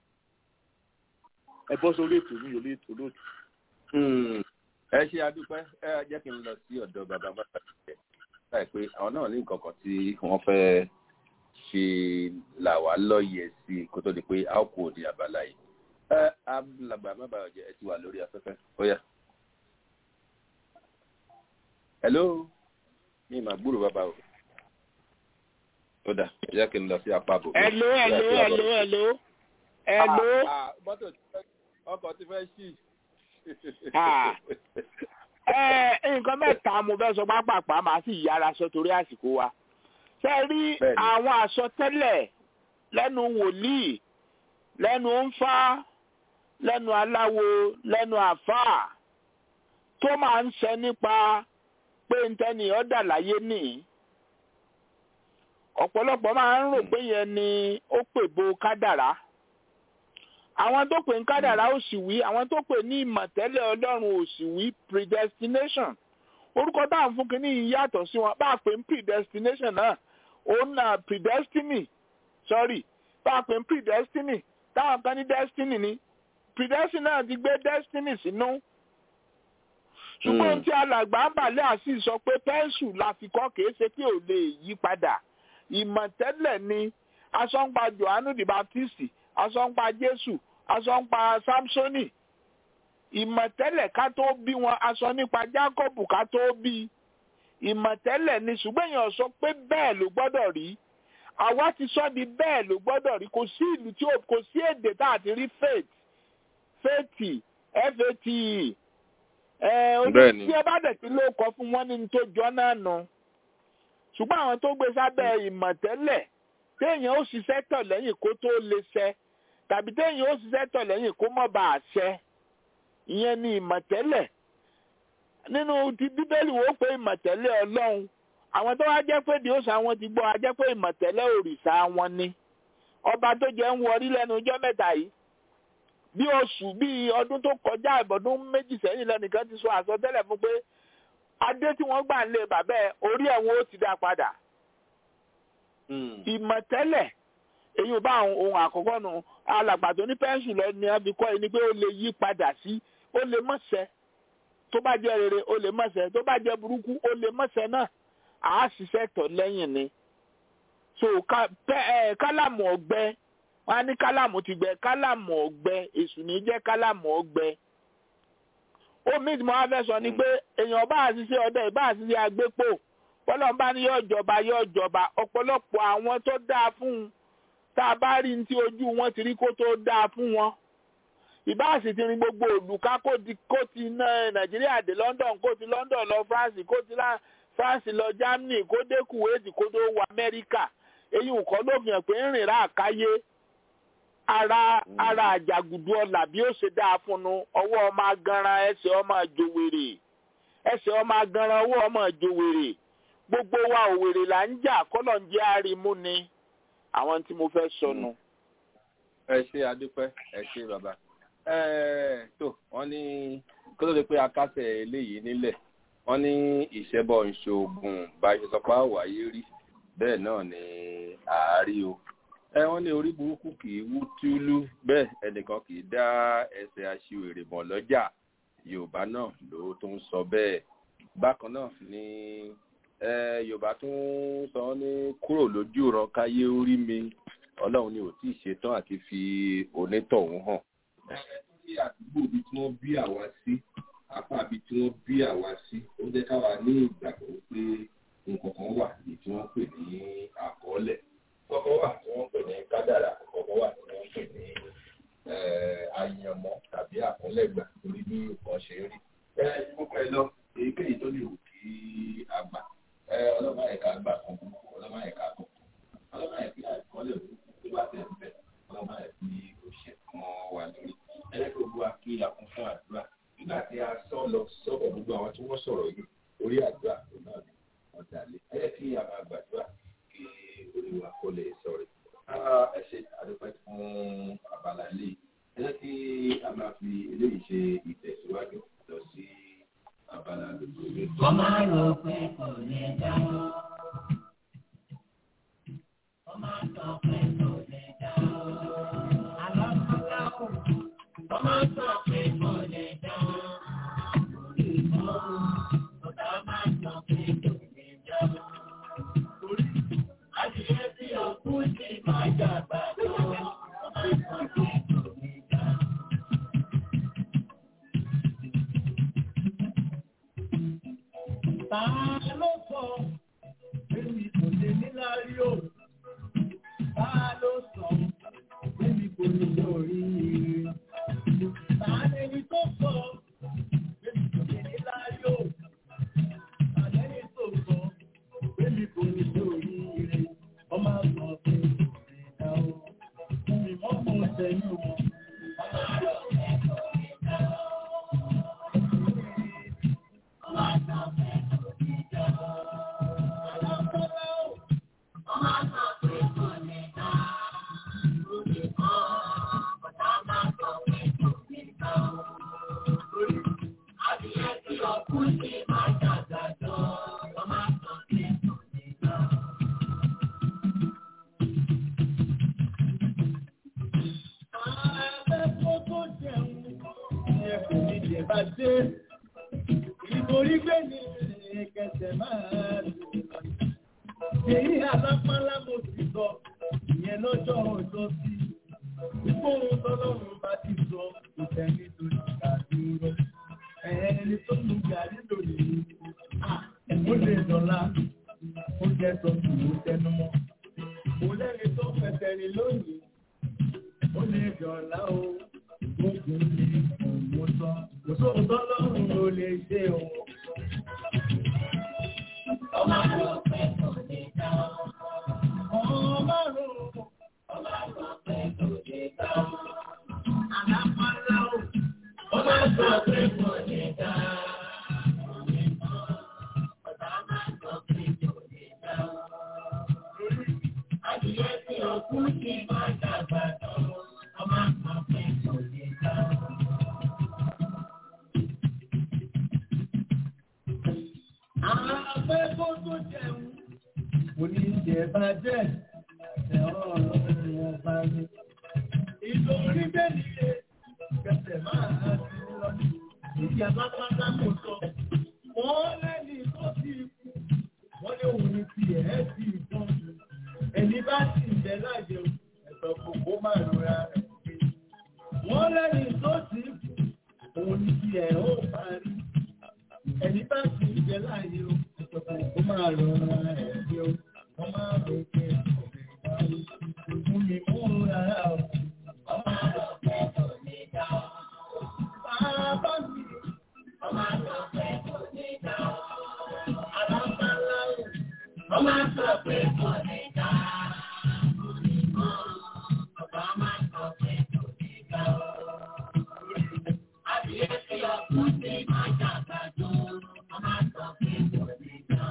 ẹ bọ́ sórí ètò mi ò lè ètò lóòtù. ẹ ṣe adúpẹ́ ẹ jẹ́ kí n lọ sí ọ̀dọ̀ bàbá bàbá rẹ̀ láì pé àwọn náà ní nǹkan kan tí wọ́n fẹ́ ṣe là wá lọ́yẹ̀ sí kó tó di pé a ó kú òde àbálá yìí. ẹ alàgbà má bàa jẹ ẹ ti wà lórí afẹ́fẹ́ ó yá. hello mi mà gbúrò bàbá o ó dà jẹ́ kí n lọ sí apá àbò. hello hello hello hello hello. mọ́tò ọkọ̀ ti fẹ́ ṣì. nǹkan mẹ́ta mo fẹ́ sọ pápápá màá sì yára sọ torí àsìkò wa ṣe rí àwọn àsọtẹ́lẹ̀ lẹ́nu wòlíì lẹ́nu ńfá lẹ́nu aláwo lẹ́nu àfáà tó máa ń sẹ nípa pé ntẹ́ni ọ̀dà láyé nìyí ọ̀pọ̀lọpọ̀ máa ń rò pé yẹn ni ó pè bo kádàrá àwọn tó pè ní kádàrá ò sì wí àwọn tó pè ní ìmọ̀tẹ́lẹ̀ ọlọ́run ò sì wí predestination orúkọ tá à ń fún kínní yìí yàtọ̀ sí wọn bá a pè ní predestination náà òun náà predestiny sorry bá a pè ní predestiny táwọn kan ní destiny ni predestiny náà ti gbé destiny sínú ṣùgbọ́n tí alàgbà ń bàlẹ́ àṣì sọ pé pẹ́ńsù la fi kọ́ kìí ṣe pé ò lè yí padà ìmọ̀tẹ́lẹ̀ ni asọ́npa johannu the baptist asọ́npa jésù asọ́npa samsoni ìmọ̀tẹ́lẹ̀ ká tó bí wọn aṣọ nípa jacob ká tó bí ìmọ̀tẹ́lẹ̀ ni ṣùgbọ́n èèyàn sọ pé bẹ́ẹ̀ ló gbọ́dọ̀ rí àwa ti sọ di bẹ́ẹ̀ ló gbọ́dọ̀ rí kò sí ìlú tí kò sí èdè tá a ti rí faith faith fate ẹ ojú tí ẹ bá dẹ̀ ti ló kọ fún wọn ní tó jọ náà nù ṣùgbọ́n àwọn tó gbé sábẹ́ ìmọ̀tẹ́lẹ̀ téèyàn ó ṣiṣẹ́ tọ̀ lẹ́yìn kó tó lè ṣẹ tàbí téèyàn ó ṣiṣẹ́ tọ̀ lẹ́yìn kó mọ̀ bá a ṣẹ ìyẹn ni ìmọ̀tẹ́lẹ̀ nínú ti bíbélì wo pé ìmọ̀tẹ́lẹ̀ ọlọ́run àwọn tó wá jẹ́ pé di òòṣà wọn ti gbọ́ a jẹ́ pé ìmọ̀tẹ́lẹ̀ òrìṣà wọn ni ọba tó jẹ́ ń wọrí lẹ́nu ọjọ́ mẹ́ta yìí bí oṣù bí ọdún tó kọjá ìbọdún méjì sẹ́yìn lẹ́nìkan ti sọ àsọtẹ́lẹ̀ fún pé adé tí wọ́n gbà ń lé bàbá ẹ̀ orí ẹ̀ wọn ó ti dá padà. ìmọ̀tẹ́lẹ̀ èyí ò bá àwọn ohun àkọ́kọ́ nu alàgbà tó ní pẹ́ńsù lọ ni wọ́n fi kọ́ ẹ ní pé ó lè yí padà sí ó lè mọ̀ṣẹ́ tó bá jẹ́ rere ó lè mọ̀ṣẹ́ tó bá jẹ́ burúkú ó lè mọ̀ṣẹ́ náà àá ṣiṣẹ́ tọ̀ lẹ́yìn ni. so kálámù ọgbẹ́ wọn á ní kálámù ti gbẹ kálámù ọgbẹ èṣù ní jẹ kálámù ọgbẹ omi tí mo wá fẹ́ sọ ni pé èèyàn bá àṣìṣe ọdẹ ìbá àṣìṣe àgbépò bọ́lọ́n bá ní yóò jọba yóò jọba ọ̀pọ̀lọpọ̀ àwọn tó dáa fún un tá a bá rí ní tí ojú wọn ti rí kó tó dáa fún wọn ìbá àṣì ti rin gbogbo òlùká kó ti ná nàìjíríà dé London kó ti London lọ France kó ti France lọ Germany kó dé Kuwait kó tó wọ Amẹ́ríkà èyí ò kọ́ ló fi hàn pé ń rìn rà káyé ara ara àjàgùdù ọlà bí ó ṣe dáa fún un ọwọ́ ọmọ aganran ẹsẹ̀ ọmọ àjòwèrè ẹsẹ̀ ọmọ aganran ọwọ́ ọmọ àjòwèrè gbogbo wa òwèrè là ń jà kọ́lọ̀ ń jẹ́ àrímú ni àwọn tí mo fẹ́ sọnù. ẹ ṣe adúpẹ́ ẹ ṣe bàbá ẹ tó wọ́n ní kó tó di pé akásẹ̀ eléyìí nílẹ̀ wọ́n ní ìṣẹ́bọ̀ ìṣòògùn bá a ṣe sọ pé àwáyé rí bẹ́ẹ̀ náà ni àárí o ẹ wọ́n ní orí burúkú kì í wú túlú bẹ́ẹ̀ ẹnìkan kì í dá ẹsẹ̀ aṣiwèrè mọ̀ lọ́jà yorùbá náà ló tún sọ bẹ́ẹ̀ bákan náà ni yorùbá tún sọ ní kúrò lójú ran káyé orí mi ọlọ́run ni ò tí ì ṣetán àti fi onítọ̀hún hàn. ní àdúgbò ibi tí wọ́n bí àwa sí apá ibi tí wọ́n bí àwa sí ó jẹ́ káwa ní ìgbàgbọ́ pé nǹkan kan wà ní tí wọ́n pè ní àkọọ́lẹ̀ kọ́kọ́ wà tí wọ́n pè ní kádàrà kọ́kọ́ wà tí wọ́n pè ní àyànmọ́ tàbí àkọlẹ́gbà torí bí nǹkan ṣe rí. ẹ gbogbo ẹ lọ èyíkéyìí tó lè wù kí a gbà ọlọ́mọ ẹ̀ka gbà kan burúkú ọlọ́mọ ẹ̀ka kan ọlọ́mọ ẹ̀ka àkọọ́lẹ̀ burúkú tó bá tẹ̀ ń bẹ̀ ọlọ́mọ ẹ̀ka òṣè kan wà lórí. ẹlẹ́kọ̀ọ́ gbogbo akíyà kún fún àdúrà nígbà tí a sọ lọ sọ́kọ̀ gbogbo àwọn tí wọ́n sọ̀rọ̀ yìí orí àdúrà tó náà ni wọ́n dalẹ̀ ẹ kí a máa gbàdúrà kí olùwà kó lè sọ̀rọ̀. ẹ ṣe àdúpẹ́ fún abala ilé ẹ jẹ́ kí a máa fi eléyìí ṣe ìtẹ̀síwájú lọ sí abala lójú. kó má rò pé kò lè dáwọ́. kó má sọ pé kò lè dáwọ́. àlọ́ tó dáwọ́. kó má sọ pé kò lè dáwọ́. orí ìmọ̀ ọ̀dọ́ má sọ pé kò lè dáwọ́. Àṣìṣe tí òkú sì máa jàgbá tó, ó máa ń sọ pé kò ní dá. Ta ló sọ èmi kò lè níláárí o? Ta ló sọ èmi kò lè lórí ire? Ta lẹni tó sọ èmi kò lè níláárí o? òkú ṣe máa dàgbàdo ọmọ kan kí kò ní gbà. Afẹ́fọ́ tó jẹun ìyẹn kò ní jẹ bá dé. Ìborí gbé ní kẹsẹ̀ máa lò. Èyí alápálá mo ti sọ, ìyẹn lọ́jọ́ ọjọ́ sí. Ìgbóhùn tọ́lọ́run bá ti sọ, kò tẹ̀lé torí ìgbàdúró. Ẹni tó mú gàrí lónìí, ó lè dọ̀la, ó jẹ́ sọ kì í tẹnu mọ́. Kò lẹ́ni tó fẹsẹ̀ rìn lónìí, ó lè dọ̀la o, gbogbo ní òun sọ. Kò sóhun tọ́lọ́run ló lè ṣe o. ọmọ rò pé kò ní gbà. Ọmọ rò ọmọ rò pé kò ní gbà. àlápálá o. ọmọ sọ pé kò ní gbà. Adìyẹ tí òkú ti máa dàgbà tó, ọmọ kan pé kò ní gbà. Afẹ́fọ́ tó jẹun, kò ní jẹ bá jẹ́, ẹ̀rọ ọ̀rọ̀ ọba ni. Ìtorí bẹ́ẹ̀ ni ṣe kẹsẹ̀ máa ti lọ. Èyí alápátá kò sọ. Wọ́n lẹ́ni tó ti kú. Wọ́n ní òun ti ẹ̀ ti tán. Ẹni bá sì ń bẹ láàyè o, ẹ̀sọ́ kòkó máa rọra rẹ̀ pé. Wọ́n lẹ́ni tó ti kú. Òun ti ẹ̀ ó parí ẹni bá ti ń jẹ láàyè o ìjọba kó máa lọ ra ẹbí o wọn máa lọ pé ọbẹ̀ ìdáwó fún mi mú rárá o. ọmọ rò pé kò ní gbà. bàbá mi ọmọ rò pé kò ní gbà. alábàlá o. ọmọ sọ pé kò ní gbà. ọba máa sọ pé kò ní gbà. Adìyẹ tí òkú ti máa dàgbà tó, ọmọ sọ pé kò ní gbà.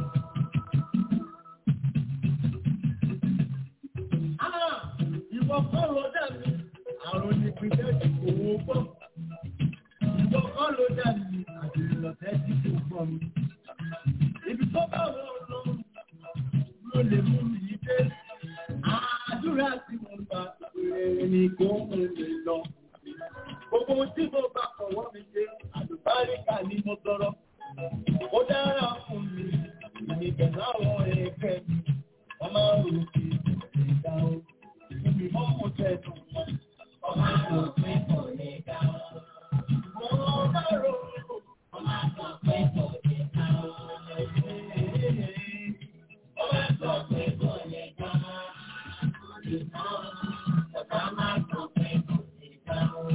Ah, ìwọ kọ́ ló dà mí àrùn ìpínlẹ̀ ìkòwò gbọ́. ìwọ kọ́ ló dà mí àdìrìlọ̀tẹ́ tí kò gbọ́ mi. ibi tó bá wọ ọ̀dọ́ ló lè mú mi dé. àdúrà tí mo gbà rere ni kò ń lè lọ. gbogbo ohun tí mo bá fọwọ́ mi ṣe àlùbáríkà ni mo tọrọ. ó dára fún mi ìnìkẹ̀ láwọn ẹgbẹ́ mi. wọ́n máa ń rò kí ìgbà o. Ibi mọ́ mo tẹ̀ dùn mọ́. ọmọ rò pé kò ní gbà. Wọ́n bá rò ó. ọmọ sọ pé kò ní gbà. ọmọ sọ pé kò ní gbà. ọba máa sọ pé kò ní gbà.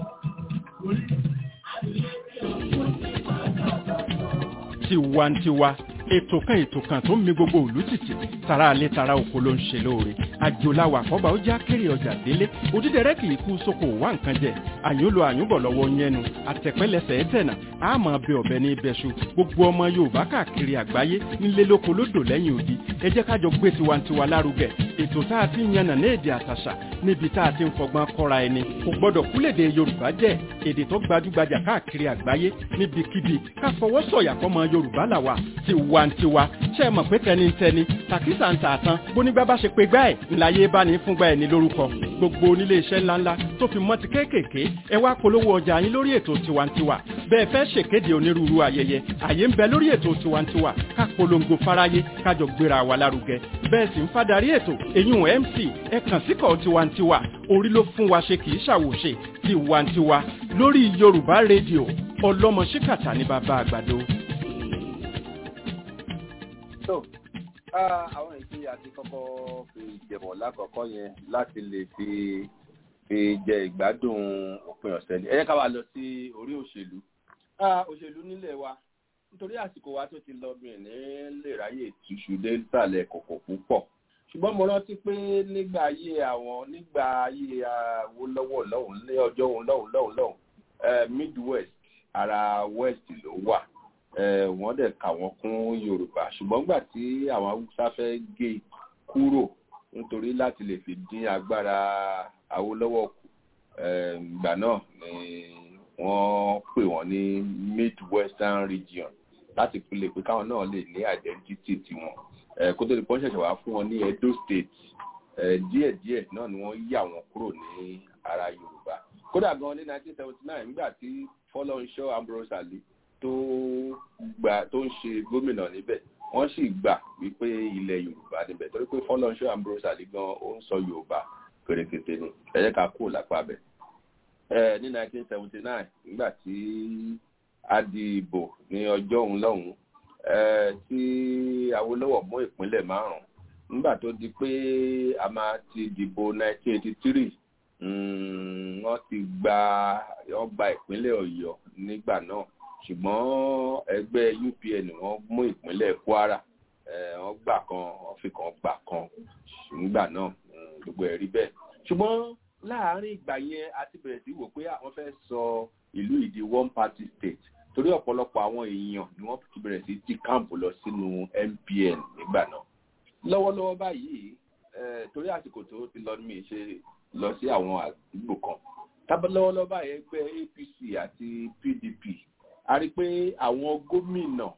Adìyẹ tí òkú ti máa dàgbà tó. tiwantiwa ètò kan ètò kan tó ń mi gbogbo òlú tìtì tara alẹ́ tara oko ló ń ṣe lóore àjòláwà kọ́ba ó já kéré ọjà délé òdídẹrẹ́ kì í kú sóko wá nǹkan jẹ àyúnlò àyúnbọ̀ lọ́wọ́ yẹnu àtẹ̀pẹ́lẹsẹ̀ ẹ̀tẹ̀nà àmọ́ bẹ ọ̀bẹ ní ibẹ̀ṣu gbogbo ọmọ yorùbá káàkiri àgbáyé nílé lóko lódò lẹ́yìn odi ẹ jẹ́ kájọ gbé tiwantiwa lárugẹ ètò tá a ti ń yànnà ní èdè àtàṣà níbi tá a ti ń fọgbọ́n kọ́ra ẹni kò gbọ́dọ̀ kúlèdè yorùbá jẹ́ èdè tó gbajúgbajà káàkiri àgbáyé níbikíbi ká fọwọ́ sọ̀yà fọmọ yorùbá làwà tiwantiwa ṣe é mọ̀ pé tẹnitẹni tàkísà ń tà tán bónígbà bá ṣe pé gbá ẹ̀ ńláyé bá ní fúngbà ẹ̀ ní lórúkọ gbogbo onílé iṣẹ́ ńláńlá tó fi mọ́ ti kéékèèké ẹ wá polówó ọjà yín lórí ètò tiwantiwa bẹ́ẹ̀ fẹ́ ṣèkéde onírúurú ayẹyẹ àyè ń bẹ lórí ètò tiwantiwa ká polongo fáráyé kájọ gbéra wa lárugẹ bẹ́ẹ̀ sì ń fadarí ètò eyín mc ẹ kàn síkọ̀ tiwantiwa orí ló fún wa ṣe kì í ṣàwòṣe tiwantiwa lórí yorùbá rédíò ọlọ́mọ ṣíkàtà ní bàbá àgbàdo. so ah, àwọn èyí àti kọ́kọ́ fi jẹ̀mọ̀ lákọ̀ọ́kọ́ yẹn láti lè fi fi jẹ ìgbádùn òpin ọ̀sẹ̀ ni ẹ jẹ́ ká wá lọ sí orí òṣèlú Ah, òṣèlú nílẹ̀ wa nítorí àsìkò wa tó ti lọ bí ní lè ráyè túṣu dé sàlẹ̀ kòkò púpọ̀ ṣùgbọ́n mo rántí pé nígbà ayé àwọn nígbà ayé Awólọ́wọ̀ lọ́hùn ní ọjọ́ òun lọ́hùn lọ́hùn lọ́hùn eh, midwest ara west ló wà eh, wọ́n dẹ̀ kà wọ́n kún yorùbá ṣùgbọ́n gbà tí àwọn haúsá fẹ́ gé kúrò nítorí láti lè fi dín agbára Awólọ́wọ̀ kù eh, ìgbà náà ni wọ́n pè wọ́n ní midwestern region láti fi lè pé káwọn náà lè ní identity tiwọn ẹ kó tó di pọ́n ṣẹ̀ṣẹ̀ wá fún wọn ní edo state ẹ díẹ̀díẹ̀ náà ni wọ́n yà wọ́n kúrò ní ara yorùbá kódà gan ní nineteen seventy nine nígbà tí fọlọ́nṣọ́ ambrose ali tó gbà tó ń ṣe gómìnà níbẹ̀ wọ́n sì gbà wípé ilẹ̀ yorùbá níbẹ̀ torí pé fọlọ́nṣọ́ ambrose ali gan ó ń sọ yorùbá pèrèkètè ni ẹ jẹ́ ká kúrò lápá bẹ̀ ẹ ní nineteen seventy nine nígbà tí a di ìbò ní ọjọ́ òun lọ́hùn ẹ tí awolowo mú ìpínlẹ̀ márùn nígbà tó di pé a máa ti dìbò nineteen eighty three wọ́n ti gba wọ́n gba ìpínlẹ̀ ọ̀yọ́ nígbà náà ṣùgbọ́n ẹgbẹ́ upn wọ́n mú ìpínlẹ̀ kwara wọ́n gbà kan wọ́n fi kan gbà kan nígbà náà gbogbo ẹ̀ rí bẹ́ẹ̀ ṣùgbọ́n láàárín ìgbà yẹn a ti bẹ̀rẹ̀ sí wò pé àwọn fẹ́ sọ ìlú ìdí one party state torí ọ̀pọ̀lọpọ̀ àwọn èèyàn ni wọ́n ti bẹ̀rẹ̀ sí ti káàmpù lọ sínú mpn nígbà náà lọ́wọ́lọ́wọ́ báyìí torí àsìkò tó ti lọ ní mi ṣe lọ sí àwọn àdúgbò kan tábà lọ́wọ́lọ́wọ́ báyìí ẹgbẹ́ apc àti pdp a rí pé àwọn gómìnà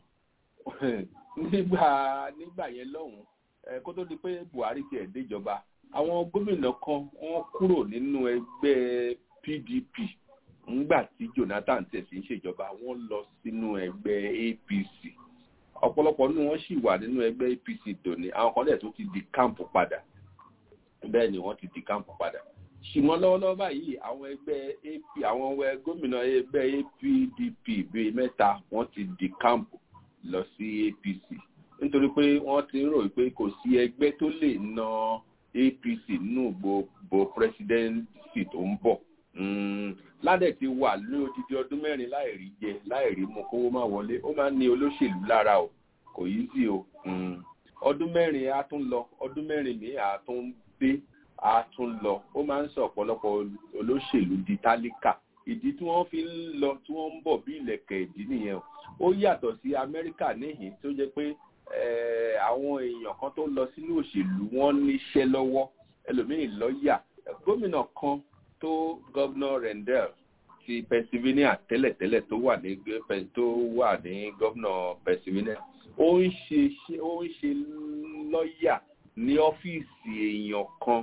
nígbà nígbà yẹn lọ́hùn kó tó di pé buhari tiẹ̀ déjọba àwọn gómìnà kan wọ́n kúrò nínú ẹgbẹ́ pdp ńgbà tí jonathan tẹ̀sí ń ṣèjọba wọ́n lọ sínú ẹgbẹ́ apc ọ̀pọ̀lọpọ̀ nínú wọn sì wà nínú ẹgbẹ́ apc dòní àwọn kan dẹ̀ tó ti di káàmpù padà bẹ́ẹ̀ ni wọ́n ti di káàmpù padà ṣùgbọ́n lọ́wọ́lọ́wọ́ báyìí àwọn ẹgbẹ́ ap àwọn gómìnà ẹgbẹ́ apdp bíi mẹ́ta wọ́n ti di káàmpù lọ sí apc nítorí pé wọ́n ti ń rò pé kò sí ẹgbẹ́ tó lè na apc nínú gbogbo presidency tó ń bọ̀ ládẹ̀ ti wà ní odidi ọdún mẹ́rin láìrí jẹ láìrí mu kówó má wọlé ó máa ń ní olóṣèlú lára o kò yí sí o ọdún mẹ́rin á tún lọ ọdún mẹ́rin mi á tún dé á tún lọ ó máa ń sọ ọ̀pọ̀lọpọ̀ olóṣèlú di tálíkà ìdí tí wọ́n fi ń lọ tí wọ́n ń bọ̀ bí ilẹ̀kẹ̀ ìdí nìyẹn o ó yàtọ̀ sí amẹ́ríkà níhìn tó jẹ́ pé àwọn èèyàn kan tó lọ sínú òṣèlú wọ́n níṣẹ́ lọ́wọ́ ẹlòmíín lọ́ọ̀yà gómìnà kan tó gọ́vnà rendell ti pennsylvania tẹ́lẹ̀tẹ́lẹ̀ tó wà ní tó wà ní gọ́vnà pennsylvania ó ń ṣe ó ń ṣe lọ́ọ̀yà ní ọ́fíìsì èèyàn kan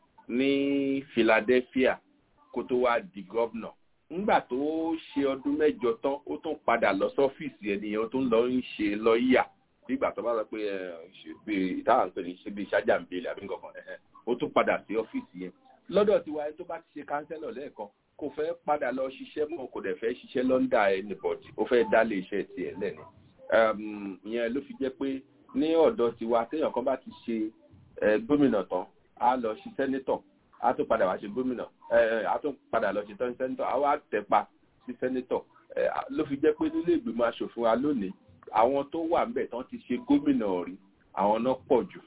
ní philadelphia kó tó wá di gọ́vnà ńgbà tó ṣe ọdún mẹ́jọ tán ó tún padà lọ sọ́fíìsì ènìyàn tó ń lọ ń ṣe lọ́ọ̀yà nígbà tó bá sọ pé ìtawà ń pè ní ṣe bí ṣájà ń bèèrè àbí nǹkan kan ó tún padà sí ọ́fíìsì yẹn lọ́dọ̀ tiwa ẹni tó bá ti ṣe kánsẹ́lọ̀ lẹ́ẹ̀kan kò fẹ́ padà lọ ṣiṣẹ́ mọ́ kò dẹ̀ fẹ́ ṣiṣẹ́ lọ́ndà anybody ó fẹ́ dálé iṣẹ́ tiẹ̀ lẹ́ni ìyẹn ló fi jẹ́ pé ní ọ̀dọ̀ tiwa téèyàn kan bá ti ṣe gómìnà tán á lọ ṣe sẹ́nétọ̀ á tún padà wá ṣe gómìnà á tún padà lọ ṣe tán sẹ́nétọ̀ á wá tẹ̀pa sí sẹ́nétọ̀ ló fi jẹ́ pé nílé ìgbìmọ̀ asòfin wa lónìí àwọn tó wà ńbẹ̀ tán ti ṣe gómìnà rí àwọn náà pọ̀ jù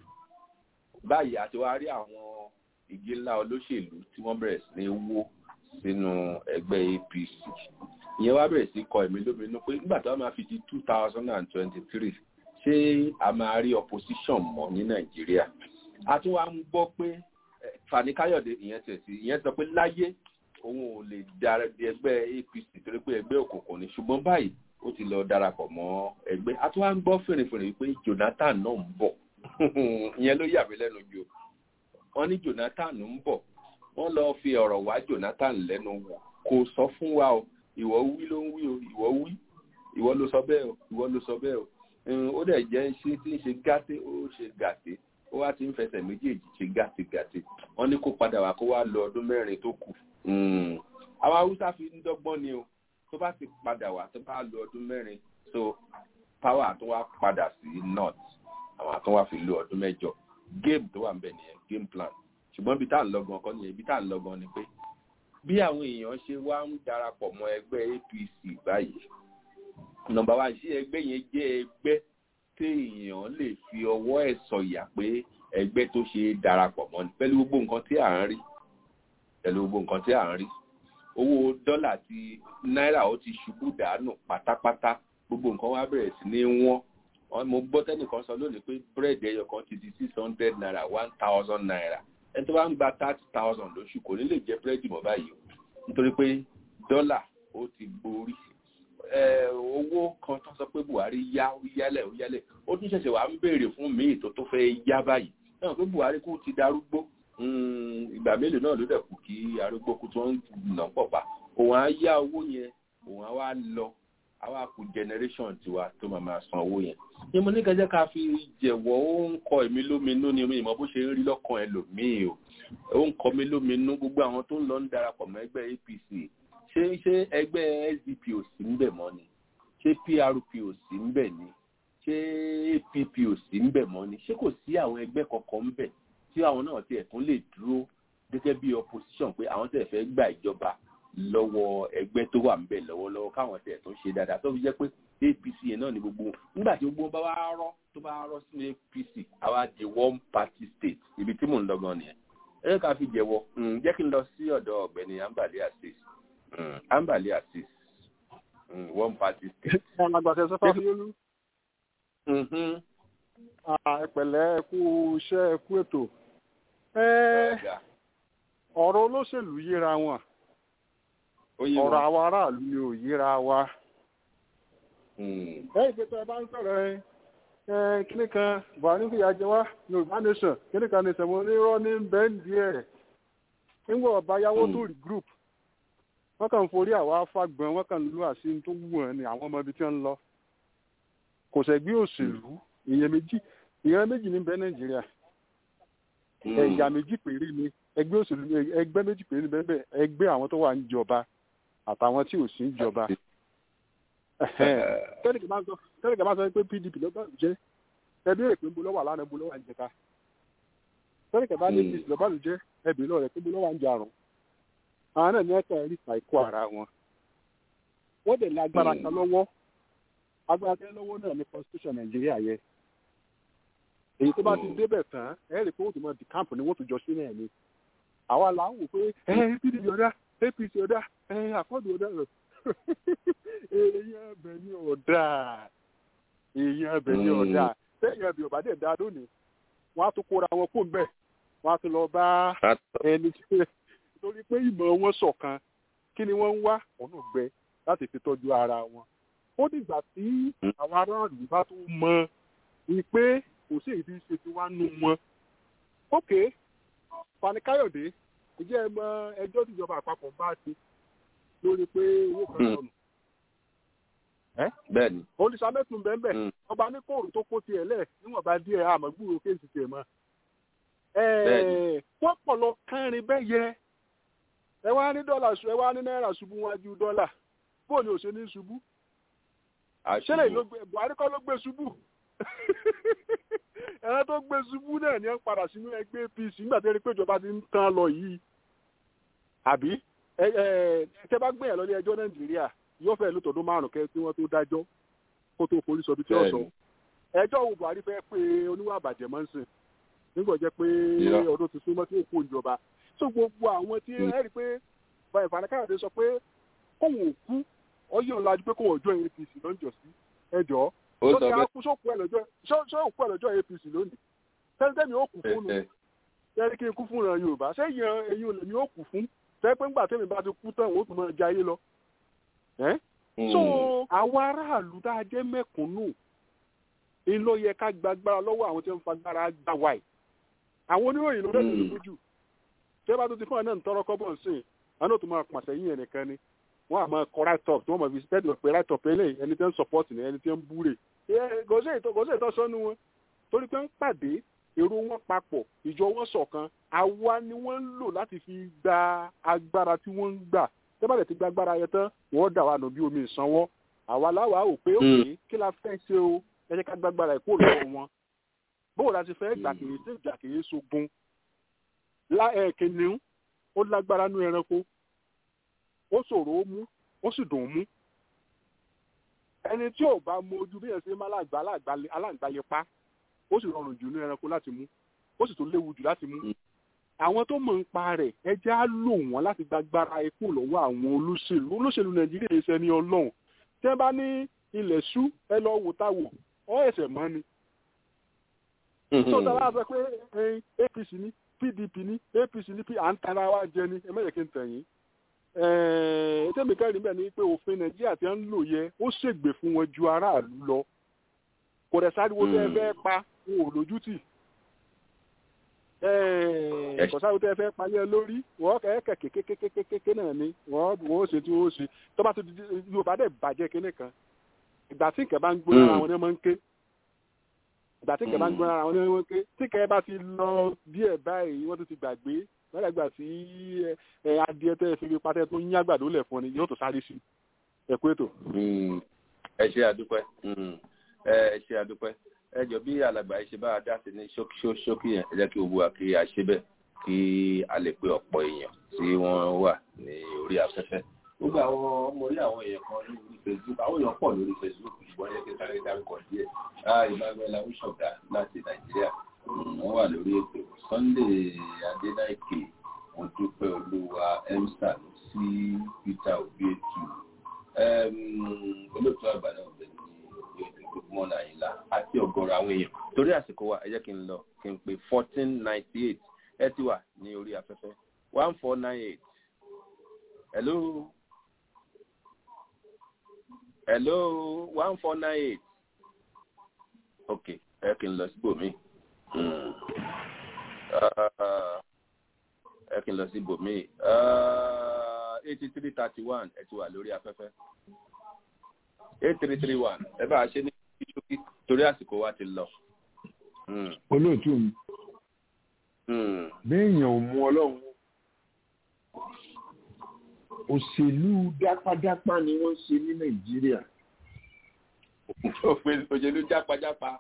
báyìí àti wá rí àwọn igi ńlá olóṣèlú tí wọ́n bẹ̀rẹ̀ sí ní wó sínú ẹgbẹ́ apc ìyẹn wá bẹ̀rẹ̀ sí kọ ẹ̀mí lóminú pé nígbà tó wá máa fi di two thousand and twenty-three ṣé a máa rí opposition mọ́ ní nàìjíríà a tún wá ń gbọ́ pé fani káyọ̀dé ìyẹn tẹ̀ sí ìyẹn sọ pé láyé òun ò lè dára di ẹgbẹ́ apc torí pé ẹgbẹ́ òkùnkùn ni ṣùgbọ́n báyìí ó ti lọ darapọ̀ mọ́ ẹgbẹ́ a tún wá ń gbọ́ fèrèfèrè pé jonathan náà ń bọ̀ ìyẹn ló yà mí lẹ́nu jù wọ́n ní jonathan ń bọ̀ wọ́n lọ fi ọ̀rọ̀ wá jonathan lẹ́nu wò kò sọ fún wa o ìwọ wí ló ń wí o ìwọ wí ìwọ ló sọ bẹ́ẹ̀ o ìwọ ló sọ bẹ́ẹ̀ o ó dẹ̀ jẹ́ ṣé tí ń ṣe gàté ó ṣe gàté ó wá ti ń fẹsẹ̀ méjèèjì ṣe gàté gàté wọ́n ní kó padà wá kó wá lọ ọdún mẹ́rin tó kù àwọn haúsá fi ń dọ́gbọ́n ni o tó bá ti padà wá tó bá lọ ọdún mẹ́rin so power tó wá padà sí north àwọn àtúnwá fi lo ọdún mẹ́jọ game tó wà ń bẹ̀ nìyẹn game plan ṣùgbọ́n ibi tá à ń lọ́gàn kọ́ nìyẹn ibi tá à ń lọ́gàn ni pé bí àwọn èèyàn ṣe wá ń darapọ̀ mọ́ ẹgbẹ́ apc báyìí nọmba wa ṣé ẹgbẹ́ yẹn jẹ́ ẹgbẹ́ téèyàn lè fi ọwọ́ ẹ̀ sọ̀yà pé ẹgbẹ́ tó ṣe é darapọ̀ mọ́ ni pẹ̀lú gbogbo nǹkan tí à ń rí pẹ̀lú gbogbo nǹkan tí à ń rí owó dọ́là ti náírà ó ti ṣubú dànù pátápátá gbogbo nǹkan wá bẹ̀rẹ̀ sí ní wọ́n mo gbọ́ tẹ́nìkan sọ lónìí pé búrẹ́dì ẹyọ kan ti di six hundred naira one thousand naira ẹni tó bá ń gba thirty thousand lóṣù kò ní lè jẹ búrẹ́dì mọ́ báyìí o nítorí pé dọ́là ó ti borí ẹ owó kan tó sọ pé buhari yá ó yálẹ̀ ó yálẹ̀ ó tún ṣẹ̀ṣẹ̀ wà ń béèrè fún míì tó tó fẹ́ yá báyìí náà pé buhari kú ti darúgbó ìgbà mélòó náà ló dẹ̀ kù kí arúgbó kú tó ń nà pọ̀ pa òun á yá owó yẹn òun á wá lọ àwa kù generation tiwa tó máa máa san owó yẹn ni mo ní kẹjẹ ká fi jẹ̀wọ́ ó ń kọ èmi lóminú ni mi ìmọ̀ bó ṣe ń rí lọ́kàn ẹlòmíì o ó ń kọ mi lóminú gbogbo àwọn tó ń lọ ń darapọ̀ mọ́ ẹgbẹ́ apc ṣé ṣé ẹgbẹ́ sdp ò sí ń bẹ̀ mọ́ ni ṣé prp ò sí ń bẹ̀ ni ṣé app ò sí ń bẹ̀ mọ́ ni ṣé kò sí àwọn ẹgbẹ́ kankan ń bẹ̀ tí àwọn náà tiẹ̀ tún lè dúró gẹ́gẹ́ bí opposition pé àwọn tẹ̀ fẹ́ gba ìjọba lọ́wọ́ ẹgbẹ́ tó wà ń bẹ̀ lọ́wọ́lọ́wọ́ káwọn tẹ̀ tó ń ṣe dáadáa tó fi jẹ́ pé apc yẹn náà ni gbogbo nígbà tí gbogbo bá wá rọ́ tó bá rọ́ sínú apc àwa di one party state ibi tí mò ń lọ gan nìyẹn ẹ ká fi jẹ́wọ́ jẹ́ kí n lọ sí ọ̀dọ̀ ọ̀gbẹ́ni ambali asis ambali asis one party state. alàgbàṣẹ sọfà fiolú. ẹ pẹ̀lẹ́ ẹ kú iṣẹ́ ẹ kú ètò. ọ̀rọ̀ olóṣèlú yíra wọn ọ̀rọ̀ àwọn aráàlú ni ò yíra wa. ẹ ìgbésẹ̀ ẹ bá ń sọ̀rọ̀ ẹ kíní kan buhari fìyà jẹ wá yorùbá nation kíní kan nation mo ní rọ́ ní bẹ́ńdì ẹ̀ nígbà ọba yáwó tó rí group wọ́n kàn ń forí àwa fagbọn wọ́n kàn ń lo àṣírí tó wù ẹ́ ni àwọn ọmọ ibi tí wọ́n ń lọ kò sẹ́gbẹ́ òṣèlú ìyẹn méjì ìyẹn méjì ní bẹ́ẹ̀ nàìjíríà ẹ̀yà méjì péré ni ẹgbẹ́ òṣèlú ẹgbẹ́ méjì péré ni bẹ́ẹ̀ bẹ́ẹ̀ ẹgbẹ́ àwọn tó wà ń jọba àtàwọn tí ò sí ń jọba tẹ́lẹ̀kì máa ń sọ pé pdp ló bá jẹ́ ẹbí rẹ̀ pé ń bo lọ́wọ́ àlànà ń bo lọ́wọ́ àjẹká tẹ́lẹ̀kì bá ní apc ló bá lù jẹ́ ẹbí lọ́wọ́ rẹ̀ pé ń bo lọ́wọ́ àjàrùn àwọn náà ní ẹ̀ka ẹ̀rí àìkú ara wọn wọ́n dẹ̀ lágbára kan lọ́wọ́ agbára kan lọ́wọ́ náà ní constitution nàìjíríà yẹ èyí tó bá ti débẹ̀ tán ẹ̀ rí pé wọ́n ti mọ di camp ni wọ́n ti jọ sí náà ni àwa là ń wò pé ẹ pdp ọ̀dà apc ọ̀dà ẹ àkọ́dù ọ̀dà rẹ̀ èèyàn ẹbẹ̀ ni ọ̀dà èèyàn ẹbẹ̀ ni ọ̀dà sẹ́yìn ẹbẹ̀ ọ̀bà dẹ̀ dá lónìí wọ́n á tún kóra wọn kó ń bẹ̀ wọ́n á tún lọ bá ẹni tí torí pé ìmọ̀ wọn ṣọ̀kan kí ni wọ́n ń wá ọ̀nà gbẹ láti fi tọ́jú ara wọn. ó dìgbà tí àwọn aráàlú bá tó mọ ni pé kò sí èdè ṣe ti wá nù wọn. ókè Fani Káyọ̀dé ìjẹ́ ẹ mọ ẹjọ́ tíjọba àpapọ̀ bá ti lórí pé owó kan sọnù. bẹ́ẹ̀ni. olùsàmẹ́tún bẹ́ẹ̀ ọba ní kóòrù tó kó tiẹ̀ lẹ̀ níwọ̀nba díẹ̀ àmọ́ gbúrò kéèsì tiẹ̀ mọ́. wọ́n pọ̀ lọ kẹrin bẹ́ẹ̀ yẹ ẹ wá ní dọ́là ẹ wá ní náírà ṣubú wájú dọ́là bó ni ò ṣe ní ṣubú ṣẹlẹ̀ ló gbé buhari kọ́ ló gbé ṣubú ẹ̀rọ tó gbé ṣubú náà ni ẹ padà sínú ẹgbẹ́ apc nígbà tí ẹ rí pé ìjọba ti ń tán lọ yìí àbí ẹ ẹ tẹ bá gbé yẹn lọ ní ẹjọ́ nàìjíríà yóò fẹ́ lótọ́dún márùn kẹ́ tí wọ́n tó dájọ́ kó tó forí sọ bí tí ó sọ ẹjọ́ wo buhari fẹ́ pé oníwà àbàjẹ́ mọ́ ń sìn nígbà jẹ́ pé ọdún ti súnmọ́ tí ó kó ìjọba tó gbogbo àwọn tí ẹ rí pé Fani Káyọ̀dé sọ pé kóun ò kú ọyọ́ ńlá pé kóun ọjọ́ APC lọ́jọ́ sí ẹjọ́ tó ti á kú sókú ẹ lọ́jọ́ sókú ẹ lọ́jọ́ APC lónìí tẹ́lifíṣẹ́ ó kù fún un tẹ́lifí kí n kú fún ìran Yorùbá ṣé ìyẹn eyín olè mi ó kù fún tẹ́ pé ńgbà tẹ́mi bá ti kú tán òun ó tún máa jayé lọ. so àwọn aráàlú tá a jẹ́ mẹ́kúnnù ń ló yẹ ká gbàgbára lọ́wọ́ àwọn tí wọ́n ń fagbára gbà wáyé àwọn oníròyìn ló dẹ̀ lójú tẹ́ bá tó ti fún ẹ náà ń tọrọ kọ́bọ̀ sí i àwọn náà tó máa pàṣẹ yín ẹnìkan ni wọ́n á máa kọ right up tí wọ́n máa fi steady pé right up eléyìí ẹni tí ń support ni ẹni tí ń búre. gòsè ìtọ́ sọ́nu wọn torí pé ń pàdé èrò wọn papọ̀ ìjọ wọn ṣọ̀kan àwa ni wọ́n ń lò láti fi gba agbára tí wọ́n ń gbà tẹ́ bá lè ti gba agbára yẹn tán wọ́n dà wà nù bí omi ìsanwó àwa láwa ò pé òkè kí la fẹ́ ṣe o ẹ jẹ́ ká gbàgbára ìkó lọ́wọ́ wọn bóò la ti fẹ́ gbà kìí sí ìgbà kìí sogun kìnìún ó lágbára nú ẹranko ó ṣòro ó mú ó sì dùn ún mú ẹni tí ò bá mọ ojú bí ẹ ṣe máa lágbá aláǹgbálẹ̀ pa ó sì rọrùn jù ní ẹranko láti mú ó sì tún léwu jù láti mú àwọn tó mọ̀ ń pa rẹ̀ ẹ jẹ́ á lò wọ́n láti gbàgbára ikú lọ́wọ́ àwọn olóṣèlú olóṣèlú nàìjíríà yìí ṣe ní ọlọ́run tí wọ́n bá ní ilẹ̀ ṣú ẹ lọ wò táwò ọ ẹ̀sẹ̀ mọ́ ni. tó dára sọ pé apc ní pdp ní apc ní à ń tara wa jẹ ni ẹ mẹ́jẹ̀ kí n tẹ̀yìn tẹ́mi kẹ́rin bẹ́ẹ̀ ni pé òfin nàìjíríà tí wọ́n ń lò yẹ ó ṣègbè fún wọn ju aráàlú lọ kò dẹ̀ sáré wo tẹ́ ẹ fẹ́ pa wọn ò lójútì kò sáré wo tẹ́ ẹ fẹ́ pa yẹ lórí wọ́n kẹ́ kékékékékéké náà ni wọ́n wọ́n ó ṣe tí wọ́n ó ṣe tó bá tó di yorùbá dẹ̀ bàjẹ́ kinní kan ìgbà tí nǹkan bá ń gbóná ara wọn ni wọ́n máa ń ké ìgbà tí nǹkan bá ń gbóná ara wọn ni wọ́n máa ń ké tí nǹkan bá ti lọ díẹ̀ báyìí wọ́n tó ti gbàgbé lọ́dà gbà tí adìẹ tẹ́ fi fi patẹ́ tó ń yín àgbàdo lẹ̀ fún ni yóò tó sáré sí ẹ̀kú ètò. ẹ ṣe àdúpẹ́ ẹ ṣe àdúpẹ́ ẹ jọ bí alàgbà yìí ṣe bá a dá sí ní ṣókí yẹn ẹ jẹ́ kí gbogbo wa kí a ṣe bẹ́ẹ̀ kí a lè pe ọ̀pọ̀ èèyàn tí wọ́n wà ní orí afẹ́fẹ́ gbogbo àwọn ọmọ orí àwọn èèyàn kan lórí facebook àwọn èèyàn pọ̀ lórí facebook ṣùgbọ́n yẹ kí sáré dárúkọ díẹ̀ ìbáwẹ́lá wíṣọ̀dá láti nàìjíríà wọ́n wà lórí ètò sunday adédáìkè wọ́n dúpẹ́ olúwa emsa sí peter obietu olóòtú àgbà náà bẹ̀ ní gbogbo nàìjíríà àti ọ̀gọ̀rọ̀ àwọn èèyàn torí àsìkò wa ẹ jẹ́ kí n lọ kí n pè fourteen ninety eight ẹ ti wà ní orí afẹ́fẹ́ one four nine eight hello hello one four nine eight ok ẹ kí n lọ síbòmíì ẹ kí n lọ sí bòmí eighty three thirty one ẹ ti wà lórí afẹ́fẹ́ eight three three one ẹ bá a ṣe ní ṣókí torí àsìkò wa ti lọ. olóòtú mi béèyàn ò mú ọlọ́run òṣèlú dápadápá ni wọ́n ṣe ní nàìjíríà. òṣèlú jápajápa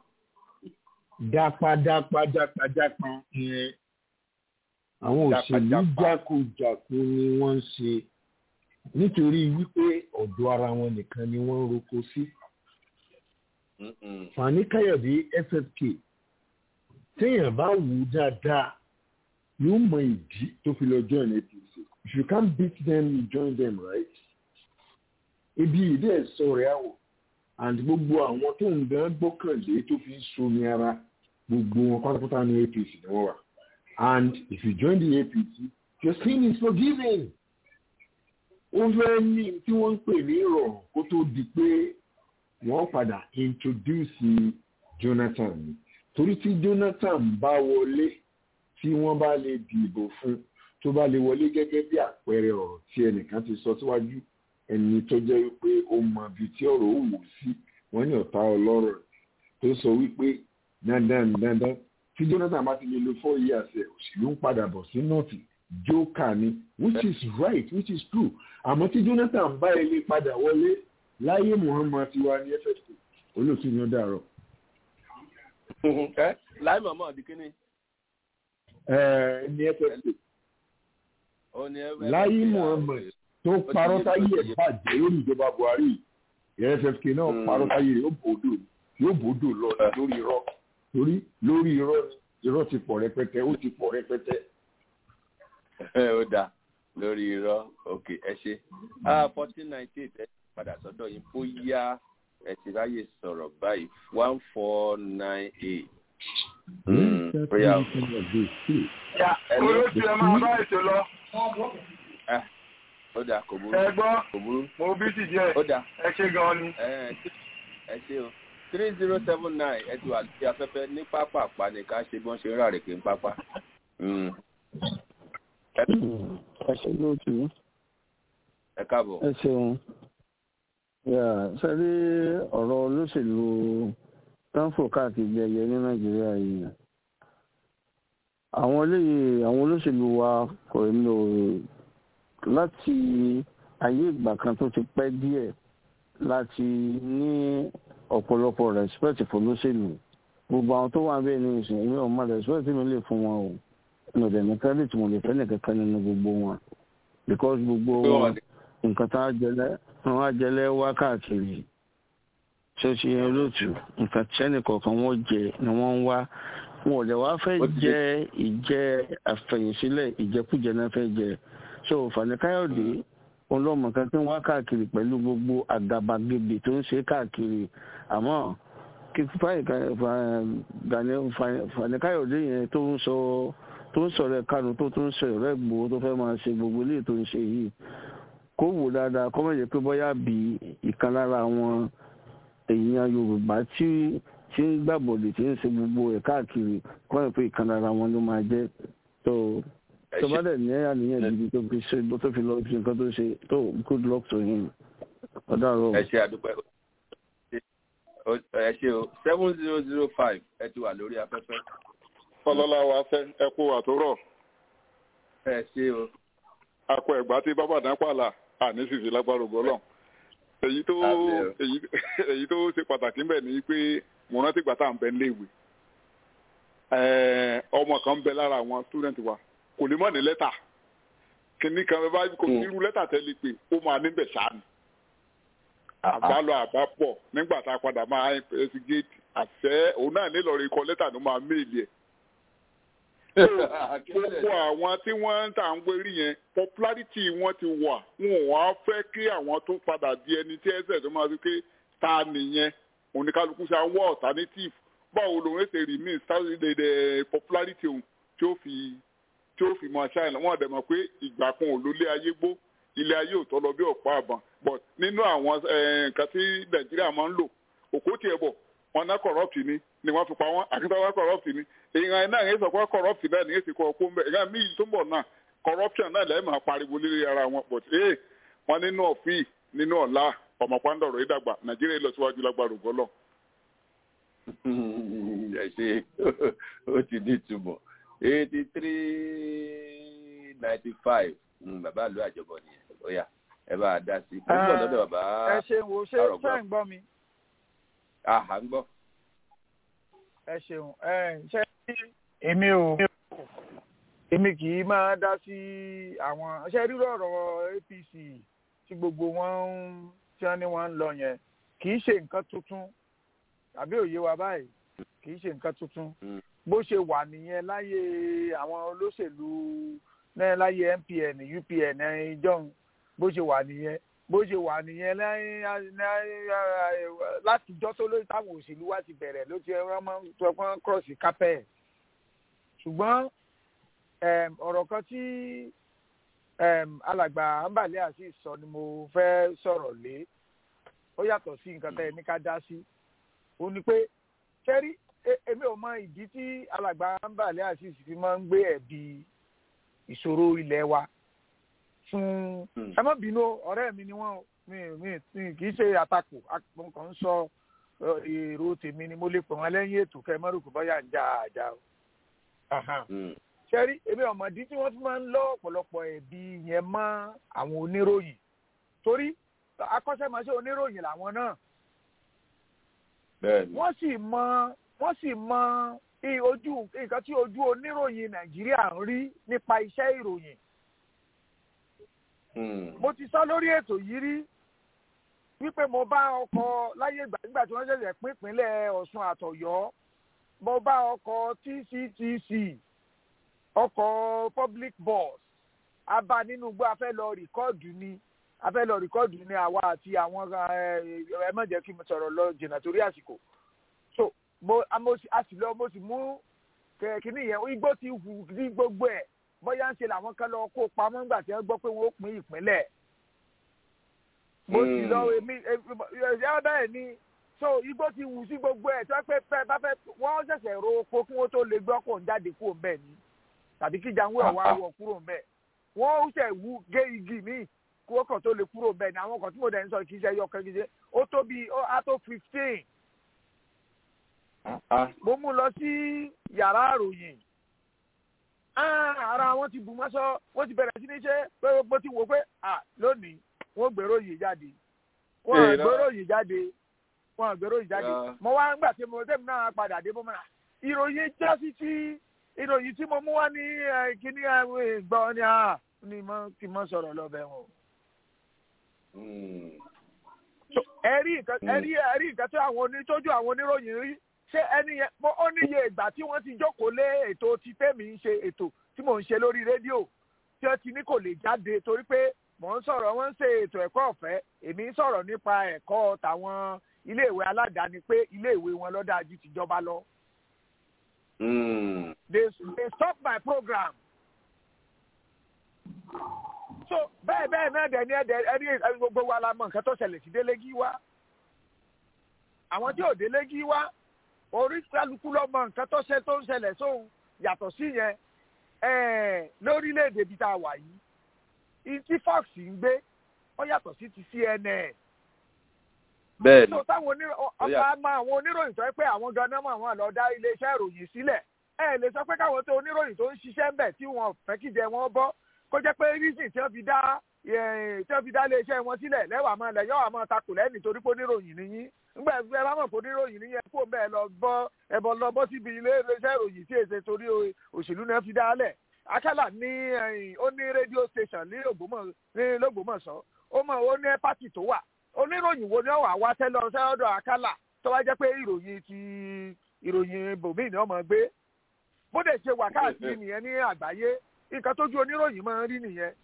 dápadápadápadápa yẹn àwọn òṣèlú jákujàku ni wọ́n ń ṣe nítorí wípé ọ̀dọ̀ ara wọn nìkan ni wọ́n ń roko sí. fani káyọ̀dé ffk téèyàn bá wù ú dáadáa yóò mọ ìdí tó fi lọ join apc if you can't beat them you join them right. ibi ìdí ẹ̀ sọ rẹ̀ àwọ̀ and gbogbo àwọn tó ń gan gbọ́kànlé tó fi ń somi ara gbogbo wọn pátápátá ní apc ni wọ́n wà and if you join the apc your sin is forgiven ó fẹ́ ní tí wọ́n ń pè ní ìrọ̀rùn kó tó di pé wọ́n padà introduce jonathan ni torí tí jonathan bá wọlé tí wọ́n bá lè dìbò fún tó bá lè wọlé gẹ́gẹ́ bí àpẹẹrẹ ọ̀rọ̀ tí ẹnìkan ti sọ síwájú ẹni tó jẹ́ wípé ó mọ ibi tí ọ̀rọ̀ ó wò sí wọ́n ní ọ̀tá ọlọ́rọ̀ tó sọ wípé dandan dandan tí jonathan bá ti lè lo four years ẹ̀ òṣèlú ń padà bọ̀ sí nọ́ọ̀tì jókà ni which is right which is true àmọ́ tí jonathan bá ilé padà wọlé láyé muhammad ti wá ní ffp olóòtú ni ó dàrọ. láì mọ̀mọ́ di kíní. ní ffp láyé muhammad tó parọ́ táyé ẹ̀ bàjẹ́ lórí ìjọba buhari ffp náà parọ́ táyé ẹ̀ yóò bòdò yóò bòdò lọ lórí irọ́ torí lórí irọ́ irọ́ ti pọ̀ rẹpẹtẹ ó ti pọ̀ rẹpẹtẹ ó dáa lórí irọ́ ok ẹ ṣe fourteen ninety eight ẹ padà sọ́dọ̀ yín bóyá ẹ ti ráyè sọ̀rọ̀ báyìí one four nine eight. bóyá olóòtú ẹ máa bá ètò lọ. ó dáa kò burú ẹ gbọ́ kò burú mo bí sì jẹ́ ó dáa ẹ ṣe gan ni. ẹ ṣe o three zero seven nine ẹ ti wà lórí afẹ́fẹ́ ní pápá àpá ní ká ṣe bí wọ́n ṣe ń rà rèké ní pápá ẹ ṣe lóòtú. ẹ káàbọ̀. ẹ ṣeun ṣe rí ọ̀rọ̀ olóṣèlú tánfò káàkiri ẹyẹ ní nàìjíríà yìí àwọn eléyìí àwọn olóṣèlú wa kò lò láti ayé ìgbà kan tó ti pẹ́ díẹ̀ láti ní ọ̀pọ̀lọpọ̀ respect fún olóṣèlú gbogbo àwọn tó wà bẹ́ẹ̀ ní ìsìn èmi ò mọ respect mi lè fún wọn o mo dẹ̀ ní credit mo lè fẹ́ nìkankan nínú gbogbo wọn because gbogbo wọn nǹkan tá a jẹlẹ wọn á jẹlẹ wá káàkiri ṣé o ṣe yẹn lóòtù nǹkan sẹ́nì kọ̀ọ̀kan wọ́n jẹ ni wọ́n ń wá wọn ò lè wá fẹ́ jẹ ìjẹ àfẹ̀yìnsílẹ̀ ìjẹkújẹ náà fẹ́ jẹ so Fani Káyọ̀dé ọlọ́mọ kan tí ń wá káàkiri pẹ̀lú gbogbo àgàbàgebè tó ń ṣe káàkiri àmọ́ kí Fani Káyọ̀dé yẹn tó ń sọ tó ń sọ̀rọ̀ ẹ̀kánu tó tún sọ ọ̀rọ̀ ẹ̀gbọ́ tó fẹ́ máa ṣe gbogbo ilé tó ń ṣe yìí kó wò dáadáa kó má jẹ́ pé bóyá bí ìkan lára àwọn èèyàn yorùbá tí tí ń gbàbọ̀dè tí ń ṣe gbogbo ẹ̀ káàkiri kó má jẹ́ pé ìkan lára wọn ló máa jẹ́ tó tó bá dẹ̀ ní àníyàn gidi tó fi ṣe tó fi lọ sí nǹkan tó ṣe tó good luck to him ọ̀dàrọ̀. ẹ ṣe àdúpẹ́ ẹ ṣe o seven zero zero five ẹ ti wà lórí afẹ́fẹ́. ọlọ́lá wa fẹ́ ẹ kú àtúrọ̀. ẹ ṣe o. akọ ẹ̀gbá tí bábà dán pààlà àní sì fi lágbára ògbọ́lọ̀. èyí tó èyí tó ṣe pàtàkì ń bẹ̀ ni pé mo rántí ìgbà tá à ń bẹ léèwé. ọmọ kan ń bẹ lára àwọn student wa kò lè mọ̀ ní lẹ́tà kìnnì kan bá kò sí irú lẹ́tà tẹ́lẹ̀ pé ó máa níbẹ̀ ṣáà ni àbálọ àbápọ̀ nígbà tá a padà máa investigate àṣẹ òun náà nílò rí kọ lẹ́tà ló máa méèlì ẹ̀. gbogbo àwọn tí wọ́n ń tà ń wérí yẹn popularity wọn ti wà wọn ò wá fẹ́ kí àwọn tó padà di ẹni tí ẹsẹ̀ tó máa fi pé ta nìyẹn oníkálukú ṣe àwọn alternative báwo lòun ṣe rí mí sáyẹ̀dẹ̀ popularity òun tí ó fi tí ó fi máa ṣáìlẹ̀ wọ́n dẹ̀ mọ̀ pé ìgbà kan ò lólé ayé gbó ilé ayé ò tọ́ lọ bí ọ̀pá àbọ̀n but nínú àwọn nǹkan tí nàìjíríà máa ń lò òkú tiẹ̀ bọ̀ wọn ná corrupt ni ni wọ́n fi pa wọ́n akíntàwá corrupt ni èèyàn náà yẹn sọ pé corrupt náà nìyẹn ti kọ́ ọkọ́ mbẹ́ èèyàn míì tó ń bọ̀ náà corruption náà lẹ́yìn máa pariwo lórí ara wọn but ee wọn nínú ọ̀fìn nínú ọ̀la ọmọ pàǹdọ̀rọ̀ yìí dàgbà nàìjíríà lọ síwájú lágbára ògbọ́lọ̀. ẹ ṣe ó ti ní ìtumọ̀ eighty three ninety five bàbá àlọ́ àjọbọ̀ nìyẹn ó yá ẹ bá a dá sí i. ó ń bọ̀ lọ́dọ̀ bàbá ẹ ṣeun o ṣé ṣé ń gbọ́ mi. àhà ń gbọ́. ẹ ṣeun ẹ ṣe èmi ò èmi kì í máa dá sí àwọn ṣe rírọ ọ̀rọ̀ apc tí gbogbo wọn ń tí wọn ní wọn ń lọ yẹn kì í ṣe nǹkan tuntun tàbí òye wa báyìí kì í ṣe nǹkan tuntun bó ṣe wà nìyẹn láyé àwọn olóṣèlú náà láyé mpn upn ìjọhún bó ṣe wà nìyẹn bó ṣe wà nìyẹn látijọ́ tó lórí táwọn òṣèlú wa ti bẹ̀rẹ̀ ló ti wọ́n máa ń sọ pé wọ́n cross carpet ṣùgbọ́n ọ̀rọ̀ kan tí alàgbà ambale azeez sọ ni mo fẹ́ sọ̀rọ̀ lé ó yàtọ̀ sí nǹkan tẹ́ ẹ ní ká dá sí ó ní pé kẹ́rí èmi ò mọ ìdí tí alàgbà ambale azeez fi máa ń gbé ẹ̀bi ìṣòro ilẹ̀ wa fún ẹ má bínú ọ̀rẹ́ mi ni wọ́n mi mi kì í ṣe àtakò mo kàn ń sọ èrò tèmi ni mo lè pè wọ́n lẹ́yìn ètò kẹ́ ẹ má rò pé bọ́yà ń já àjà o. ṣẹ́rí èmi ọ̀mọ̀dí tí wọ́n fi máa ń lọ ọ̀pọ̀lọpọ̀ ẹ̀bi yẹn mọ́ àwọn oníròyìn torí akọ́ṣẹ́mọṣẹ́ oníròyìn làwọn náà. wọ́n sì mọ wọ́n sì mọ ojú nǹkan tí ojú oníròyìn nàìjíríà ń rí nípa iṣẹ́ ìròyìn mo ti sọ lórí ètò yìí rí wípé mo bá ọkọ̀ láyé ìgbà nígbà tí wọ́n ṣẹ̀ṣẹ̀ pín ìpínlẹ̀ ọ̀ṣun àtọ̀yọ́ mo bá ọkọ̀ tctc ọkọ̀ public bus a bá nínú igbó a fẹ́ lọ rìkọ́ọ̀dù ni a fẹ́ lọ rìkọ́ọ̀dù ni àwa àti àwọn ẹ má jẹ́ kí mo sọ̀rọ̀ lọ jìnnà torí àsìkò so mo a sì lọ mo sì mú kìnìún yẹn igbó ti hù ní gbogbo ẹ̀ bóyá ń ṣe làwọn kan lọ kó pamọ́ nígbà tí wọ́n gbọ́ pé wọ́n ó pín ìpínlẹ̀. mo sì lọ èmi ẹ bẹ́ẹ̀ ni so igbó ti wù sí gbogbo ẹ̀ tí wọ́n pẹ́ fẹ́ bá fẹ́ wọ́n ṣẹ̀ṣẹ̀ ro oko kí wọ́n tó lè gbọ́ kó ń jáde kúrò ńbẹ̀ ni tàbí kí jàǹwé ọ̀wá wọ̀ kúrò ńbẹ̀ wọ́n ó ṣẹ̀ wú gé igi míì kí wọ́n kàn tó lè kúrò ńbẹ̀ ni àwọn kan tí mo dẹ̀ ń sọ kì í ṣe ẹyọ kan kì í ṣe ó tó bí á tó fifteen mo mú lọ sí yàrá àròyìn ara wọn ti bù mọ́sọ́ wọ́n ti bẹ̀rẹ̀ sí ní ṣe pé bó ti wò pé lónìí wọ́n gbèrò yìí jáde wọ́n gbèrò yìí jáde wọ́n gbèrò yìí jáde mo wá ń gbà tí mo tẹ́mi náà padà dé bómọ́nà ìròyìn jásí tí ìròyìn tí mo mú wá ní kíní gbọ́ ni a ni mo ti mọ sọ̀rọ̀ lọ́bẹ̀ wọn. ẹ̀rí nǹkan tí àwọn onítọ́jú àwọn oníròyìn rí ṣé ẹni yẹn mo ó níye ìgbà tí wọ́n ti jókòó lé ètò tí tèmi ń ṣe ètò tí mò ń ṣe lórí rédíò tí wọ́n ti ní kò lè jáde torí pé mò ń sọ̀rọ̀ wọ́n ń ṣe ètò ẹ̀kọ́ ọ̀fẹ́ èmi ń sọ̀rọ̀ nípa ẹ̀kọ́ tàwọn iléèwé aládàáni pé iléèwé wọn ló dáa ju tìjọba lọ. they they stop my program. so bẹ́ẹ̀ bẹ́ẹ̀ náà dẹ̀ ní ẹ̀dẹ̀ ẹni gbogbo wa la mọ nǹkan tó ṣẹlẹ̀ sí délégi wá àwọn tí ò délégi wá orí kálukú ló mọ nǹkan tó ṣe tó ń ṣẹlẹ̀ sóhun yàtọ̀ sí yẹn lórílẹ̀‐èdè bíi tá a wà yìí tí fox ń gbé ó yàtọ̀ sí ti cnn bẹ́ẹ̀ni so táwọn ọba máa àwọn oníròyìn tó yẹ pé àwọn ganan máa wọn lọ dá iléeṣẹ́ ìròyìn sílẹ̀ ẹ lè sọ pé káwọn tó oníròyìn tó ń ṣiṣẹ́ ń bẹ̀ tí wọn fẹ́ kíjẹ wọn bọ́ kó jẹ́ pé reason tí wọ́n fi dá tí wọ́n fi dá iléeṣẹ́ wọn sílẹ̀ lẹ́wà máa lẹ̀ yọ̀ àmọ́ takò lẹ́yìn torí pé oníròyìn nìyí ńgbà ẹ bá mọ̀ pé oníròyìn nìyí ẹ kó bẹ́ẹ̀ lọ bọ́ ẹbọ lọ bọ́ síbi iléeṣẹ́ ìròyìn tí èsè torí òṣèlú náà fi dá lẹ̀ akálà ní ó ní rédíò station ní Ògbómọ̀ṣọ́ ó mọ̀ ó ní pátì tó wà oníròyìn wo ni ó wà wá tẹ́lẹ̀ ọ̀sẹ̀ ọ̀dọ̀ àkàlà tó wá jẹ́ pé ìròyìn ti ìròyìn bòmíì ni wọ́n máa gbé bó dẹ̀ ṣe wà káàkiri nìyẹn ní àgbáyé nǹkan tójú oníròyìn máa ń rí nìyẹn.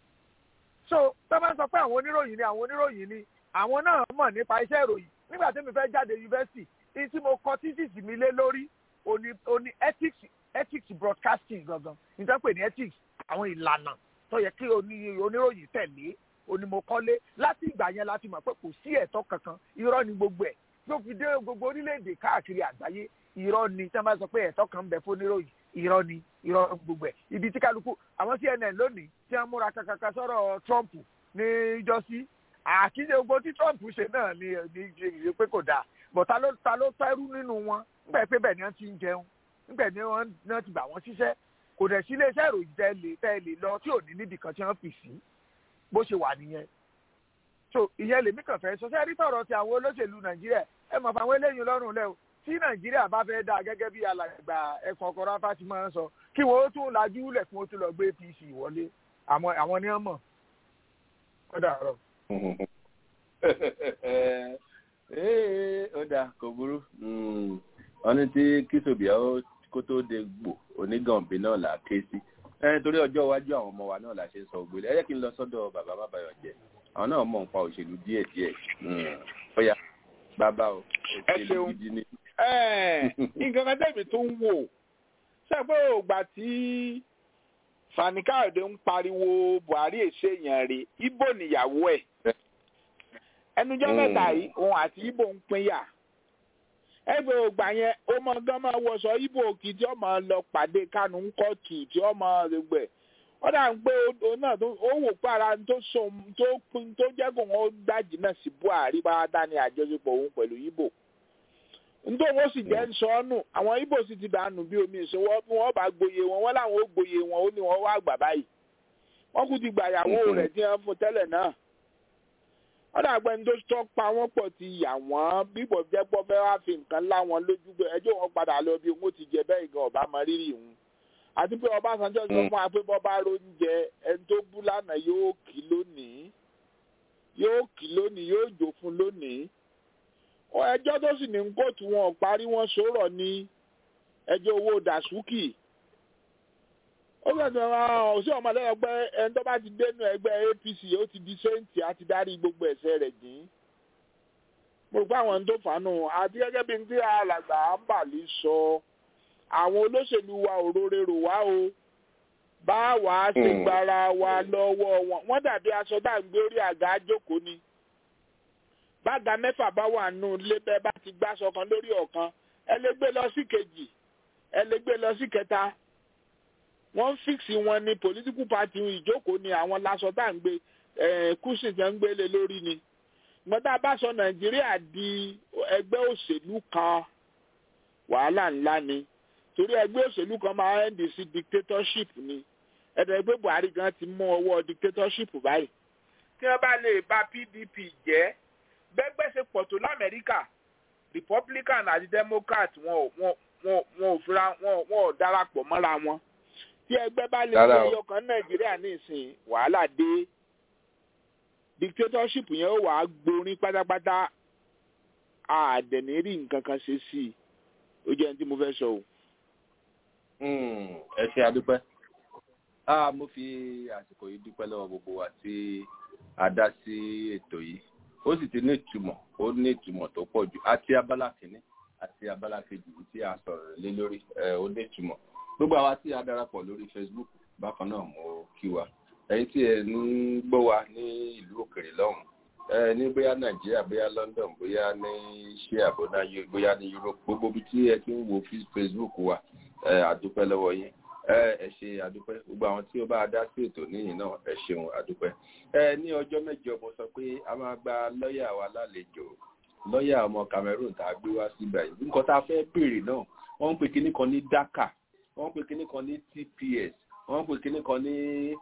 so tó bá ń sọ pé àwọn oníròyìn ni àwọn oníròyìn ni àwọn náà mọ̀ nípa iṣẹ́ ìròyìn nígbà tí mi fẹ́ jáde yunifásitì ní tí mo kọ tíṣìṣì mi lé lórí òní ethics ethics broadcasting gangan nítorí pé ní ethics àwọn ìlànà tó yẹ kí oníròyìn tẹ̀lé onímọ̀kọ́lé láti ìgbà yẹn láti mọ̀ pé kò sí ẹ̀tọ́ kankan irọ́ ni gbogbo ẹ̀ yóò fi dé gbogbo orílẹ̀-èdè káàkiri àgbáyé irọ́ ni tí wọ́n bá sọ pé ẹ̀tọ́ kan ń bẹ fún oníròyìn irọ́ ni irọ́ gbogbo ẹ̀ ibi tí kálukú àwọn CNN lónìí tí wọ́n múra kankan sọ̀rọ̀ Trump ní ìjọsí àkíyè gbogbo tí Trump ṣe náà ni ní ìṣe pé kò dáa bọ̀ ta ló ta ló tẹ́rú nínú wọn nígbà pé bẹ́ẹ̀ ni wọ́n ti ń jẹun nígbà ni wọ́n ti gbà wọ́n ṣiṣẹ́ kò dẹ̀ sí iléeṣẹ́ ìròyìn tẹ́ lè tẹ́ lè lọ tí ò ní níbì kan tí wọ́n fi sí bó ṣe wà nìyẹn so ìyẹn lèmi kàn fẹ́ sọ sẹ́rí tọ̀rọ̀ ti àwọn olóṣèlú nàìjíríà ẹ mọ̀ fáwọn eléyìí lọ́rùn lẹ́ o tí nàìjíríà bá fẹ́ dáa gẹ́gẹ́ bí alàgbà ẹ̀kọ́ ọkọ̀ ráfà ti máa ń sọ kí wọ́n ó tún lajú lẹ̀ kí wọ́n tún lọ gbé apc wọlé àwọn ni wọ́n mọ̀ ó dàárọ̀. ó dáa kò burú wọn ní tí kìsòbíà kó tó de gbò onígànbí náà là á ké sí torí ọjọ́ iwájú àwọn ọmọ wa náà la ṣe ń sọ ògbélé ẹ jẹ́ kí n lọ sọ́dọ̀ bàbá bàbáyọ̀ jẹ́ àwọn náà mọ̀ nípa òṣèlú díẹ̀ díẹ̀ bóyá bàbá o òṣèlú gidi ni. nǹkan kan tẹ̀mí tó ń wò ṣe pé ògbà tí Fani Káyọ̀dé ń pariwo Buhari èṣe èèyàn rè Ibo níyàwó ẹ̀ ẹnujọ́ mẹ́ta yìí òun àti Ibo ń pínyà ẹgbẹ́ ògbà yẹn ó mọ gán máa wọṣọ ibo òkì tí ọmọ lọ pàdé kánú ń kọ́ọ̀tù tí ọmọ gbẹ ó dà ń pé ó náà ó wò pé ara tó so tó pin tó jẹ́ kó wọ́n dájì náà sí buhari bá dání àjọṣepọ̀ òun pẹ̀lú ibo nítorí wọ́n sì jẹ́ ń sọ ọ́ nù àwọn ibo sì ti dànù bí omi ìṣòwò bí wọ́n bá gboyè wọn wọ́n láwọn ó gboyè wọn ó ní wọ́n wá gbà báyìí wọ́n kú ti gbàyàwó rẹ̀ tí wọ́n fún tẹ́lẹ̀ náà wọ́n dàgbẹ́ ní tó tọ́ pa wọ́n pọ̀ ti yà wọ́n bíbọ̀ jẹ́ pọ́ fẹ́ wá fi nǹkan lá wọn lójú pé ẹjọ́ wọn padà lọ bí wọ́n ti jẹ bẹ́ẹ̀ gan ọba mọ rírì wọn àti pé Ọbásanjọ́ sọ fún wa pé bọ́ bá róúnjẹ ẹni tó bú lánàá yóò kí lónìí yóò kí lónìí yóò jò fún lónìí ẹjọ́ tó sì ní kóòtù wọn parí wọn sọ̀rọ̀ ní ẹjọ́ owó dàsúkì ó gbàgbọ́ ọ̀hún sí ọmọdé ẹgbẹ́ ẹni tó bá ti dénú ẹgbẹ́ APC ó ti di sẹ́ǹtì àti darí gbogbo ẹ̀ṣẹ̀ rẹ̀ jìn mo rò pé àwọn tó fàánù àti gẹ́gẹ́ bí tí alàgbà àǹbàlí sọ àwọn olóṣèlú wa ò rore rò wá o bá wà á ṣe gbára wa lọ́wọ́ wọn wọ́n dàbí aṣọ dá ń gbé orí àga jókòó ni bága mẹ́fà bá wà nù lé bẹ́ẹ̀ bá ti gbáṣọ kan lórí ọ̀kan ẹ lè gbé lọ sí kejì ẹ lè gbé lọ sí kẹta wọ́n fíksì wọn ní political party ìjókòó ni àwọn lásọ tá à ń gbé kùsì tí wọ́n ń gbélé lórí ni gbọ́dọ̀ bá sọ nàìjíríà di ẹgbẹ́ òṣèlú kan wàhálà ńlá ni torí ẹgbẹ́ òṣèlú kan máa ń dì sí dictatorship ni ẹ̀dọ̀ ẹgbẹ́ buhari gan ti mú ọwọ́ dictatorship báyìí tí wọ́n bá lè bà pdp jẹ́ bẹ́gbẹ́ ṣe pọ̀ tó lamẹ́ríkà republican àti democrat wọn ò fira wọn ò darapọ̀ mọ́ra wọn tí ẹgbẹ́ bá lè ṣe ọkàn nàìjíríà nísìn wàhálà dé dictatorship yẹn ó wàá gborin pátápátá àdẹ̀nírí nǹkan kan ṣe sí i ó jẹ́ ní tí mo fẹ́ sọ o. ẹ ṣe àdúpẹ́ mo fi àsìkò yìí dúpẹ́ lọ́wọ́ gbogbo wa tí a dá sí ètò yìí ó sì ti ní ìtumọ̀ ó ní ìtumọ̀ tó pọ̀ jù àti abala kìíní àti abala kejì tí a sọ̀rọ̀ lé lórí ó ní ìtumọ̀ gbogbo àwa tí a darapọ̀ lórí facebook bákan náà mo kí wa ẹ̀yin tí ẹ ń gbọ́ wa ní ìlú òkèrè lọ́hùn ẹ ní bóyá nàìjíríà bóyá london bóyá ní ṣé àbọ̀dá bóyá ní europe gbogbo ibi tí ẹ ti ń wo facebook wa ẹ àdúpẹ́ lọ́wọ́ yín ẹ ẹ ṣe àdúpẹ́ gbogbo àwọn tí ó bá dá sí ètò níyìn náà ẹ ṣeun àdúpẹ́ ẹ ní ọjọ́ mẹ́jọ mo sọ pé a máa gba lọ́ọ̀yà wa lálejò lọ́ọ̀yà ọmọ cameroon tá a gbé wá síbẹ̀ yìí nǹkan tá a fẹ́ béèrè náà wọ́n ń pè kinní kan ní daca wọ́n ń pè kinní kan ní tps wọ́n ń pè kinní kan ní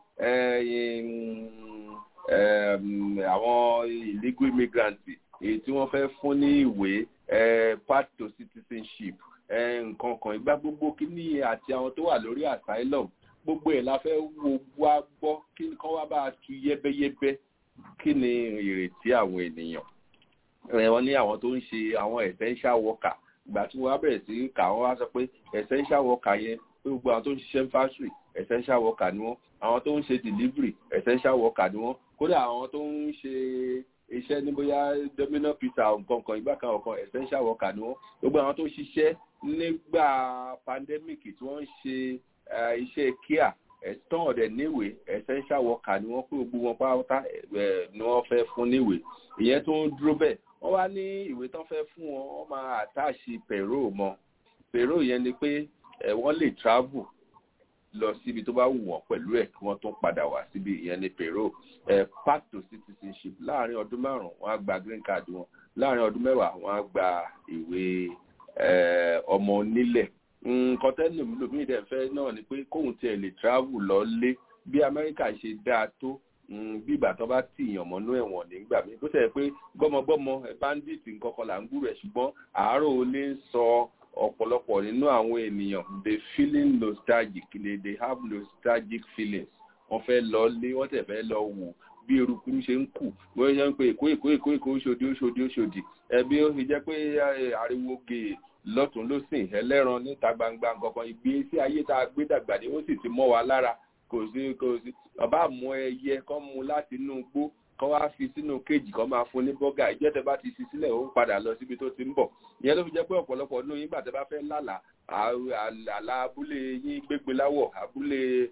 àwọn illegal immigrants èyí tí wọ́n fẹ́ fún ní ìwé path to citizenship nǹkan kan ìgbà gbogbo kíní àti àwọn tó wà lórí asylum gbogbo ẹ̀ la fẹ́ wo wá gbọ́ kí nǹkan wá bá a tu yẹ́bẹ́yẹ́bẹ́ kí ni ìrètí àwọn ènìyàn wọ́n ní àwọn tó ń ṣe àwọn essential worker ìgbà tí wọ́n á bẹ̀rẹ̀ sí kà wọ́n wá sọ pé essential worker yẹn pé gbogbo àwọn tó ń ṣiṣẹ́ factory essential worker ni wọ́n àwọn tó ń ṣe delivery essential worker ni wọ́n kódà àwọn tó ń ṣe iṣẹ́ ní bóyá domino pizza nǹkan kan ìgbà kan ọ̀kan essential worker ni wọ́n gbogbo àwọn tó ń ṣiṣẹ́ nígbà pandemic tí wọ́n ń ṣe iṣẹ́ kíá ẹ̀tàn ọ̀dẹ̀ níwèé essential worker ni wọ́n pé gbogbo wọn pátá ni wọ́n fẹ́ fún níwèé ìyẹn tó ń dúró bẹ́ẹ̀ wọ́n wá ní ìwé tán fẹ́ fún wọn wọ́n máa àtàṣì pẹ̀rọ mọ́ pẹ̀rọ yẹn ni pé wọ́n lè travel lọ síbi tó bá wù wọ́n pẹ̀lú ẹ̀ kí wọ́n tún padà wá síbi ìyẹn ní pẹ̀rọ path to citizenship láàrin ọdún márùn-ún wọ́n á gba green card wọn láàrin ọdún mẹ́wàá wọ́n á gba ìwé ọmọ onílẹ̀ nǹkan tẹ́lẹ̀ mi lòmíì dẹ̀ fẹ́ náà ni pé kóun tiẹ̀ lè travel lọ lé bí amẹ́ríkà ṣe dáa tó bí ìgbà tó bá tì yàn mọ́nú ẹ̀wọ̀n nígbà mi bó tẹ̀ pé gbọ́mọgbọ́mọ bandit nǹkan là ń gbúrò ẹ̀ ṣùgbọ́n àárò olè ń sọ ọ̀pọ̀lọpọ̀ nínú àwọn ènìyàn they feeling nostalgic they, they have nostalgic feelings wọ́n fẹ́ lọ lé wọ́n tẹ̀ fẹ́ lọ wò bí eruku ṣe ń kù wọ́n ṣe ń pe èkó èkó èkó èkó oṣòdì oṣòdì oṣòdì ẹbí ó fi jẹ́ pé ariwo gèè lọ́tún lọ́sìn ẹlẹ́ran níta gbangba nǹkan ìgbésí ayé tá a gbé dàgbà ni ó sì ti mọ́ wa lára kò sí kò sí bàbá mú ẹyẹ kọ́ mu láti inú igbó kọ́ wá fi sínú kéèjì kọ́ máa fún ní bọ́gà ìjẹ́ tẹ bá ti fi sílẹ̀ ó ń padà lọ síbi tó ti ń bọ̀ ìyẹn ló fi jẹ́ pé ọ̀pọ̀lọpọ̀ nínú yín gbà tẹ bá fẹ́ lálàá àlà abúlé yín gbégbé láwọ̀ abúlé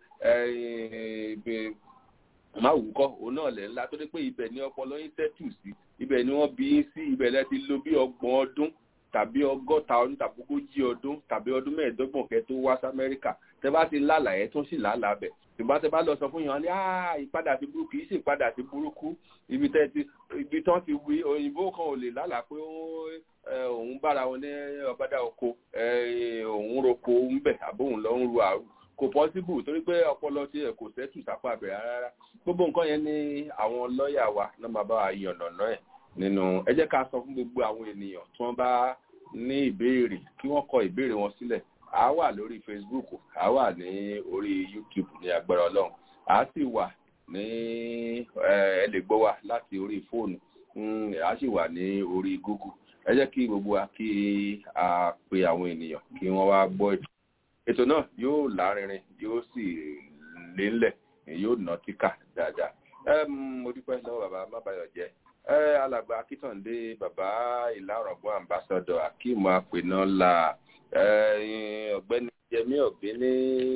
máa wù kọ́ òun náà lẹ̀ ńlá tó dé pé ibẹ̀ ni ọpọlọ yín tẹ́tù sí ibẹ̀ ni wọ́n bí yín sí ibẹ̀ lẹ ti lo bí ọgbọ̀n ọdún tàbí ọgọ́ta ọdún tàbí ogójì ọdún tàbí ọdún mẹ́ẹ̀ẹ́dọ́gbọ̀n kẹ́ tó wá sí amẹ́ríkà tẹ bá ti lálàá ẹ̀ tún sì lálàá bẹ̀ ṣùgbọ́n tẹ bá lọ sọ fún yàn ní ìpadà sí burúkú kì í ṣe ìpadà sí burúkú ibi tẹ ti ibi tán ti wí òyìnbó kan ò lè lálàá pé òun bára wọn ní ọ̀bádà oko òun roko ń bẹ̀ àbóhùn lọ ń ru àrùn kò pọ́síbù torí pé ọpọlọ tí ẹ kò sẹ́tù sápá àbẹ̀rẹ̀ rárá gbogbo nǹkan yẹn ní àwọn lọ́ọ̀yà wa náà máa bá wa yànnàná ẹ̀ nínú ẹ jẹ́ ká sọ fún gbogbo àwọn ènìyàn tí wọ́n bá ní ìbéèrè kí wọ́n kọ ìbéèrè wọn sílẹ̀ a wà lórí facebook a wà ní orí youtube ní agbára ọlọ́run a sì wà ní ẹ lè gbọ́ wa láti orí fóònù a sì wà ní orí google ẹ jẹ́ kí gbogbo wa kí a pe àwọn ènìyàn kí wọ́n wá gbọ́ ètò ètò náà yóò lárinrin yóò sì lélẹ̀ yóò nà tíkà dáadáa mo dúpẹ́ lọ́wọ́ bàbá mábàyọ̀ jẹ́ alàgbà akítọ̀ǹdé bàbá ìlàrọ̀gbọ́n ambassador akeem apẹ̀nà la ọ̀gbẹ́ni yẹmí ọ̀gbẹ́ni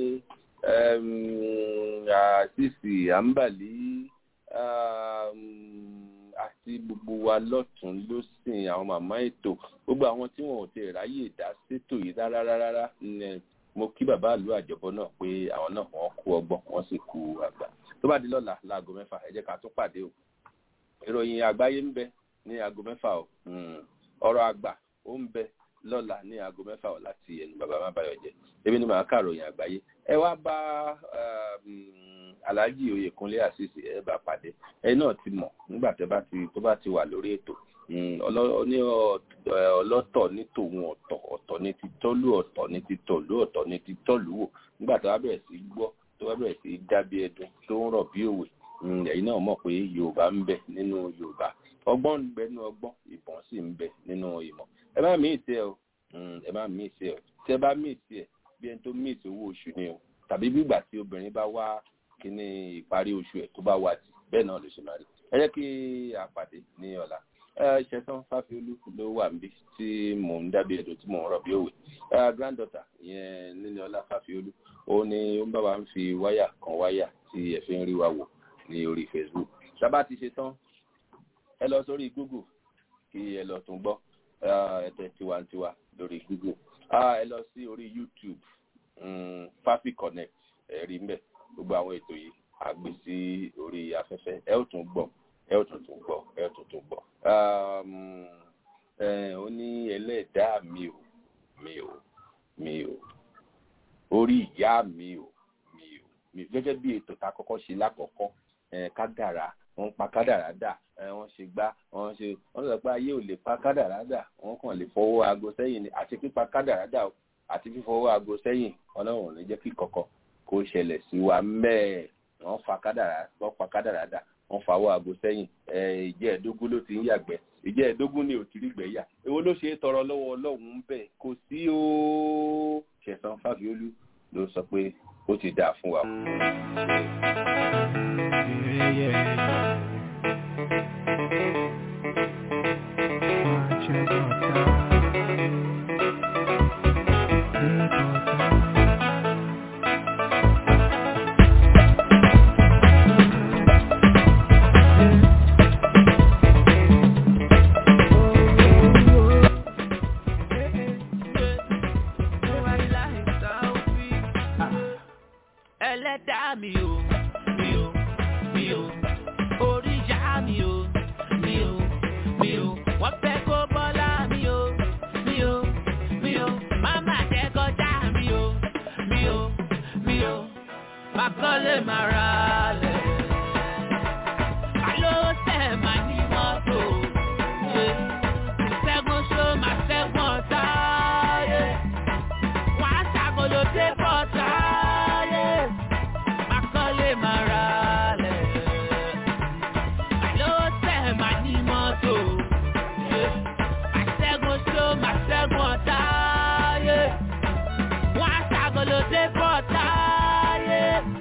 àṣìṣì àǹbàlí àti gbogbo wa lọ́tún lọ́sìn àwọn màmá ètò gbogbo àwọn tí wọn ò ti ráyè dá sétò yìí rárá rárá mo kí bàbá àlú àjọbọ náà pé àwọn náà wọn kú ọgbọ́n wọn sì kú àgbà tó bá di lọ́la láago mẹ́fà ẹ jẹ́ ká tún pàdé o ìròyìn àgbáyé ń bẹ ní aago mẹ́fà o ọ̀rọ̀ àgbà ó ń bẹ lọ́la ní aago mẹ́fà o láti ẹnu bàbá má báyọ̀ jẹ́ ebi ni màá kà ròyìn àgbáyé ẹ wá bá alhaji oyèkúnlé àṣìṣe ẹ bá pàdé ẹ náà ti mọ̀ nígbà tó bá ti tó bá ti wà lórí ètò ní ọlọ́tọ̀ ní tòun ọ̀tọ̀ ọ̀tọ̀ ní ti tọ́lú ọ̀tọ̀ ní ti tọ̀lú ọ̀tọ̀ ní ti tọ́lú wò nígbà tó bá bẹ̀rẹ̀ sí gbọ́ tó bá bẹ̀rẹ̀ sí dábí ẹdun tó ń rọ̀ bí òwe ẹ̀yin náà mọ̀ pé yorùbá ń bẹ nínú yorùbá ọgbọ́n ń bẹ nínú ọgbọ́n ìbọn sì ń bẹ nínú ìmọ̀ ẹ má mí ìtẹ́ o ẹ má mí ìtẹ́ o tí ẹ bá mí ìtẹ́ ẹ bí ẹni tó mí ìtẹ́ owó oṣù ni o tàbí bígbà tí obìnrin bá wá kíní ìparí oṣù ẹ̀ tó bá wá jì bẹ́ẹ̀ náà ló ṣe máa rí ẹ jẹ́ kí a pàdé ní ọ̀la ṣẹ̀sán fáfiolú ló wà níbi tí mò ń dábìí ẹ̀dùn tí mò ń rọ̀ bí òwe granddaughter ìyẹn níní ọlá fáfiolú ó ní ó ń bá wa ń fi wáyà kan wáyà tí ẹ fi ń rí wa wò ní orí facebook sábà ti ṣe tán ẹ lọ sórí google kí ẹ lọ tún gbọ́ ẹ̀tẹ̀ tiwantiwa lórí google ẹ lọ sí orí youtube fafi connect ẹ rí mbẹ gbogbo àwọn ètò yìí a gbé sí orí afẹ́fẹ́ ẹ ó tún gbọ́ ẹ ó tún tún gbọ́ ẹ ó tún tún gbọ́ ó ní ẹlẹ́dàá mi ò mi ò mi ò orí ìyá mi ò mi ò mi gẹ́gẹ́ bí ètò tá a kọ́kọ́ ṣe lákọ̀ọ́kọ́ kádàrá wọ́n pa kádàrá dà wọ́n ṣe gbá wọ́n ṣe wọ́n sọ pé ayé ò lè pa kádàrá dà wọ́n kàn lè fọwọ́ aago sẹ́yìn ni àti pípa kádàrá dà àti fífọwọ́ aago sẹ́yìn ọlọ́run ò ní jẹ́ kí kọ̀kọ́ kó ṣẹlẹ̀ sí wa mẹ́ẹ̀ wọ́n fa kádàrá wọ́n pa kádàrá dà wọ́n fàwọ́ aago sẹ́yìn ìjẹ́ ẹ̀ẹ́dógún ló ti ń yàgbẹ́ ìjẹ́ ẹ̀ẹ́dógún ni ò ti rí gbẹ̀yà èwo ló ṣe é tọrọ lọ́wọ́ ọlọ́run ń bẹ̀ kò sí o ṣẹ̀sán fáfiolú ló sọ pé ó ti dáa fún wa. ẹlẹ́dàá mi o mi o mi o orí ìyá mi o mi o mi o wọ́n fẹ́ kó bọ́lá mi o mi o mi o máma jẹ́ kọjá mi o mi o mi o má kọ́lé má ra lẹ̀ alo tẹ̀ má ní mọ́tò ṣe ṣẹ́gun ṣó má ṣẹ́gun ọ̀tá yẹ wọ́n á ṣàgolo dé bọ́tà yẹ má kọ́lé má ra lẹ̀ alo tẹ̀ má ní mọ́tò ṣe má ṣẹ́gun ṣó má ṣẹ́gun ọ̀tá yẹ wọ́n á ṣàgolo dé bọ́tà yẹ.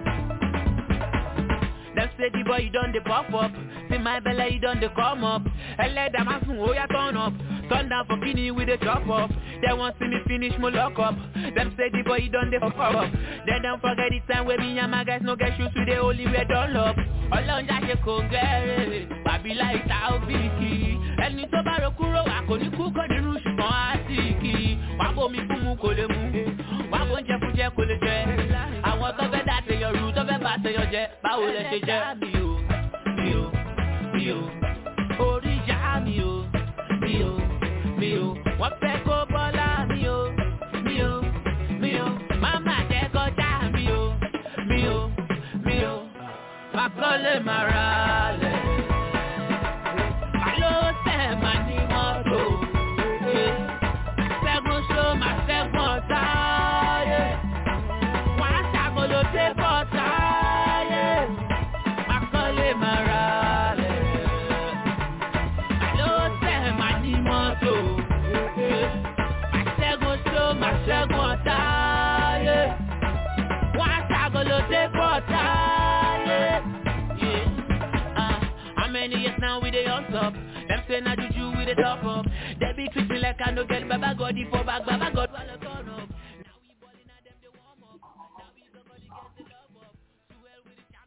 Dem say the boy you don dey pop up, see my belle you don dey come up. Ẹlẹ́dàá máa sùn ó yá turn up, turn down for kini we dey chop up. Dem wan see me finish mo lock up. Dem say the boy you don dey fuck up. Dem don forget the time wey me and my guys no get shoes we dey only wear dunlop. Ọlọ́run já ṣe kò gẹ́rẹ́, bàbí láì ta òbíkì. Ẹni tó bá ro kúrò wà kò ní kú kò nínú ṣùgbọ́n á sì kì í. Wàá bomi fún mu kò lè mu, wàá bó ń jẹ fún jẹ kò lè jẹ. Àwọn tó fẹ́ dá tèèyàn rú tó fẹ́ bá tèèyàn jẹ, báwo lẹ ṣe jẹ? Mi ò, mi ò, mi ò, orí ìyá mi ò, mi ò, mi ò, wọ́n fẹ́ kó bọ́lá mi ò, mi ò, mi ò, máma jẹ́ kọjá mi ò, mi ò, mi ò, má kọ́lé má ra lẹ̀. Àló tẹ̀ má ní mọ́tò, ṣe, ṣẹ́gun ṣó má ṣẹ́gun ọ̀tá, yẹ. Wọ́n á ṣàgolo dé bọ́tà, yẹ. Má kọ́lé má ra lẹ̀. Àló tẹ̀ má ní mọ́tò, ṣe, má ṣẹ́gun ṣó má ṣẹ́gun ọ̀tá, yẹ. Wọ́n á ṣàgolo dé bọ́tà, yẹ. Yeah. Uh, how many years now we dey hustle up? Them say na juju we dey top up. They be treat me like I no get baba God for back, baba God